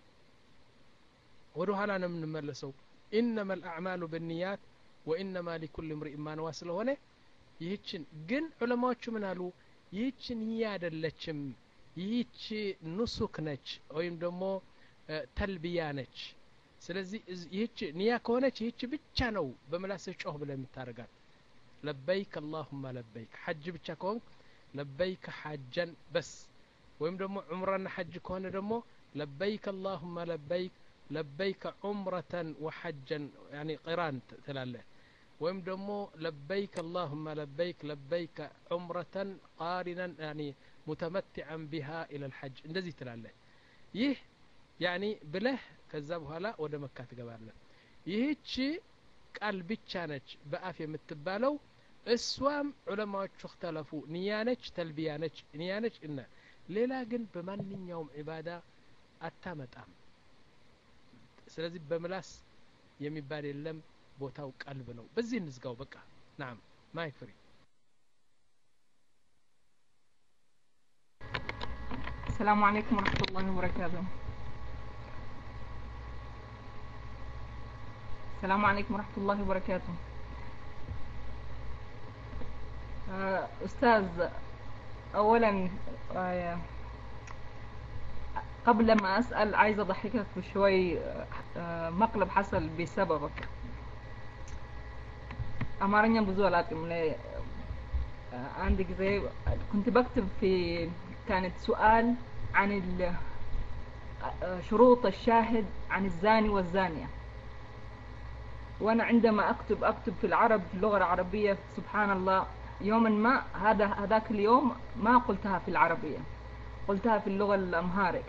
ወደ ኋላ ነው የምንመለሰው ኢነማ ልአዕማሉ ብንያት ወኢነማ ሊኩል ምርኢን ማንዋ ስለሆነ ይህችን ግን ዑለማዎቹ ምን አሉ ይህች ንያ አይደለችም ይህች ኑሱክ ነች ወይም ደግሞ ተልቢያ ነች ስለዚህ ይህች ንያ ከሆነች ይህች ብቻ ነው በምላስህ ጮህ ብለህ የምታደርጋት ለበይክ አላሁማ ለበይክ ሐጅ ብቻ ከሆንክ ለበይክ ሐጀን በስ ወይም ደግሞ ዑምራና ሐጅ ከሆነ ደግሞ ለበይክ አላሁማ ለበይክ ለበይከ ዑምረተን ወሐጀን ያኒ ቂራን ትላለህ ወይም ደግሞ ለበይክ አላሁማ ለበይክ ለበይከ ዑምረተን ቃሪነን ያኒ ሙተመትዐን ቢሃ ኢለ ልሐጅ እንደዚህ ትላለህ ይህ ያኒ ብለህ ከዛ በኋላ ወደ መካ ትገባለህ ይህች ቃል ብቻ ነች በአፍ የምትባለው እሷም ዑለማዎቹ እክተለፉ ንያ ነች ተልቢያ ነች ንያ ነች እና ሌላ ግን በማንኛውም ዒባዳ አታመጣም ስለዚህ በምላስ የሚባል የለም ቦታው ቀልብ ነው በዚህ እንዝጋው በቃ ናም ማይክ ፍሪ السلام عليكم ورحمة الله وبركاته السلام عليكم ورحمة الله وبركاته آه، أستاذ أولا آه، قبل ما أسأل عايزة أضحكك بشوي آه، مقلب حصل بسببك أمارنيا بزولات من عندك زي كنت بكتب في كانت سؤال عن ال- شروط الشاهد عن الزاني والزانية وأنا عندما أكتب أكتب في العرب في اللغة العربية سبحان الله يوما ما هذا هذاك اليوم ما قلتها في العربية قلتها في اللغة الأمهارك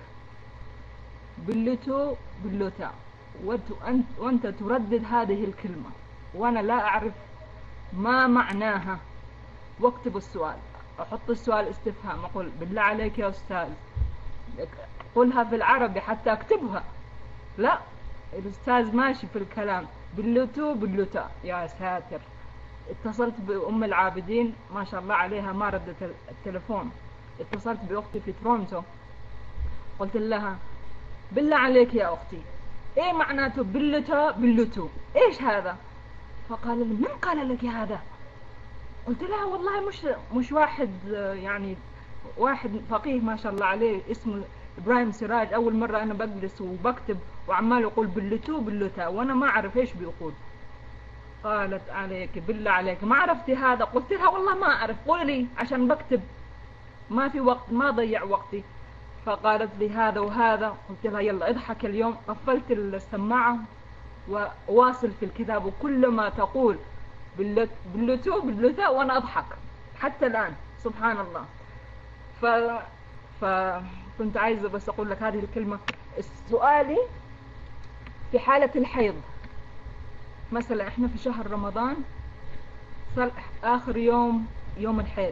بلتو بلوتا وأنت أنت- وأنت تردد هذه الكلمة وأنا لا أعرف ما معناها واكتب السؤال أحط السؤال استفهام أقول بالله عليك يا أستاذ قلها في العربي حتى أكتبها لا الأستاذ ماشي في الكلام بلوتو بلوتا يا ساتر اتصلت بأم العابدين ما شاء الله عليها ما ردت التلفون اتصلت بأختي في تورونتو قلت لها بالله عليك يا أختي إيه معناته بلوتا بلوتو إيش هذا فقال لي من قال لك هذا قلت لها والله مش مش واحد آه، يعني واحد فقيه ما شاء الله عليه اسمه ابراهيم سراج اول مره انا بجلس وبكتب وعمال يقول بلتو بلتا وانا ما اعرف ايش بيقول قالت عليك بالله عليك ما عرفتي هذا قلت لها والله ما اعرف قولي عشان بكتب ما في وقت ما ضيع وقتي فقالت لي هذا وهذا قلت لها يلا اضحك اليوم قفلت السماعة وواصل في الكتاب وكل ما تقول باللت- باللتو باللتاء وانا اضحك حتى الان سبحان الله ف فكنت عايزة بس اقول لك هذه الكلمة سؤالي في حالة الحيض مثلا احنا في شهر رمضان صار اخر يوم يوم الحيض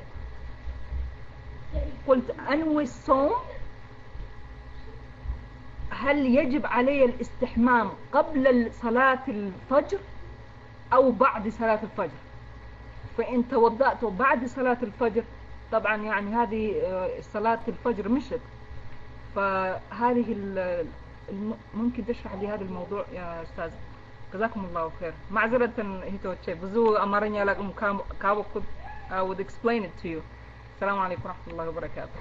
قلت انوي الصوم هل يجب علي الاستحمام قبل صلاة الفجر او بعد صلاة الفجر فان توضأت بعد صلاة الفجر طبعا يعني هذه آه، صلاة الفجر مشت فهذه ال- الم- ممكن تشرح لي هذا الموضوع يا استاذ جزاكم الله خير معذرة هيتو بزو أمرني لكم كابو I would explain it to you السلام عليكم ورحمة الله وبركاته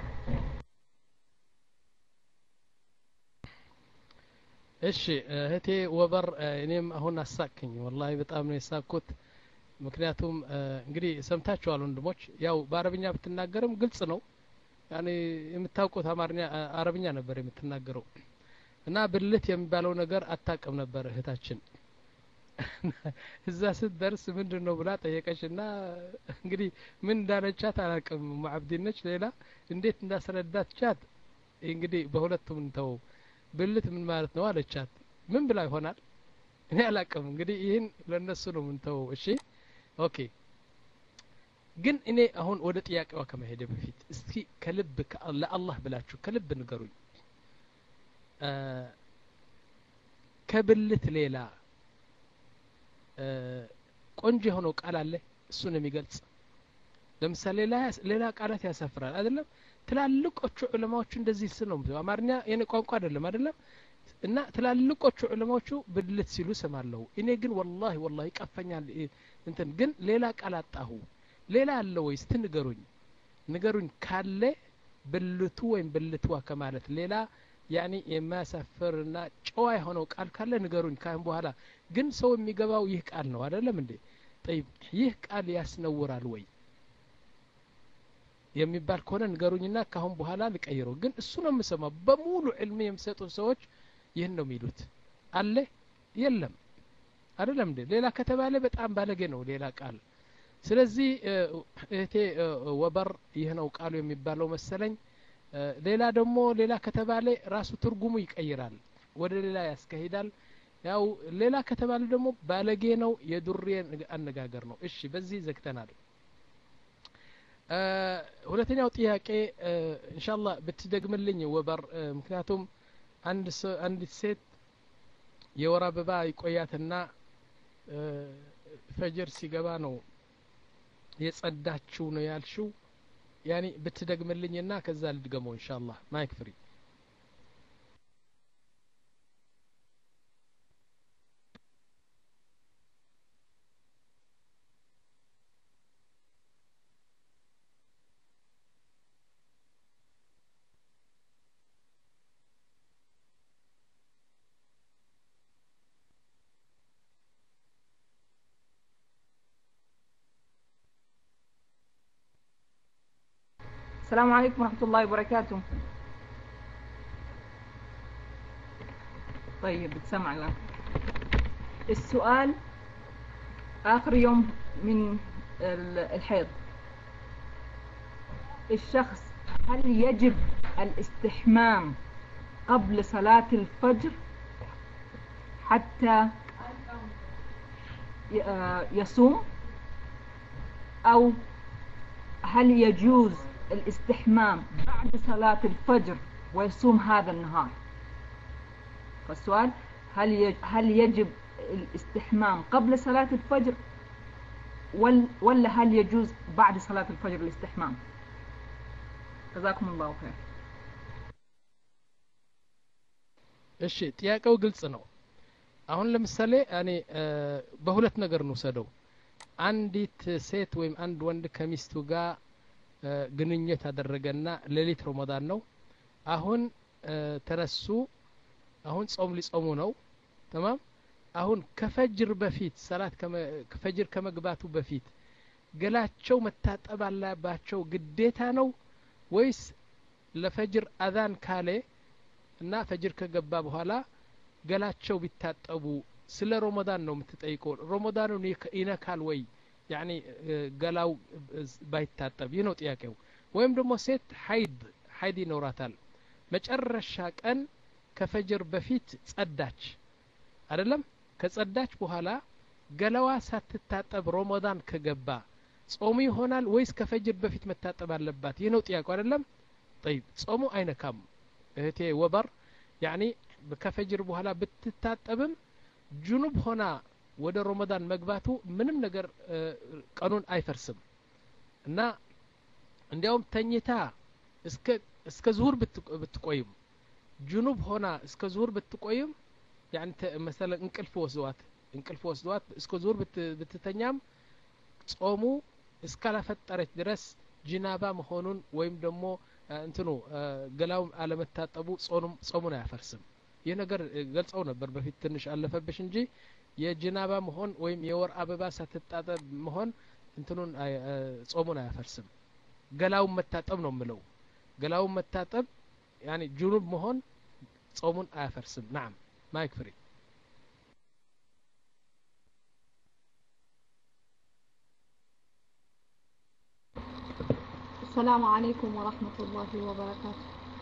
እሺ እህቴ ወበር እ፣ እኔም አሁን አሳቅኝ ወላሂ በጣም ነው የሳቅኩት ምክንያቱም እ፣ እንግዲህ ሰምታችኋል ወንድሞች ያው በአረብኛ ብትናገርም ግልጽ ነው ያኔ የምታውቁት አማርኛ እ፣ አረብኛ ነበር የምትናገረው እና ብልት የሚባለው ነገር አታቅም ነበር እህታችን እዛ ስትደርስ ምንድን ነው ብላ ጠየቀች እና እንግዲህ ምን እንዳለቻት አላቅም ሙዓብዲነች ሌላ እንዴት እንዳስረዳቻት እንግዲህ በሁለቱም እንተወው ብልት ምን ማለት ነው አለቻት ምን ብላ ይሆናል እኔ አላቅም እንግዲህ ይህን ለእነሱ ነው ምንተወው እሺ ኦኬ ግን እኔ አሁን ወደ ጥያቄዋ ከመሄደ በፊት እስቲ ከልብ ከ- ለአላህ ብላችሁ ከልብ ንገሩኝ እ፣ ከብልት ሌላ እ፣ ቆንጆ የሆነው ቃል አለ እሱን የሚገልጽ ለምሳሌ ሌላ ሌላ ቃላት ያሰፍራል አይደለም ትላልቆቹ ዑለማዎቹ እንደዚህ ስ ነው የምትለው። አማርኛ የኔ ቋንቋ አይደለም አይደለም እና ትላልቆቹ ዑለማዎቹ ብልት ሲሉ ስማለሁ እኔ ግን ወላሂ ወላሂ ይቀፈኛል እ፣ እንትን ግን ሌላ ቃል አጣሁ ሌላ አለ ወይ እስቲ ንገሩኝ ንገሩኝ ካለ ብልቱ ወይም ብልትዋ ከማለት ሌላ ያኒ የማያሳፍርና ጨዋ የሆነው ቃል ካለ ንገሩኝ ካሁን በኋላ ግን ሰው የሚገባው ይህ ቃል ነው አይደለም እንዴ ጠይብ ይህ ቃል ያስነውራል ወይ የሚባል ከሆነ ንገሩኝና ካሁን በኋላ ልቀይረው ግን እሱ ነው የምሰማው በሙሉ ዕልም የሚሰጡ ሰዎች ይህን ነው የሚሉት አለ የለም አይደለም እንዴ ሌላ ከተባለ በጣም ባለጌ ነው ሌላ ቃል ስለዚህ እ፣ እህቴ እ፣ ወበር ይህ ነው ቃሉ የሚባለው መሰለኝ እ፣ ሌላ ደግሞ ሌላ ከተባለ ራሱ ትርጉሙ ይቀይራል ወደ ሌላ ያስካሂዳል ያው ሌላ ከተባለ ደግሞ ባለጌ ነው የዱሬ አነጋገር ነው እሺ በዚህ ዘግተናል እ፣ ሁለተኛው ጥያቄ እ፣ ኢንሻአላህ ብትደግምልኝ ወበር እ፣ ምክንያቱም አንድ ሰ- አንዲት ሴት የወር አበባ ይቆያትና እ፣ ፈጅር ሲገባ ነው የጸዳችው ነው ያልሽው ያኒ ብትደግምልኝና ከዛ ልድገመው ኢንሻአላህ ማይክ ፍሪ السلام عليكم ورحمة الله وبركاته طيب بتسمع الآن السؤال آخر يوم من ال- الحيض الشخص هل يجب الاستحمام قبل صلاة الفجر حتى ي- آه يصوم أو هل يجوز الاستحمام بعد صلاة الفجر ويصوم هذا النهار فالسؤال هل يج- هل يجب الاستحمام قبل صلاة الفجر ولا ولا هل يجوز بعد صلاة الفجر الاستحمام جزاكم الله خير እሺ ጥያቄው ግልጽ ነው አሁን ለምሳሌ እኔ እ፣ በሁለት ነገር እንውሰደው አንዲት ሴት ወይም አንድ ወንድ ከሚስቱ ጋር እ፣ ግንኙነት አደረገና ሌሊት ረመዳን ነው አሁን እ፣ ተነሱ አሁን ጾም ሊጾሙ ነው ተማም አሁን ከፈጅር በፊት ሰላት ከመ- ከፈጅር ከመግባቱ በፊት ገላቸው መታጠብ አለባቸው ግዴታ ነው ወይስ ለፈጅር አዛን ካለ እና ፈጅር ከገባ በኋላ ገላቸው ቢታጠቡ ስለ ሮመዳን ነው የምትጠይቀው ሮመዳኑን ይነካል ወይ ያኒ ገላው ባይታጠብ ይህ ነው ጥያቄው ወይም ደግሞ ሴት ሀይድ ሀይድ ይኖራታል መጨረሻ ቀን ከፈጅር በፊት ጸዳች አይደለም ከጸዳች በኋላ ገላዋ ሳትታጠብ ሮመዳን ከገባ ጾሙ ይሆናል ወይስ ከፈጅር በፊት መታጠብ አለባት ይህ ነው ጥያቄው አይደለም ጠይብ ጾሙ አይነካም እህቴ ወበር ያኒ ከፈጅር በኋላ ብትታጠብም ጁኑብ ሆና ወደ ሮመዳን መግባቱ ምንም ነገር ቀኑን አይፈርስም እና እንዲያውም ተኝታ እስከ እስከ ዙሁር ብትቆይም ጁኑብ ሆና እስከ ዙሁር ብትቆይም ያን መሰለ እንቅልፍ ወስዷት እንቅልፍ ወስዷት እስከ ዙሁር ብትተኛም ጾሙ እስካላፈጠረች ድረስ ጅናባ መሆኑን ወይም ደግሞ እንትኑ ገላው አለመታጠቡ ጾሙን አያፈርስም ይህ ነገር ገልጸው ነበር በፊት ትንሽ አለፈብሽ እንጂ የጅናባ መሆን ወይም የወር አበባ ሳትጣጠብ መሆን እንትኑን ጾሙን አያፈርስም ገላውን መታጠብ ነው ምለው ገላውን መታጠብ ያኒ ጁኑብ መሆን ጾሙን አያፈርስም ናም ማይክ ፍሪ السلام عليكم ورحمة الله وبركاته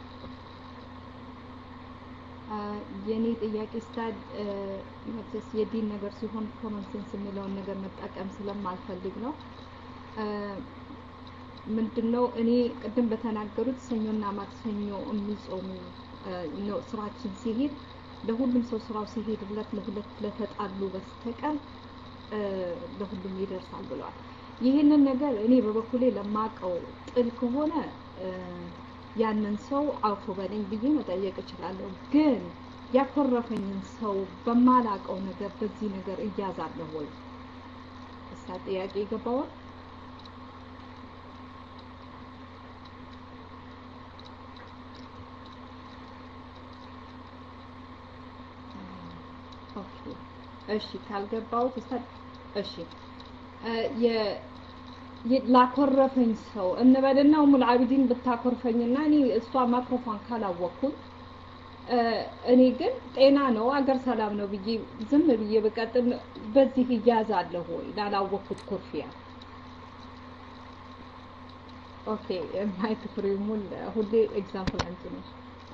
የኔ ጥያቄ ስታድ መቼስ የዲን ነገር ሲሆን ኮመን ሴንስ የሚለውን ነገር መጠቀም ስለማልፈልግ ነው ምንድነው እኔ ቅድም በተናገሩት ሰኞና ማክሰኞ የሚጾሙ ነው ስራችን ሲሄድ ለሁሉም ሰው ስራው ሲሄድለት ለሁለት ለተጣሉ በስተቀር ለሁሉም ይደርሳል ብለዋል ይህንን ነገር እኔ በበኩሌ ለማቀው ጥል ከሆነ ያንን ሰው አውፎ በለኝ ብዬ መጠየቅ እችላለሁ ግን ያኮረፈኝን ሰው በማላቀው ነገር በዚህ ነገር እያዛለሁ ወይ እሳ ጥያቄ ይገባዋል እሺ ካልገባው እሺ ላኮረፈኝ ሰው እንበልና ኡሙል አቢዲን ብታኮርፈኝና እኔ እሷ ማክሮፏን ካላወቅኩኝ እኔ ግን ጤና ነው አገር ሰላም ነው ብዬ ዝም ብዬ በቀጥል በዚህ እያዛለሁ ወይ ላላወቅኩት ኩርፊያ ኦኬ ማይክ ፍሬሙን ሁሌ ኤግዛምፕል አንቺ ነሽ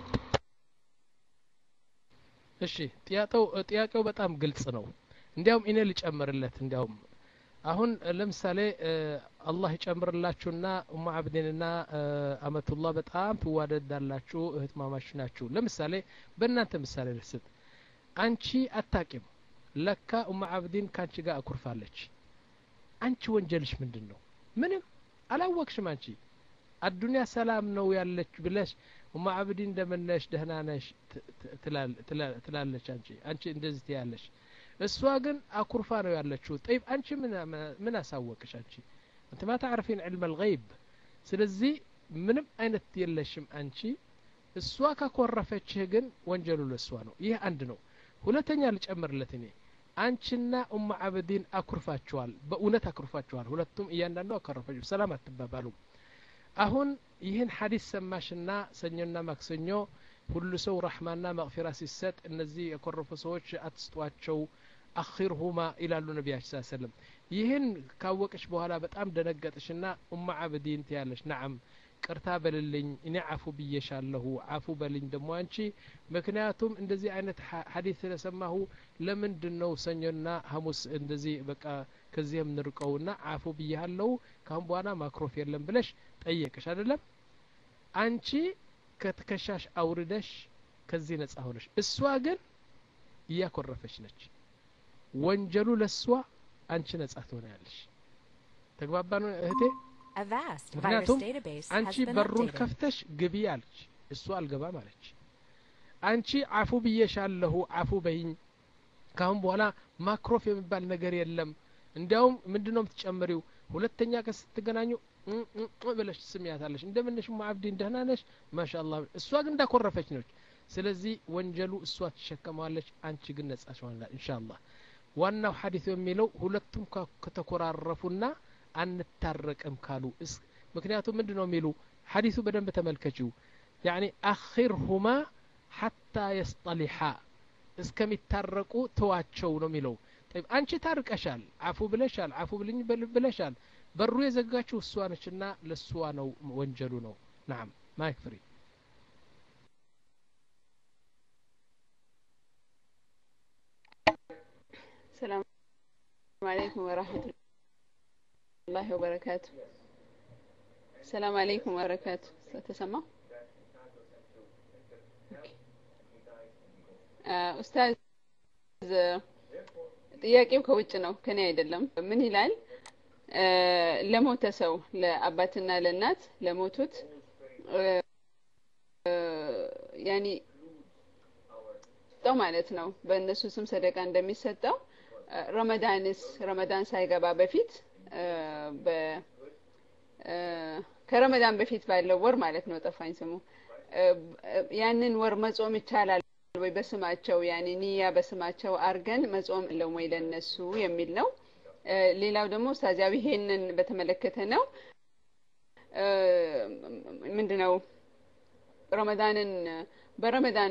እሺ ጥያቄው ጥያቄው በጣም ግልጽ ነው እንዲያውም እኔ ልጨምርለት እንዲያውም አሁን ለምሳሌ አላህ ይጨምርላችሁና ኡማ አብዲንና አመቱላህ በጣም ትዋደዳላችሁ እህት ማማሽ ናችሁ ለምሳሌ በእናንተ ምሳሌ ልስጥ አንቺ አታቂም ለካ ኡማ አብዲን ከአንቺ ጋር አኩርፋለች አንቺ ወንጀልሽ ምንድን ነው ምንም አላወቅሽም አንቺ አዱኒያ ሰላም ነው ያለች ብለሽ ኡማ አብዲ እንደምነሽ ደህና ነሽ ትላለች አንቺ አንቺ እንደዚህ ትያለሽ እሷ ግን አኩርፋ ነው ያለችው ጠይብ አንቺ ምን አሳወቅሽ አንቺ አንተ ማ ታዕርፊን ዕልም አልገይብ ስለዚህ ምንም አይነት የለሽም አንቺ እሷ ካኮረፈችህ ግን ወንጀሉ ለእሷ ነው ይህ አንድ ነው ሁለተኛ ልጨምርለት እኔ አንቺና ኡማ አብዲን አኩርፋችኋል በእውነት አኩርፋችኋል ሁለቱም እያንዳንዱ አኮረፈች ሰላም አትባባሉም አሁን ይህን ሐዲስ ሰማሽና ሰኞና ማክሰኞ ሁሉ ሰው ረሕማና መቅፊራ ሲሰጥ እነዚህ የኮረፉ ሰዎች አትስጧቸው አኺርሁማ ይላሉ ነቢያችን ስ ሰለም ይህን ካወቅሽ በኋላ በጣም ደነገጥሽና ኡማ አብዲን ትያለሽ ናዓም ቅርታ በልልኝ እኔ አፉ ብዬሻለሁ አፉ በልኝ ደግሞ አንቺ ምክንያቱም እንደዚህ አይነት ሀዲስ ስለሰማሁ ለምንድን ነው ሰኞና ሀሙስ እንደዚህ በቃ ከዚህ የምንርቀውና አፉ ብያለሁ ካሁን በኋላ ማክሮፍ የለም ብለሽ ጠየቅሽ አይደለም አንቺ ከትከሻሽ አውርደሽ ከዚህ ነጻ ሆነሽ እሷ ግን እያኮረፈች ነች ወንጀሉ ለእሷ አንቺ ነጻ ትሆናለሽ ተግባባ ነው እህቴ ምክንያቱም አንቺ በሩን ከፍተሽ ግቢ አለች እሱ አልገባም አለች አንቺ አፉ ብዬሻለሁ አፉ በይኝ ካሁን በኋላ ማክሮፍ የሚባል ነገር የለም እንዲያውም ምንድን ነው የምትጨምሪው ሁለተኛ ቀን ስትገናኙ ብለሽ ትስሚያታለሽ እንደምንሽ አብዲን ደህና ነሽ ማሻአላ እሷ ግን እንዳኮረፈች ነች ስለዚህ ወንጀሉ እሷ ትሸከመዋለች አንቺ ግን ነጻ ሆናል ኢንሻአላህ ዋናው ሐዲስ የሚለው ሁለቱም ከተኮራረፉና አንታረቅም ካሉ ምክንያቱም ምንድን ነው የሚሉ ሐዲሱ በደንብ ተመልከችው ያኒ አኺርሁማ ሐታ የስጠሊሓ እስከሚታረቁ ተዋቸው ነው የሚለው ጠይብ አንቺ ታርቀሻል አፉ ብለሻል አፉ ብልኝ ብለሻል በሩ የዘጋችው እሷ ነችና ለእሷ ነው ወንጀሉ ነው ናም ማይክ ፍሪ ሰላም አለይኩም ወራህመቱላሂ ወበረካቱ ሰላም አለይኩም ወበረካቱ ተሰማ ኡስታዝ ጥያቄው ከውጭ ነው ከኔ አይደለም ምን ይላል ለሞተ ሰው ለአባትና ለእናት ለሞቱት ያኒ ሰጠው ማለት ነው በእነሱ ስም ሰደቃ እንደሚሰጠው ረመዳንስ ረመዳን ሳይገባ በፊት በ ከረመዳን በፊት ባለው ወር ማለት ነው ጠፋኝ ስሙ ያንን ወር መጾም ይቻላል ወይ በስማቸው ያኔ ንያ በስማቸው አርገን መጾም ለው ወይ ለነሱ የሚል ነው ሌላው ደግሞ ኡስታዚያዊ ይሄንን በተመለከተ ነው ምንድነው ረመዳንን በረመዳን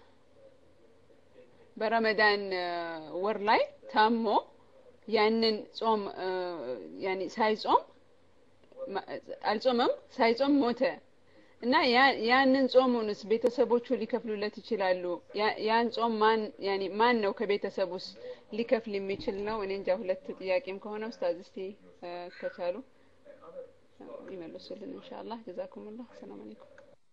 በረመዳን ወር ላይ ታሞ ያንን ጾም ያኒ ሳይጾም አልጾመም ሳይጾም ሞተ እና ያንን ጾሙንስ ቤተሰቦቹ ሊከፍሉለት ይችላሉ ያን ጾም ማን ያኒ ማን ነው ከቤተሰብ ውስጥ ሊከፍል የሚችል ነው እኔ እንጃ ሁለት ጥያቄም ከሆነ ኡስታዝ እስቲ ከቻሉ ይመልሱልን ኢንሻአላህ ጀዛኩሙላህ ሰላም አለይኩም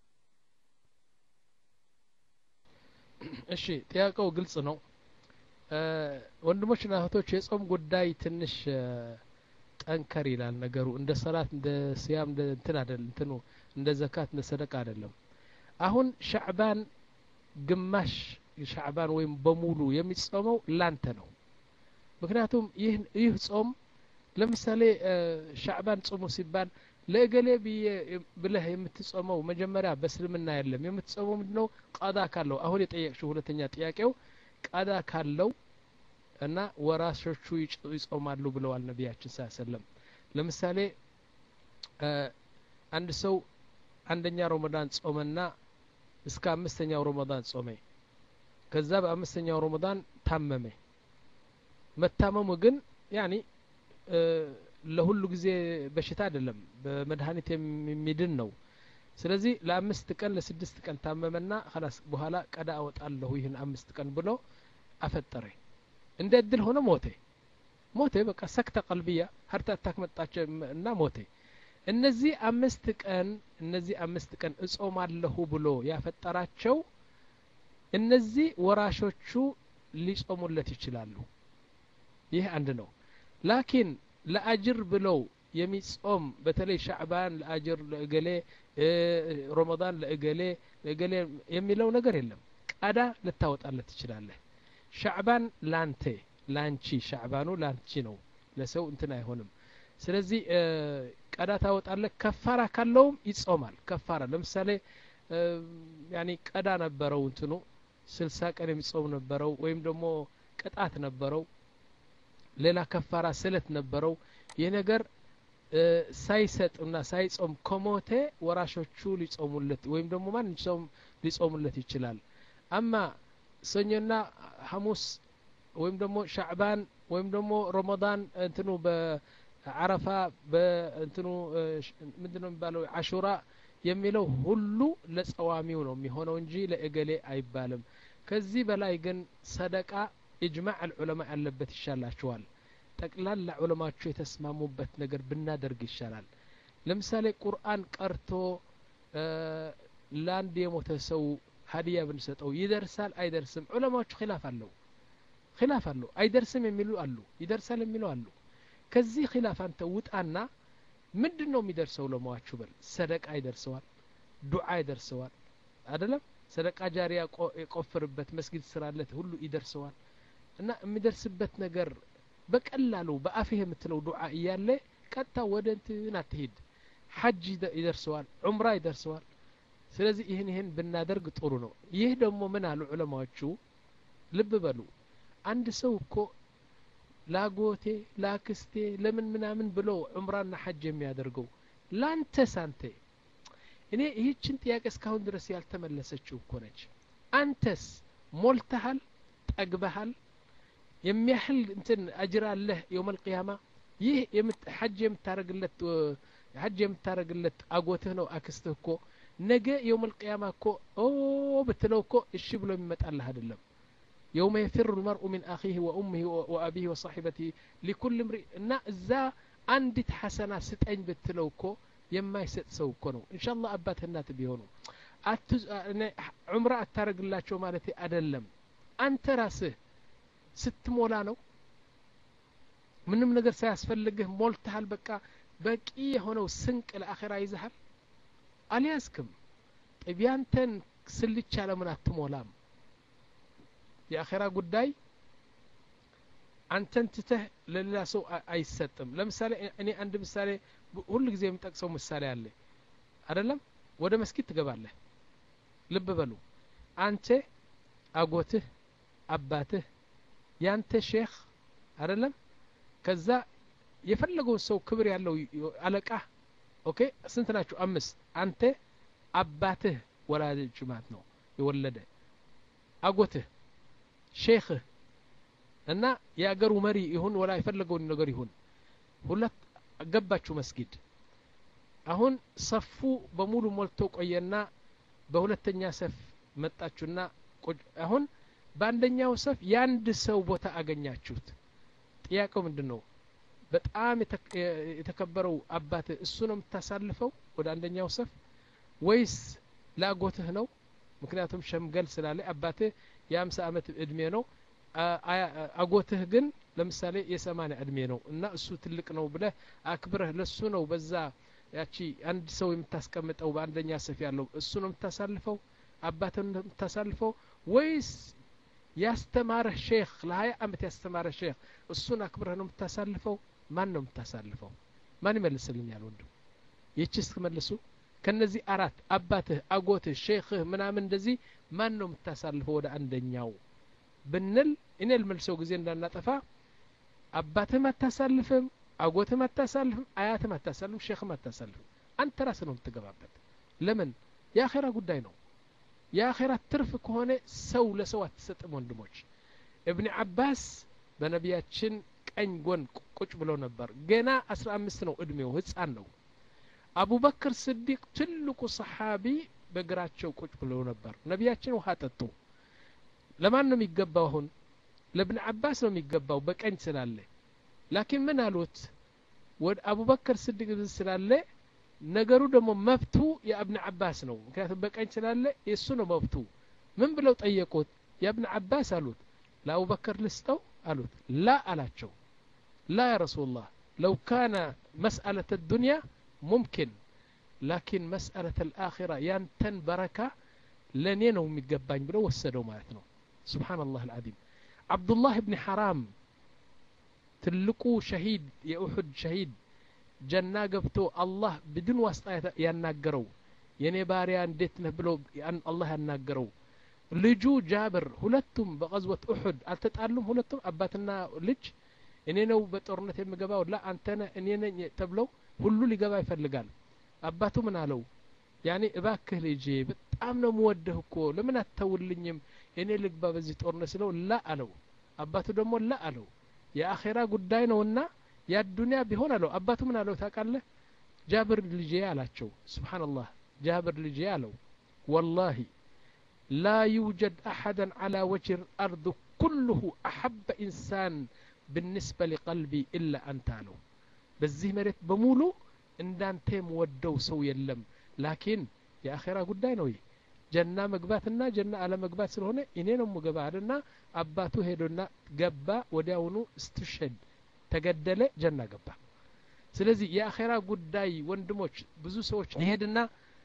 እሺ ጥያቄው ግልጽ ነው ወንድሞችና እህቶች የጾም ጉዳይ ትንሽ ጠንከር ይላል ነገሩ እንደ ሰላት እንደ ሲያም እንደ እንትን አይደል እንትኑ እንደ ዘካት እንደ ሰደቃ አይደለም አሁን ሻዕባን ግማሽ ሻዕባን ወይም በሙሉ የሚጾመው ላንተ ነው ምክንያቱም ይህ ይህ ጾም ለምሳሌ ሻዕባን ጾሙ ሲባል ለእገሌ ብለህ የምትጾመው መጀመሪያ በእስልምና የለም የምትጾመው ምንድነው ቀዳ ካለው አሁን የጠየቅሽው ሁለተኛ ጥያቄው ቀዳ ካለው እና ወራሾቹ ይጾማሉ ብለዋል ነቢያችን ስ ሰለም ለምሳሌ አንድ ሰው አንደኛ ረመዳን ጾመና እስከ አምስተኛው ረመዳን ጾመ ከዛ በአምስተኛው ረመዳን ታመመ መታመሙ ግን ያኒ ለሁሉ ጊዜ በሽታ አይደለም በመድኃኒት የሚድን ነው ስለዚህ ለአምስት ቀን ለስድስት ቀን ታመመና ላስ በኋላ ቀዳ አወጣለሁ ይህን አምስት ቀን ብሎ አፈጠረ እንደ እድል ሆነ ሞቴ ሞቴ በቃ ሰክተ ቀልብያ ሀርት አታክ መጣች እና ሞቴ እነዚህ አምስት ቀን እነዚህ አምስት ቀን እጾማለሁ ብሎ ያፈጠራቸው እነዚህ ወራሾቹ ሊጾሙለት ይችላሉ ይህ አንድ ነው ላኪን ለአጅር ብለው የሚጾም በተለይ ሻዕባን ለአጅር ለእገሌ ረመዳን ለእገሌ ለእገሌ የሚለው ነገር የለም ቀዳ ልታወጣለት ትችላለህ ሻዕባን ላንተ ላንቺ ሻዕባኑ ላንቺ ነው ለሰው እንትን አይሆንም ስለዚህ ቀዳ ታወጣለህ ከፋራ ካለውም ይጾማል ከፋራ ለምሳሌ ያኒ ቀዳ ነበረው እንትኑ ስልሳ ቀን የሚጾም ነበረው ወይም ደግሞ ቅጣት ነበረው ሌላ ከፋራ ስለት ነበረው ይህ ነገር ሳይሰጥና ሳይጾም ከሞተ ወራሾቹ ሊጾሙለት ወይም ደግሞ ማን ሊጾሙለት ይችላል አማ ሰኞና ሐሙስ ወይም ደግሞ ሻዕባን ወይም ደግሞ ረመዳን እንትኑ በአረፋ በእንትኑ ምንድን ነው የሚባለው አሹራ የሚለው ሁሉ ለጸዋሚው ነው የሚሆነው እንጂ ለእገሌ አይባልም ከዚህ በላይ ግን ሰደቃ ኢጅማዕ አልዑለማ ያለበት ይሻላችኋል ጠቅላላ ዑለማቸው የተስማሙበት ነገር ብናደርግ ይሻላል ለምሳሌ ቁርአን ቀርቶ ለአንድ የሞተ ሰው ሀዲያ ብንሰጠው ይደርሳል አይደርስም ዑለማዎቹ ኪላፍ አለው ኪላፍ አለው አይደርስም የሚሉ አሉ ይደርሳል የሚሉ አሉ ከዚህ ኪላፍ አንተ ውጣና ምንድን ነው የሚደርሰው ለመዋችሁ በል ሰደቃ ይደርሰዋል ዱዓ ይደርሰዋል አደለም ሰደቃ ጃሪያ የቆፍርበት መስጊድ ስራለት ሁሉ ይደርሰዋል እና የሚደርስበት ነገር በቀላሉ በአፍህ የምትለው ዱዓ እያለ ቀጥታ ወደ እንትን አትሄድ ሐጅ ይደርሰዋል ዑምራ ይደርሰዋል ስለዚህ ይህን ይህን ብናደርግ ጥሩ ነው ይህ ደግሞ ምን አሉ ዑለማዎቹ ልብ በሉ አንድ ሰው እኮ ላጎቴ ላክስቴ ለምን ምናምን ብሎ ዑምራና ሐጅ የሚያደርገው ላንተ ሳንተ እኔ ይህችን ጥያቄ እስካሁን ድረስ ያልተመለሰችው እኮ ነች አንተስ ሞልተሃል ጠግበሃል የሚያህል እንትን አጅር አለህ የውም አልቅያማ ይህ ሐጅ የምታረግለት ሐጅ የምታረግለት አጎትህ ነው አክስትህ እኮ ነገ የውም አልቅያማ እኮ ኦ ብትለው እኮ እሺ ብሎ የሚመጣልህ አይደለም የውመ የፊሩ ልመርኡ ሚን አኺህ ወኡምህ ወአቢህ ወሳሒበቲህ ሊኩል ምሪ እና እዛ አንዲት ሐሰና ስጠኝ ብትለው እኮ የማይሰጥ ሰው እኮ ነው እንሻ አላህ አባት እናት ቢሆኑ ዑምራ አታረግላቸው ማለት አይደለም አንተ ራስህ ስትሞላ ነው ምንም ነገር ሳያስፈልግህ ሞልተሃል በቃ በቂ የሆነው ስንቅ ለአኼራ ይዘሃል አልያዝክም ጠብ ያንተን ስልቻ ለምን አትሞላም የአኼራ ጉዳይ አንተን ትተህ ለሌላ ሰው አይሰጥም ለምሳሌ እኔ አንድ ምሳሌ ሁሉ ጊዜ የምጠቅሰው ምሳሌ አለ አደለም ወደ መስጊድ ትገባለህ ልብ በሉ አንተ አጎትህ አባትህ ያንተ ሼክ አደለም ከዛ የፈለገውን ሰው ክብር ያለው አለቃ ኦኬ ስንት ናቸው አምስት አንተ አባትህ ወላጅ ማለት ነው የወለደ አጎትህ ሼክህ እና የአገሩ መሪ ይሁን ወላ የፈለገውን ነገር ይሁን ሁለት ገባችሁ መስጊድ አሁን ሰፉ በሙሉ ሞልቶ ቆየና በሁለተኛ ሰፍ መጣችሁና አሁን በአንደኛው ሰፍ የአንድ ሰው ቦታ አገኛችሁት ጥያቄው ምንድን ነው በጣም የተከበረው አባት እሱ ነው የምታሳልፈው ወደ አንደኛው ሰፍ ወይስ ለአጎትህ ነው ምክንያቱም ሸምገል ስላለ አባትህ የአምሳ አመት እድሜ ነው አጎትህ ግን ለምሳሌ የሰማንያ እድሜ ነው እና እሱ ትልቅ ነው ብለህ አክብረህ ለሱ ነው በዛ ያቺ አንድ ሰው የምታስቀምጠው በአንደኛ ሰፍ ያለው እሱ ነው የምታሳልፈው አባትህ ነው የምታሳልፈው ወይስ ያስተማረህ ሼክ ለሀያ አመት ያስተማረህ ሼክ እሱን አክብረህ ነው የምታሳልፈው ማን ነው የምታሳልፈው ማን ይመልስልኛል ወንድም ይህች ስትመልሱ ከነዚህ አራት አባትህ አጎትህ ሼክህ ምናምን እንደዚህ ማን ነው የምታሳልፈው ወደ አንደኛው ብንል እኔ ልመልሰው ጊዜ እንዳናጠፋ አባትህም አታሳልፍም አጎትህም አታሳልፍም አያትም አታሳልፍም ሼክም አታሳልፍም አንተ ራስህ ነው የምትገባበት ለምን የአኼራ ጉዳይ ነው የአኼራ ትርፍ ከሆነ ሰው ለሰው አትሰጥም ወንድሞች እብኒ አባስ በነቢያችን ቀኝ ጎን ቁጭ ብሎ ነበር ገና አስራ አምስት ነው እድሜው ህፃን ነው አቡበክር ስዲቅ ትልቁ ሰሓቢ በእግራቸው ቁጭ ብሎ ነበር ነቢያችን ውሃ ጠጡ ለማን ነው የሚገባው አሁን ለብን አባስ ነው የሚገባው በቀኝ ስላለ ላኪን ምን አሉት ወደ አቡበክር ስዲቅ ስላለ ነገሩ ደግሞ መብቱ የእብን አባስ ነው ምክንያቱም በቀኝ ስላለ የእሱ ነው መብቱ ምን ብለው ጠየቁት የእብን አባስ አሉት ለአቡበክር ልስጠው አሉት ላ አላቸው ላ ያ ረሱላህ ለው ካነ መስአለة الدنيا ሙምኪን ላኪን መስአለة الآخرة ያንተን በረካ ለእኔ ነው የሚገባኝ ብሎ ወሰደው ማለት ነው ስብሓን ላህ አልዓዚም ዓብዱላህ ብኒ ሐራም ትልቁ ሸሂድ የኡሑድ ሸሂድ ጀና ገብቶ አላህ ብድን ዋስጣ ያናገረው የኔ ባሪያ እንዴት ነህ ብሎ አላህ ያናገረው ልጁ ጃብር ሁለቱም በቀዝወት ኡሑድ አልተጣሉም ሁለቱም አባትና ልጅ እኔ ነው በጦርነት የምገባው ላ አንተነ እኔ ነኝ ተብለው ሁሉ ሊገባ ይፈልጋል አባቱ ምን አለው ያኔ እባክህ ልጄ በጣም ነው ምወደህ እኮ ለምን አተውልኝም እኔ ልግባ በዚህ ጦርነት ስለው ላ አለው አባቱ ደግሞ ላ አለው የአኼራ ጉዳይ ነውና ያዱንያ ቢሆን አለው አባቱ ምን አለው ታውቃለህ ጃብር ልጄ አላቸው ስብሓንላህ ጃብር ልጄ አለው ወላሂ ላ ዩጀድ አሐደን ዓላ ወጅህ አርድ ኩልሁ አሐበ ኢንሳን ብንስበ ሊቀልቢ ኢላ አንተ አለው በዚህ መሬት በሙሉ እንዳንተ የምወደው ሰው የለም ላኪን የአኼራ ጉዳይ ነው ይህ ጀና መግባትና ጀና አለመግባት ስለሆነ እኔ ነው ምገባ አለና አባቱ ሄዶና ገባ ወዲያውኑ ስትሸድ ተገደለ ጀና ገባ ስለዚህ የአኼራ ጉዳይ ወንድሞች ብዙ ሰዎች ይሄድና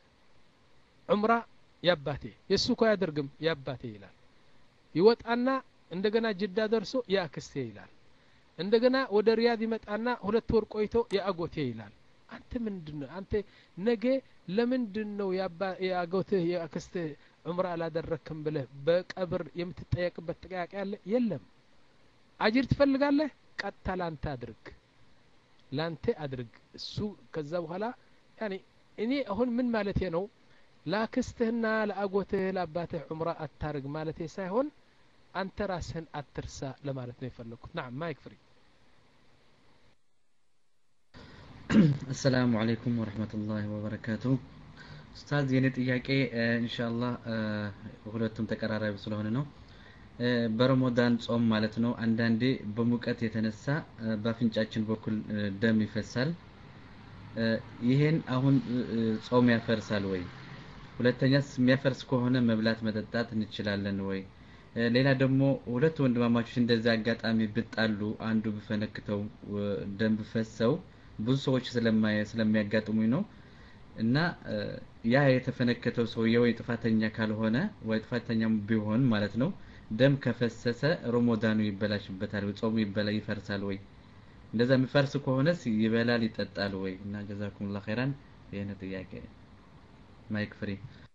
ዑምራ ያባቴ የእሱ እኮ አያደርግም ያባቴ ይላል ይወጣና እንደገና ጅዳ ደርሶ የአክስቴ ይላል እንደገና ወደ ሪያድ ይመጣና ሁለት ወር ቆይቶ የአጎቴ ይላል አንተ ምንድን ነው አንተ ነገ ለምንድን ነው የአጎትህ የአክስትህ ዑምራ አላደረክም ብለህ በቀብር የምትጠየቅበት ጥያቄ አለ የለም አጅር ትፈልጋለህ ቀጥታ ላንተ አድርግ ላንተ አድርግ እሱ ከዛ በኋላ ያኔ እኔ አሁን ምን ማለቴ ነው ላክስትህና ለአጎትህ ለአባትህ ዑምራ አታርግ ማለቴ ሳይሆን አንተ ራስህን አትርሳ ለማለት ነው የፈለግኩት ናም ማይክ ፍሪ አሰላሙ አለይኩም ወረህመቱላሂ ወበረካቱ ኡስታዝ የኔ ጥያቄ ኢንሻአላህ ሁለቱም ተቀራራቢ ስለሆነ ነው በረመዳን ጾም ማለት ነው አንዳንዴ በሙቀት የተነሳ በአፍንጫችን በኩል ደም ይፈሳል ይሄን አሁን ጾም ያፈርሳል ወይ ሁለተኛስ የሚያፈርስ ከሆነ መብላት መጠጣት እንችላለን ወይ ሌላ ደግሞ ሁለት ወንድማማቾች እንደዚህ አጋጣሚ ብጣሉ አንዱ ብፈነክተው ደም ብፈሰው ብዙ ሰዎች ስለሚያጋጥሙኝ ነው እና ያ የተፈነከተው ሰውዬ ወይ ጥፋተኛ ካልሆነ ወይ ጥፋተኛ ቢሆን ማለት ነው ደም ከፈሰሰ ሮሞዳኑ ይበላሽበታል ወይ ጾሙ ይበላ ይፈርሳል ወይ እንደዛ የሚፈርስ ከሆነስ ይበላል ይጠጣል ወይ እና ጀዛኩሙላ ኸይራን ይህን ጥያቄ ማይክ ፍሪ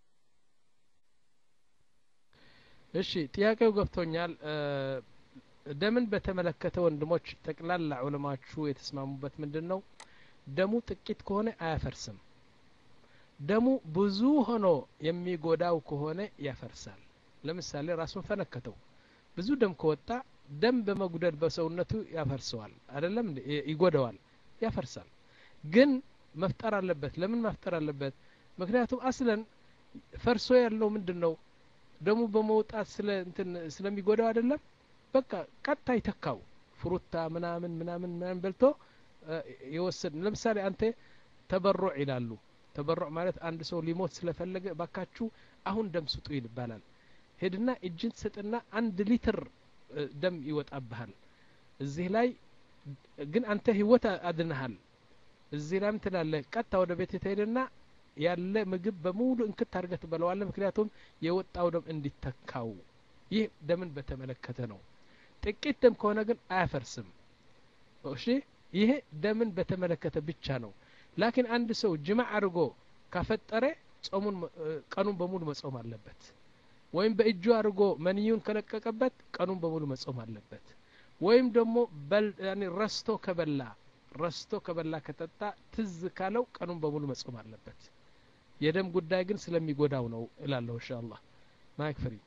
እሺ ጥያቄው ገብቶኛል ደምን በተመለከተ ወንድሞች ጠቅላላ ዑለማቹ የተስማሙበት ምንድን ነው ደሙ ጥቂት ከሆነ አያፈርስም ደሙ ብዙ ሆኖ የሚጎዳው ከሆነ ያፈርሳል ለምሳሌ ራሱን ፈነከተው ብዙ ደም ከወጣ ደም በመጉደል በሰውነቱ ያፈርሰዋል አይደለም ይጎደዋል ያፈርሳል ግን መፍጠር አለበት ለምን መፍጠር አለበት ምክንያቱም አስለን ፈርሶ ያለው ምንድን ነው ደሙ በመውጣት ስለ እንትን ስለሚጎዳው አይደለም በቃ ቀጥታ ይተካው ፍሩታ ምናምን ምናምን ምናምን በልቶ የወሰድ ለምሳሌ አንተ ተበሩዕ ይላሉ ተበሩዕ ማለት አንድ ሰው ሊሞት ስለፈለገ ባካችሁ አሁን ደም ስጡ ይባላል ሄድና እጅን ትሰጥና አንድ ሊትር ደም ይወጣብሃል እዚህ ላይ ግን አንተ ህይወት አድንሃል እዚህ ላይም ትላለህ ቀጥታ ወደ ቤት ትሄድና ያለ ምግብ በሙሉ እንክት አድርገህ ትበለዋለህ ምክንያቱም የወጣው ደም እንዲተካው ይህ ደምን በተመለከተ ነው ጥቂት ደም ከሆነ ግን አያፈርስም እሺ ይሄ ደምን በተመለከተ ብቻ ነው ላኪን አንድ ሰው ጅማዕ አድርጎ ካፈጠረ ጾሙን ቀኑን በሙሉ መጾም አለበት ወይም በእጁ አድርጎ መንዩን ከለቀቀበት ቀኑን በሙሉ መጾም አለበት ወይም ደግሞ ረስቶ ከበላ ረስቶ ከበላ ከጠጣ ትዝ ካለው ቀኑን በሙሉ መጾም አለበት የደም ጉዳይ ግን ስለሚጎዳው ነው እላለሁ እንሻ አላህ ማይክ ፍሪ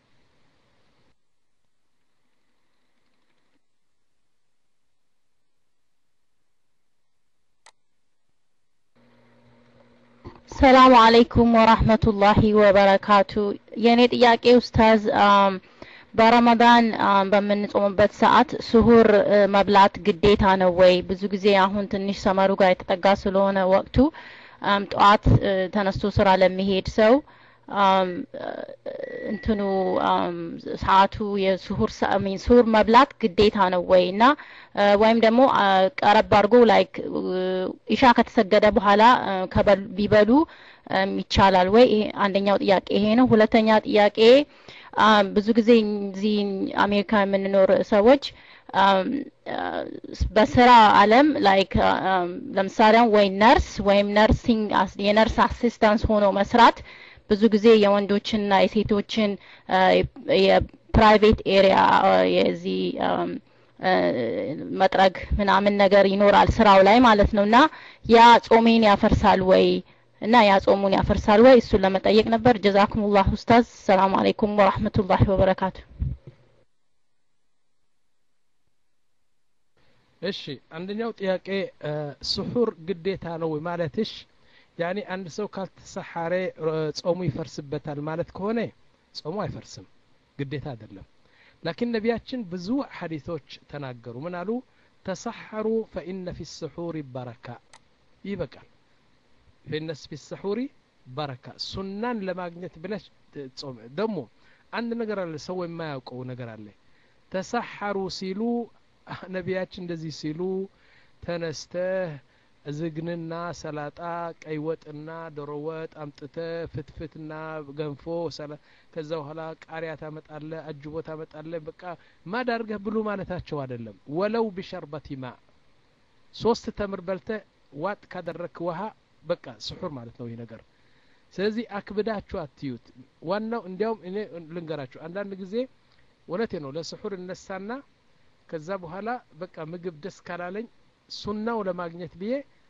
ሰላሙ አለይኩም ወራህመቱላሂ ወበረካቱ የእኔ ጥያቄ ኡስታዝ በረመዳን በምንጾምበት ሰዓት ስሁር መብላት ግዴታ ነው ወይ ብዙ ጊዜ አሁን ትንሽ ሰመሩ ጋር የተጠጋ ስለሆነ ወቅቱ ጠዋት ተነስቶ ስራ ለሚሄድ ሰው እንትኑ ሰዓቱ የስሁር ስሁር መብላት ግዴታ ነው ወይ እና ወይም ደግሞ ቀረብ አድርጎ ላይክ ኢሻ ከተሰገደ በኋላ ቢበሉ ይቻላል ወይ አንደኛው ጥያቄ ይሄ ነው ሁለተኛ ጥያቄ ብዙ ጊዜ እዚህ አሜሪካ የምንኖር ሰዎች በስራ አለም ላይክ ለምሳሌ ወይ ነርስ ወይም ነርሲንግ የነርስ አሲስታንስ ሆኖ መስራት ብዙ ጊዜ የወንዶችንና የሴቶችን የፕራይቬት ኤሪያ የዚህ መጥረግ ምናምን ነገር ይኖራል ስራው ላይ ማለት ነው እና ያ ጾሜን ያፈርሳል ወይ እና ያ ጾሙን ያፈርሳል ወይ እሱን ለመጠየቅ ነበር ጀዛኩሙላህ ኡስታዝ ሰላም አለይኩም ወራህመቱላሂ ወበረካቱ እሺ አንደኛው ጥያቄ ስሑር ግዴታ ነው ማለትሽ ያኒ አንድ ሰው ካልተሰሐረ ጾሙ ይፈርስበታል ማለት ከሆነ ጾሙ አይፈርስም ግዴታ አይደለም ላኪን ነቢያችን ብዙ ሐዲቶች ተናገሩ ምን አሉ ተሰሐሩ ፈኢነ ፊ ስሑር በረካ ይበቃል ፈኢነ ፊ ስሑሪ በረካ ሱናን ለማግኘት ብለሽ ጾም ደግሞ አንድ ነገር አለ ሰው የማያውቀው ነገር አለ ተሰሐሩ ሲሉ ነቢያችን እንደዚህ ሲሉ ተነስተህ ዝግንና ሰላጣ ቀይ ወጥና ዶሮ ወጥ አምጥተ ፍትፍትና ገንፎ ከዛ በኋላ ቃሪያ ታመጣለ አጅቦ ታመጣለ በቃ ማዳርገህ ብሉ ማለታቸው አይደለም ወለው ቢሸርበቲ ማ ሶስት ተምር በልተ ዋጥ ካደረክ ውሃ በቃ ስሑር ማለት ነው ይህ ነገር ስለዚህ አክብዳችሁ አትዩት ዋናው እንዲያውም እኔ ልንገራችሁ አንዳንድ ጊዜ እውነቴ ነው ለስሑር እነሳና ከዛ በኋላ በቃ ምግብ ደስ ካላለኝ ሱናው ለማግኘት ብዬ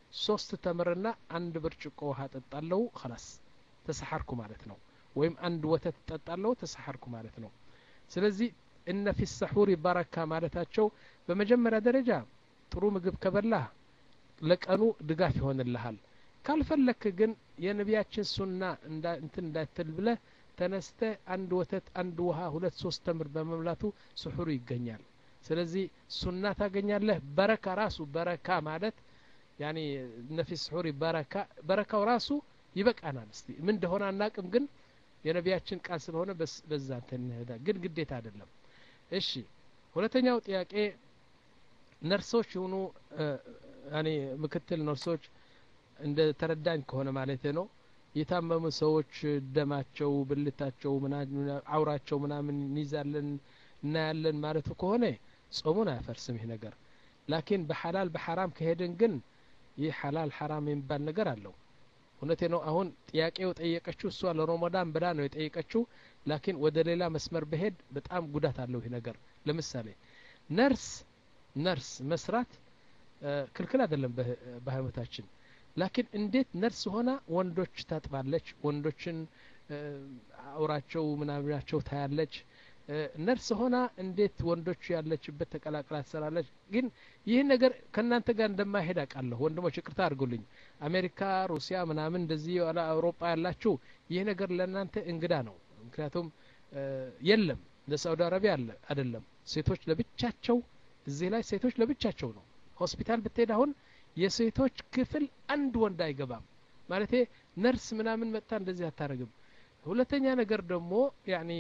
ሶስት ተምርና አንድ ብርጭቆ ውሃ ጠጣለው خلاص ተሰሐርኩ ማለት ነው ወይም አንድ ወተት ጠጣለው ተሰሐርኩ ማለት ነው ስለዚህ እነ ፊ ሰሑሪ በረካ ማለታቸው በመጀመሪያ ደረጃ ጥሩ ምግብ ከበላህ ለቀኑ ድጋፍ ይሆንልሃል ካልፈለክ ግን የነቢያችን ሱና እንትን እንዳትል ብለህ ተነስተ አንድ ወተት አንድ ውሃ ሁለት ሶስት ተምር በመብላቱ ስሑሩ ይገኛል ስለዚህ ሱና ታገኛለህ በረካ ራሱ በረካ ማለት ያኒ ነፊ ስሑሪ በረካ በረካው ራሱ ይበቃናል እስቲ ምን እንደሆነ አናቅም ግን የነቢያችን ቃል ስለሆነ በዛ እንትን ግን ግዴታ አይደለም እሺ ሁለተኛው ጥያቄ ነርሶች የሆኑ ያኔ ምክትል ነርሶች እንደ ተረዳኝ ከሆነ ማለት ነው የታመሙ ሰዎች ደማቸው ብልታቸው አውራቸው ምናምን እንይዛለን እናያለን ማለቱ ከሆነ ጾሙን አያፈርስም ይህ ነገር ላኪን በሐላል በሐራም ከሄድን ግን ይህ ሐላል ሐራም የሚባል ነገር አለው እውነቴ ነው አሁን ጥያቄው ጠየቀችው እሷ ለሮመዳን ብላ ነው የጠየቀችው ላኪን ወደ ሌላ መስመር በሄድ በጣም ጉዳት አለው ይህ ነገር ለምሳሌ ነርስ ነርስ መስራት ክልክል አይደለም በሃይማኖታችን ላኪን እንዴት ነርስ ሆና ወንዶች ታጥባለች ወንዶችን አውራቸው ምናምናቸው ታያለች ነርስ ሆና እንዴት ወንዶች ያለችበት ተቀላቅላ ትሰራለች ግን ይህ ነገር ከእናንተ ጋር እንደማይሄድ አውቃለሁ ወንድሞች ይቅርታ አድርጉልኝ አሜሪካ ሩሲያ ምናምን እንደዚህ አውሮፓ ያላችሁ ይህ ነገር ለእናንተ እንግዳ ነው ምክንያቱም የለም ለሳውዲ አረቢያ አለ አይደለም ሴቶች ለብቻቸው እዚህ ላይ ሴቶች ለብቻቸው ነው ሆስፒታል ብትሄድ አሁን የሴቶች ክፍል አንድ ወንድ አይገባም ማለቴ ነርስ ምናምን መጥታ እንደዚህ አታረግም ሁለተኛ ነገር ደግሞ ያኒ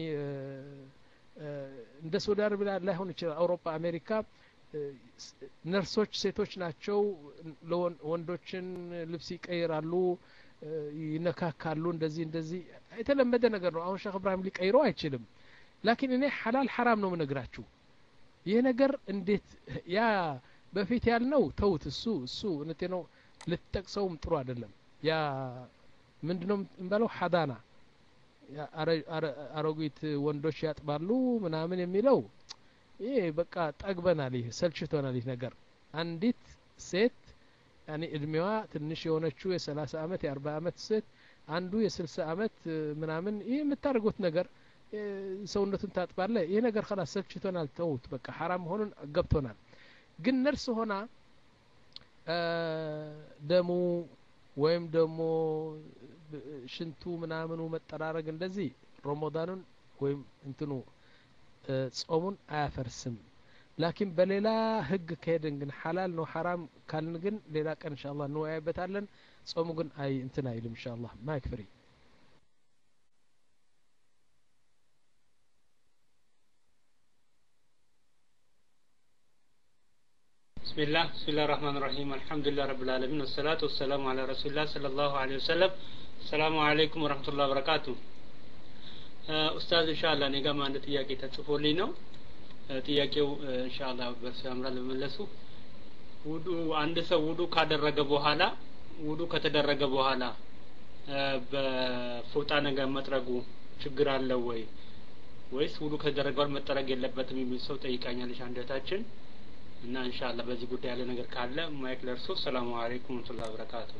እንደ ሳውዲ አረቢያ ላይሆን ይችላል አውሮፓ አሜሪካ ነርሶች ሴቶች ናቸው ወንዶችን ልብስ ይቀይራሉ ይነካካሉ እንደዚህ እንደዚህ የተለመደ ነገር ነው አሁን ሼክ እብራሂም ሊቀይረው አይችልም ላኪን እኔ ሐላል ሐራም ነው ምነግራችሁ ይህ ነገር እንዴት ያ በፊት ያልነው ተውት እሱ እሱ እውነቴ ነው ልትጠቅሰውም ጥሩ አይደለም ያ ምንድነው እንበለው ሀዳና አሮጊት ወንዶች ያጥባሉ ምናምን የሚለው ይህ በቃ ጠግበናል ይህ ሰልችቶናል ይህ ነገር አንዲት ሴት ያኔ እድሜዋ ትንሽ የሆነችው የሰላሳ አመት የአርባ አመት ሴት አንዱ የስልሳ አመት ምናምን ይህ የምታደርጉት ነገር ሰውነቱን ታጥባለ ይህ ነገር ከላስ ሰልችቶናል ተውት በቃ ሐራም መሆኑን ገብቶናል ግን ነርስ ሆና ደሙ ወይም ደግሞ ሽንቱ ምናምኑ መጠራረግ እንደዚህ ረመዳኑን ወይም እንትኑ ጾሙን አያፈርስም ላኪን በሌላ ህግ ከሄድን ግን ሐላል ነው ሐራም ካልን ግን ሌላ ቀን እንሻ አላህ እንወያይበታለን ጾሙ ግን አይ እንትን አይልም እንሻ አላህ ማይክ ፍሪ بسم الله بسم الله الرحمن الرحيم الحمد لله رب العالمين والصلاة والسلام على رسول الله صلى الله عليه وسلم السلام عليكم ورحمة الله وبركاته ኡስታዝ ኢንሻአላህ እኔ ጋርም አንድ ጥያቄ ተጽፎልኝ ነው ጥያቄው ኢንሻአላህ በርሱ ያምራል ለመለሱ ውዱ አንድ ሰው ውዱ ካደረገ በኋላ ውዱ ከተደረገ በኋላ በፎጣ ነገር መጥረጉ ችግር አለው ወይ ወይስ ውዱ ከተደረገ በኋላ መጠረግ የለበትም የሚል ሰው ጠይቃኛለች አንደታችን እና ኢንሻአላህ በዚህ ጉዳይ ያለ ነገር ካለ ማይክ ለርሶ ሰላሙ አለይኩም ወራህመቱላሂ ወበረካቱ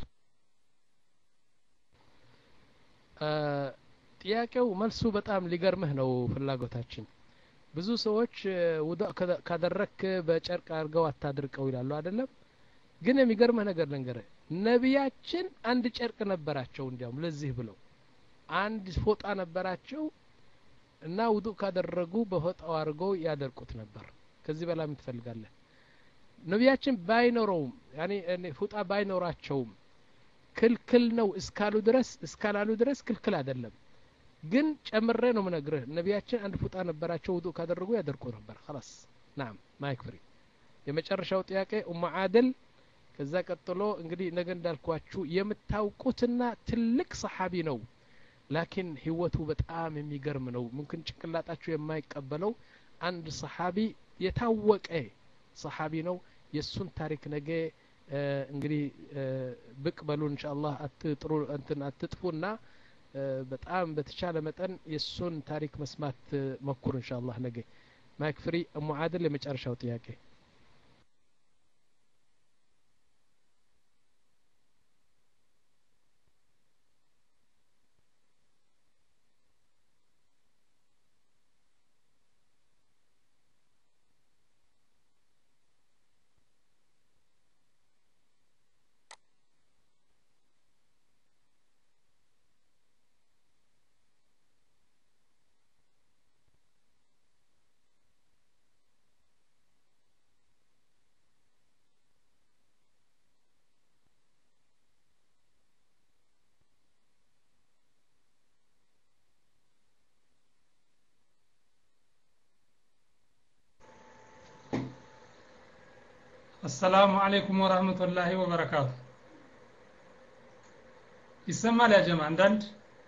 ጥያቄው መልሱ በጣም ሊገርምህ ነው ፍላጎታችን ብዙ ሰዎች ውዱ ካደረክ በጨርቅ አድርገው አታድርቀው ይላሉ አይደለም ግን የሚገርምህ ነገር ልንገርህ ነቢያችን አንድ ጨርቅ ነበራቸው እንዲያውም ለዚህ ብለው አንድ ፎጣ ነበራቸው እና ውዱ ካደረጉ በፎጣው አድርገው ያደርቁት ነበር ከዚህ በላይ ምን ትፈልጋለህ ነቢያችን ባይኖረውም ያኔ ፉጣ ባይኖራቸውም ክልክል ነው እስካሉ ድረስ እስካላሉ ድረስ ክልክል አይደለም ግን ጨምሬ ነው ምነግርህ ነቢያችን አንድ ፉጣ ነበራቸው ውዱ ካደረጉ ያደርቁ ነበር خلاص ናም ማይክ ፍሪ የመጨረሻው ጥያቄ ኡሙ አደል ከዛ ቀጥሎ እንግዲህ ነገ እንዳልኳችሁ የምታውቁትና ትልቅ ሰሓቢ ነው ላኪን ህይወቱ በጣም የሚገርም ነው ምምክን ጭንቅላጣችሁ የማይቀበለው አንድ ሰሓቢ የታወቀ ሰሓቢ ነው የእሱን ታሪክ ነገ እንግዲህ ብቅ በሉ እንሻ አላህ አትጥሩ እንትን አትጥፉና በጣም በተቻለ መጠን የእሱን ታሪክ መስማት መኩር እንሻ አላህ ነገ ማይክ ፍሪ እሙ አድል የመጨረሻው ጥያቄ አሰላሙ አለይኩም ወራህመቱላሂ ወበረካቱ ይሰማል ያ ጀማ አንዳንድ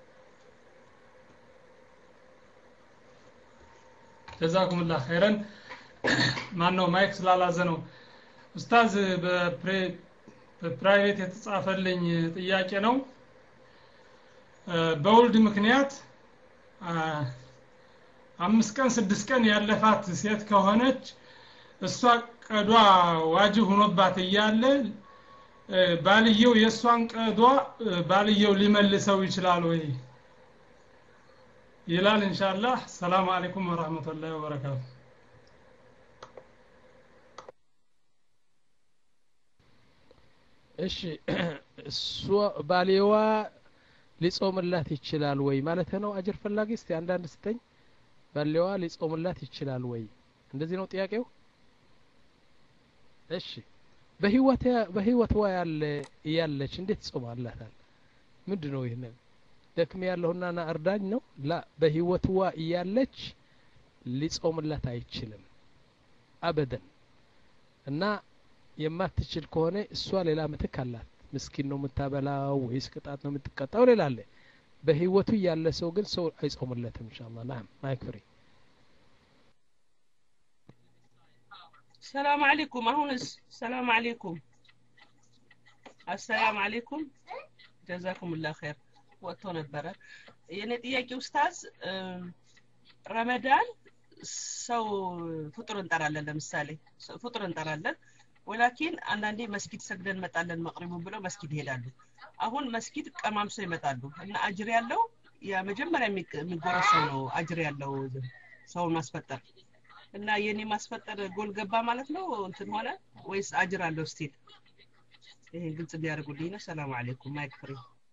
ጀዛኩሙላህ ኸይረን ማን ነው ማይክ ስላላዘ ነው ኡስታዝ በፕራይቬት የተጻፈልኝ ጥያቄ ነው በውልድ ምክንያት አምስት ቀን ስድስት ቀን ያለፋት ሴት ከሆነች እሷ ቀዷ ዋጅብ ሆኖባት እያለ ባልየው የእሷን ቀዷ ባልየው ሊመልሰው ይችላል ወይ ይላል ኢንሻአላህ ሰላም አለይኩም ወራህመቱላሂ ወበረካቱ እሺ እሷ ባሌዋ ሊጾምላት ይችላል ወይ ማለት ነው አጅር ፈላጊ እስቲ አንዳንድ ስተኝ ባሌዋ ሊጾምላት ይችላል ወይ እንደዚህ ነው ጥያቄው እሺ በህይወት በህይወትዋ ያለ እያለች እንዴት ጾማላታል ምንድን ነው ይህ ደክሜ ያለሁና ና እርዳኝ ነው ላ በህይወትዋ እያለች ሊጾምላት አይችልም አበደን እና የማትችል ከሆነ እሷ ሌላ ምትክ አላት ምስኪን ነው የምታበላው ወይስ ቅጣት ነው የምትቀጣው ሌላ አለ በህይወቱ ያለ ሰው ግን ሰው አይጾምለትም እንሻላ ናም ማይክ ፍሪ ሰላም አለይኩም አሁንስ ሰላም አለይኩም አሰላም አለይኩም ጀዛኩም ላ ኸይር ወጥቶ ነበረ የኔ ጥያቄ ኡስታዝ ረመዳን ሰው ፍጡር እንጠራለን ለምሳሌ ፍጡር እንጠራለን ወላኪን አንዳንዴ መስጊድ ሰግደን እንመጣለን መቅሪቡ ብለው መስጊድ ይሄዳሉ አሁን መስጊድ ቀማምሰው ይመጣሉ እና አጅር ያለው የመጀመሪያ የሚጎረሰው ነው አጅር ያለው ሰውን ማስፈጠር እና የኔ ማስፈጠር ጎል ገባ ማለት ነው እንትን ሆነ ወይስ አጅር አለው ስቲል ይሄን ግልጽ እንዲያደርጉልኝ ነው ሰላም አለይኩም ማይክ ፍሪ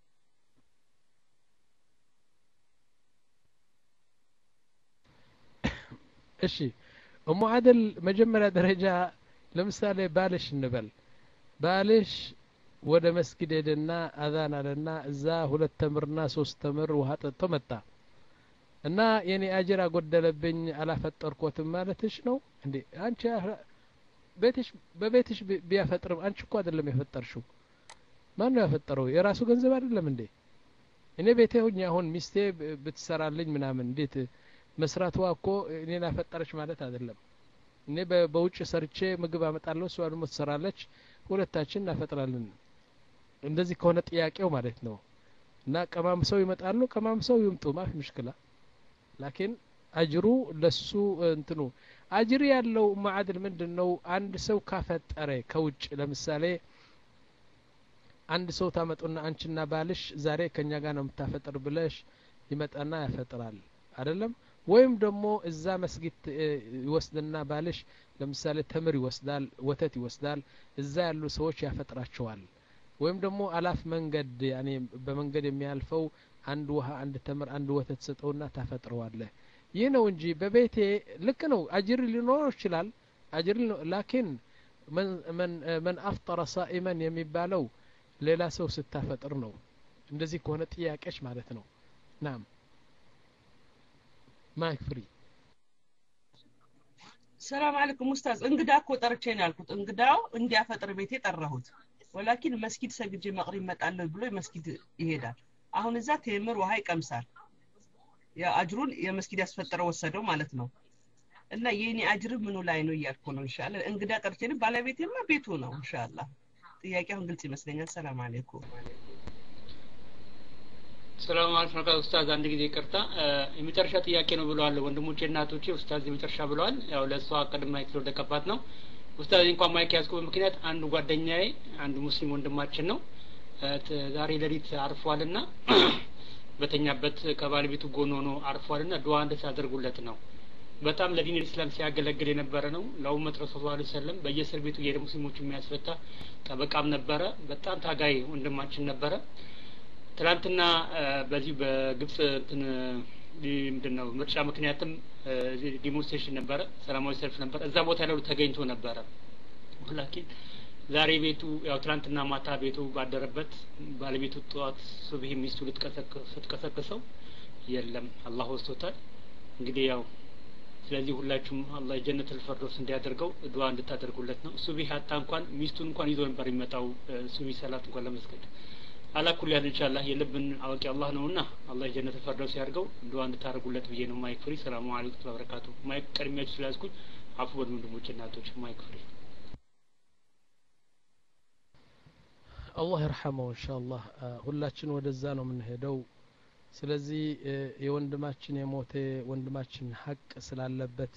እሺ እሙ አደል መጀመሪያ ደረጃ ለምሳሌ ባልሽ እንበል ባልሽ ወደ መስጊድ ሄደና አዛን አለና እዛ ሁለት ተምርና ሶስት ተምር ውሃ ጠጥቶ መጣ እና የኔ አጅር አጎደለብኝ አላፈጠርኮትም ማለትሽ ነው እንዴ አንቺ ቤትሽ በቤትሽ ቢያፈጥርም አንቺ እኮ አይደለም የፈጠርሽው ማን ነው ያፈጠረው የራሱ ገንዘብ አይደለም እንዴ እኔ ቤቴ ሁኝ አሁን ሚስቴ ብትሰራልኝ ምናምን እንዴት መስራቷ እኮ እኔን አፈጠረች ማለት አይደለም እኔ በውጭ ሰርቼ ምግብ አመጣለሁ እሷ ደግሞ ትሰራለች ሁለታችን እናፈጥራለን እንደዚህ ከሆነ ጥያቄው ማለት ነው እና ቀማምሰው ይመጣሉ ቀማምሰው ይምጡ ማፊ ምሽክላ ላኪን አጅሩ ለሱ እንትኑ አጅር ያለው ማዕድል ምንድን ነው አንድ ሰው ካፈጠረ ከውጭ ለምሳሌ አንድ ሰው ታመጡና አንቺና ባልሽ ዛሬ ከኛ ጋር ነው የምታፈጥር ብለሽ ይመጣና ያፈጥራል አይደለም ወይም ደግሞ እዛ መስጊድ ይወስድና ባልሽ ለምሳሌ ተምር ይወስዳል ወተት ይወስዳል እዛ ያሉ ሰዎች ያፈጥራቸዋል ወይም ደግሞ አላፍ መንገድ ያኔ በመንገድ የሚያልፈው አንድ ውሃ አንድ ተምር አንድ ወተት ሰጠውና ታፈጥረዋለህ ይህ ነው እንጂ በቤቴ ልክ ነው አጅር ሊኖረው ይችላል አጅር ላኪን መን አፍጠረ ሳኢመን የሚባለው ሌላ ሰው ስታፈጥር ነው እንደዚህ ከሆነ ጥያቄች ማለት ነው ናም ማይክ ፍሪ ሰላም አለይኩም ኡስታዝ እንግዳ እኮ ጠርቼ ነው ያልኩት እንግዳው እንዲያፈጥር ቤቴ ጠራሁት ወላኪን መስጊድ ሰግጄ መቅሪ ይመጣለሁ ብሎ መስጊድ ይሄዳል አሁን እዛ ቴምር ውሃ ይቀምሳል አጅሩን የመስጊድ ያስፈጠረው ወሰደው ማለት ነው እና የኔ አጅር ምኑ ላይ ነው እያልኩ ነው እንሻላ እንግዳ ጠርቼን ባለቤቴማ ቤቱ ነው እንሻላ ጥያቄ አሁን ግልጽ ይመስለኛል ሰላም አለይኩም ሰላም አለይኩም ወራህመቱላሂ ኡስታዝ አንድ ጊዜ ይቅርታ የመጨረሻ ጥያቄ ነው ብለዋል ወንድሞቼ እናቶቼ ኡስታዝ የመጨረሻ ብለዋል ያው ለእሷ ቅድም ማይክ ስለወደቀባት ነው ኡስታዝ እንኳን ማይክ ያዝኩበት ምክንያት አንዱ ጓደኛዬ አንዱ ሙስሊም ወንድማችን ነው ዛሬ ሌሊት አርፏልና በተኛበት ከባለቤቱ ጎን ሆኖ አርፏልና ዱዓ እንድታደርጉለት ነው በጣም ለዲን ኢስላም ሲያገለግል የነበረ ነው ለኡመት ረሱል ላ ሰለም በየእስር ቤቱ የሄደ ሙስሊሞች የሚያስፈታ ጠበቃም ነበረ በጣም ታጋይ ወንድማችን ነበረ ትናንትና በዚህ በግብጽ እንትን ምንድን ነው ምርጫ ምክንያትም ዲሞንስትሬሽን ነበረ ሰላማዊ ሰልፍ ነበረ እዛ ቦታ ላይ ተገኝቶ ነበረ ላኪን ዛሬ ቤቱ ያው ትናንትና ማታ ቤቱ ባደረበት ባለቤቱ ጠዋት ሱብሂ ሚስቱ ስትቀሰቅሰው የለም አላህ ወስቶታል እንግዲህ ያው ስለዚህ ሁላችሁም አላህ ጀነቱል ፈርዶስ እንዲያደርገው ዱዓ እንድታደርጉለት ነው ሱቢ ሀታ እንኳን ሚስቱን እንኳን ይዞ ነበር የሚመጣው ሱቢ ሰላት እንኳን ለመስገድ አላኩል ያህል ኢንሻአላህ የልብን አዋቂ አላህ ነውና አላህ ጀነቱል ፈርዶስ ያድርገው ዱዓ እንድታደርጉለት ብዬ ነው ማይክ ፍሪ ሰላሙ አለይኩም ወበረካቱ ማይክ ቀድሚያችሁ ስለያዝኩኝ አፉ በሉ ወንድሞች እናቶች ማይክ ፍሪ አላህ ይርሐመው ኢንሻአላህ ሁላችን ወደዛ ነው የምንሄደው ስለዚህ የወንድማችን የሞተ ወንድማችን ሀቅ ስላለበት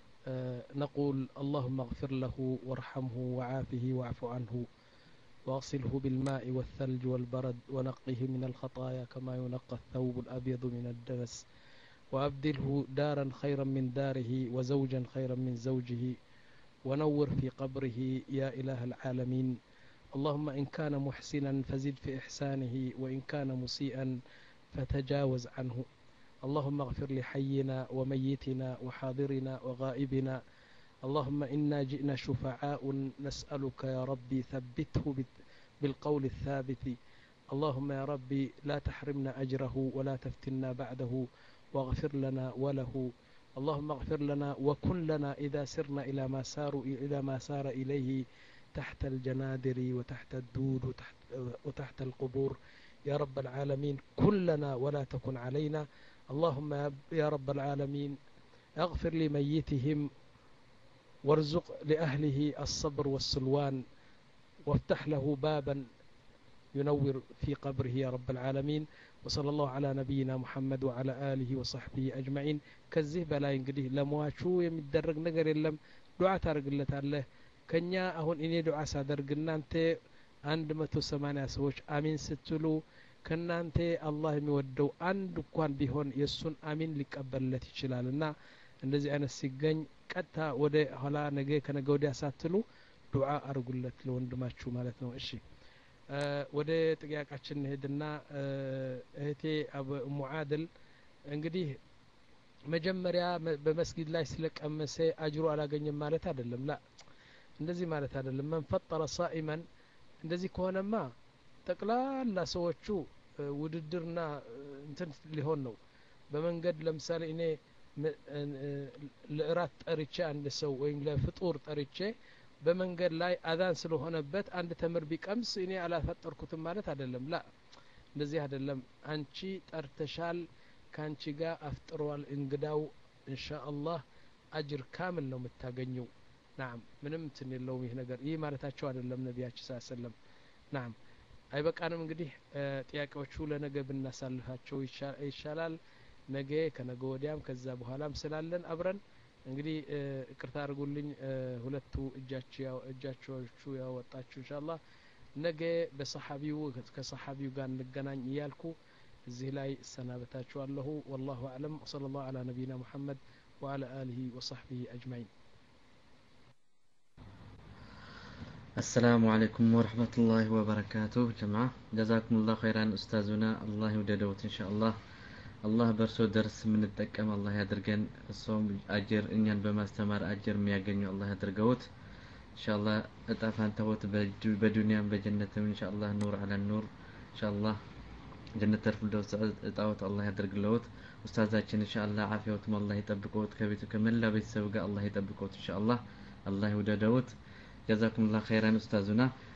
نقول اللهم اغفر له وارحمه وعافه واعف عنه واغسله بالماء والثلج والبرد ونقه من الخطايا كما ينقى الثوب الأبيض من الدنس وأبدله دارا خيرا من داره وزوجا خيرا من زوجه ونور في قبره يا إله العالمين اللهم إن كان محسنا فزد في إحسانه وإن كان مسيئا فتجاوز عنه اللهم اغفر لحينا وميتنا وحاضرنا وغائبنا اللهم إنا جئنا شفعاء نسألك يا ربي ثبته بالقول الثابت اللهم يا ربي لا تحرمنا أجره ولا تفتنا بعده واغفر لنا وله اللهم اغفر لنا وكن لنا إذا سرنا إلى ما ساروا إلى ما سار إليه تحت الجنادر وتحت الدود وتحت, وتحت القبور يا رب العالمين كلنا ولا تكن علينا اللهم يا رب العالمين اغفر لميتهم وارزق لأهله الصبر والسلوان وافتح له بابا ينور في قبره يا رب العالمين وصلى الله على نبينا محمد وعلى آله وصحبه أجمعين كزيه بلا ينقديه لمواشو يمدرق نقر يلم دعاء تارق الله تعالى ከኛ አሁን እኔ ዱዓ ሳደርግ እናንተ አንድ መቶ ሰማኒያ ሰዎች አሚን ስትሉ ከእናንተ አላህ የሚወደው አንድ እንኳን ቢሆን የእሱን አሚን ሊቀበልለት ይችላል እና እንደዚህ አይነት ሲገኝ ቀጥታ ወደ ኋላ ነገ ከነገ ወዲያ ሳትሉ ዱዓ አርጉለት ለወንድማችሁ ማለት ነው እሺ ወደ ጥያቄያችን እንሄድና እህቴ እሙ አድል እንግዲህ መጀመሪያ በመስጊድ ላይ ስለቀመሰ አጅሩ አላገኘም ማለት አይደለም ላ እንደዚህ ማለት አይደለም መን ፈጠረ ሳኢመን እንደዚህ ከሆነማ ጠቅላላ ሰዎቹ ውድድርና እንትን ሊሆን ነው በመንገድ ለምሳሌ እኔ ለእራት ጠርቼ አንድ ሰው ወይም ለፍጡር ጠርቼ በመንገድ ላይ አዛን ስለሆነበት አንድ ተምር ቢቀምስ እኔ አላፈጠርኩትም ማለት አይደለም ላ እንደዚህ አይደለም አንቺ ጠርተሻል ከአንቺ ጋር አፍጥሯል እንግዳው እንሻ አላህ አጅር ካምል ነው የምታገኘው ናም ምንም እንትን የለውም ይህ ነገር ይህ ማለታቸው አይደለም ነቢያችን ስ ሰለም ናም አይበቃንም እንግዲህ ጥያቄዎቹ ለነገ ብናሳልፋቸው ይሻላል ነገ ከነገ ወዲያም ከዛ በኋላም ስላለን አብረን እንግዲህ እቅርታ አድርጉልኝ ሁለቱ እጃቸዎቹ ያወጣችሁ እንሻላ ነገ በሰሓቢው ከሰሓቢው ጋር እንገናኝ እያልኩ እዚህ ላይ እሰናበታችኋለሁ ወላሁ አዕለም ወሰለ ላሁ አላ ነቢይና ሙሐመድ وعلى آله وصحبه أجمعين السلام عليكم ورحمة الله وبركاته جماعة جزاكم الله خيرا أستاذنا الله يوددوت إن شاء الله الله برسو درس من التكم الله يدرجن الصوم أجر إنيان بمستمر أجر مياجن الله يدرجوت إن شاء الله أتعفان توت بدنيا بجنة إن شاء الله نور على النور إن شاء الله جنة الفردوس أتعوت الله يدرجلوت أستاذاتنا إن شاء الله عافيتهم الله يطبقوت كبيتو كمل بيتسوق الله يطبقوت إن شاء الله الله يوددوت ጀዛኩም ላ ኸይራን ኡስታዙና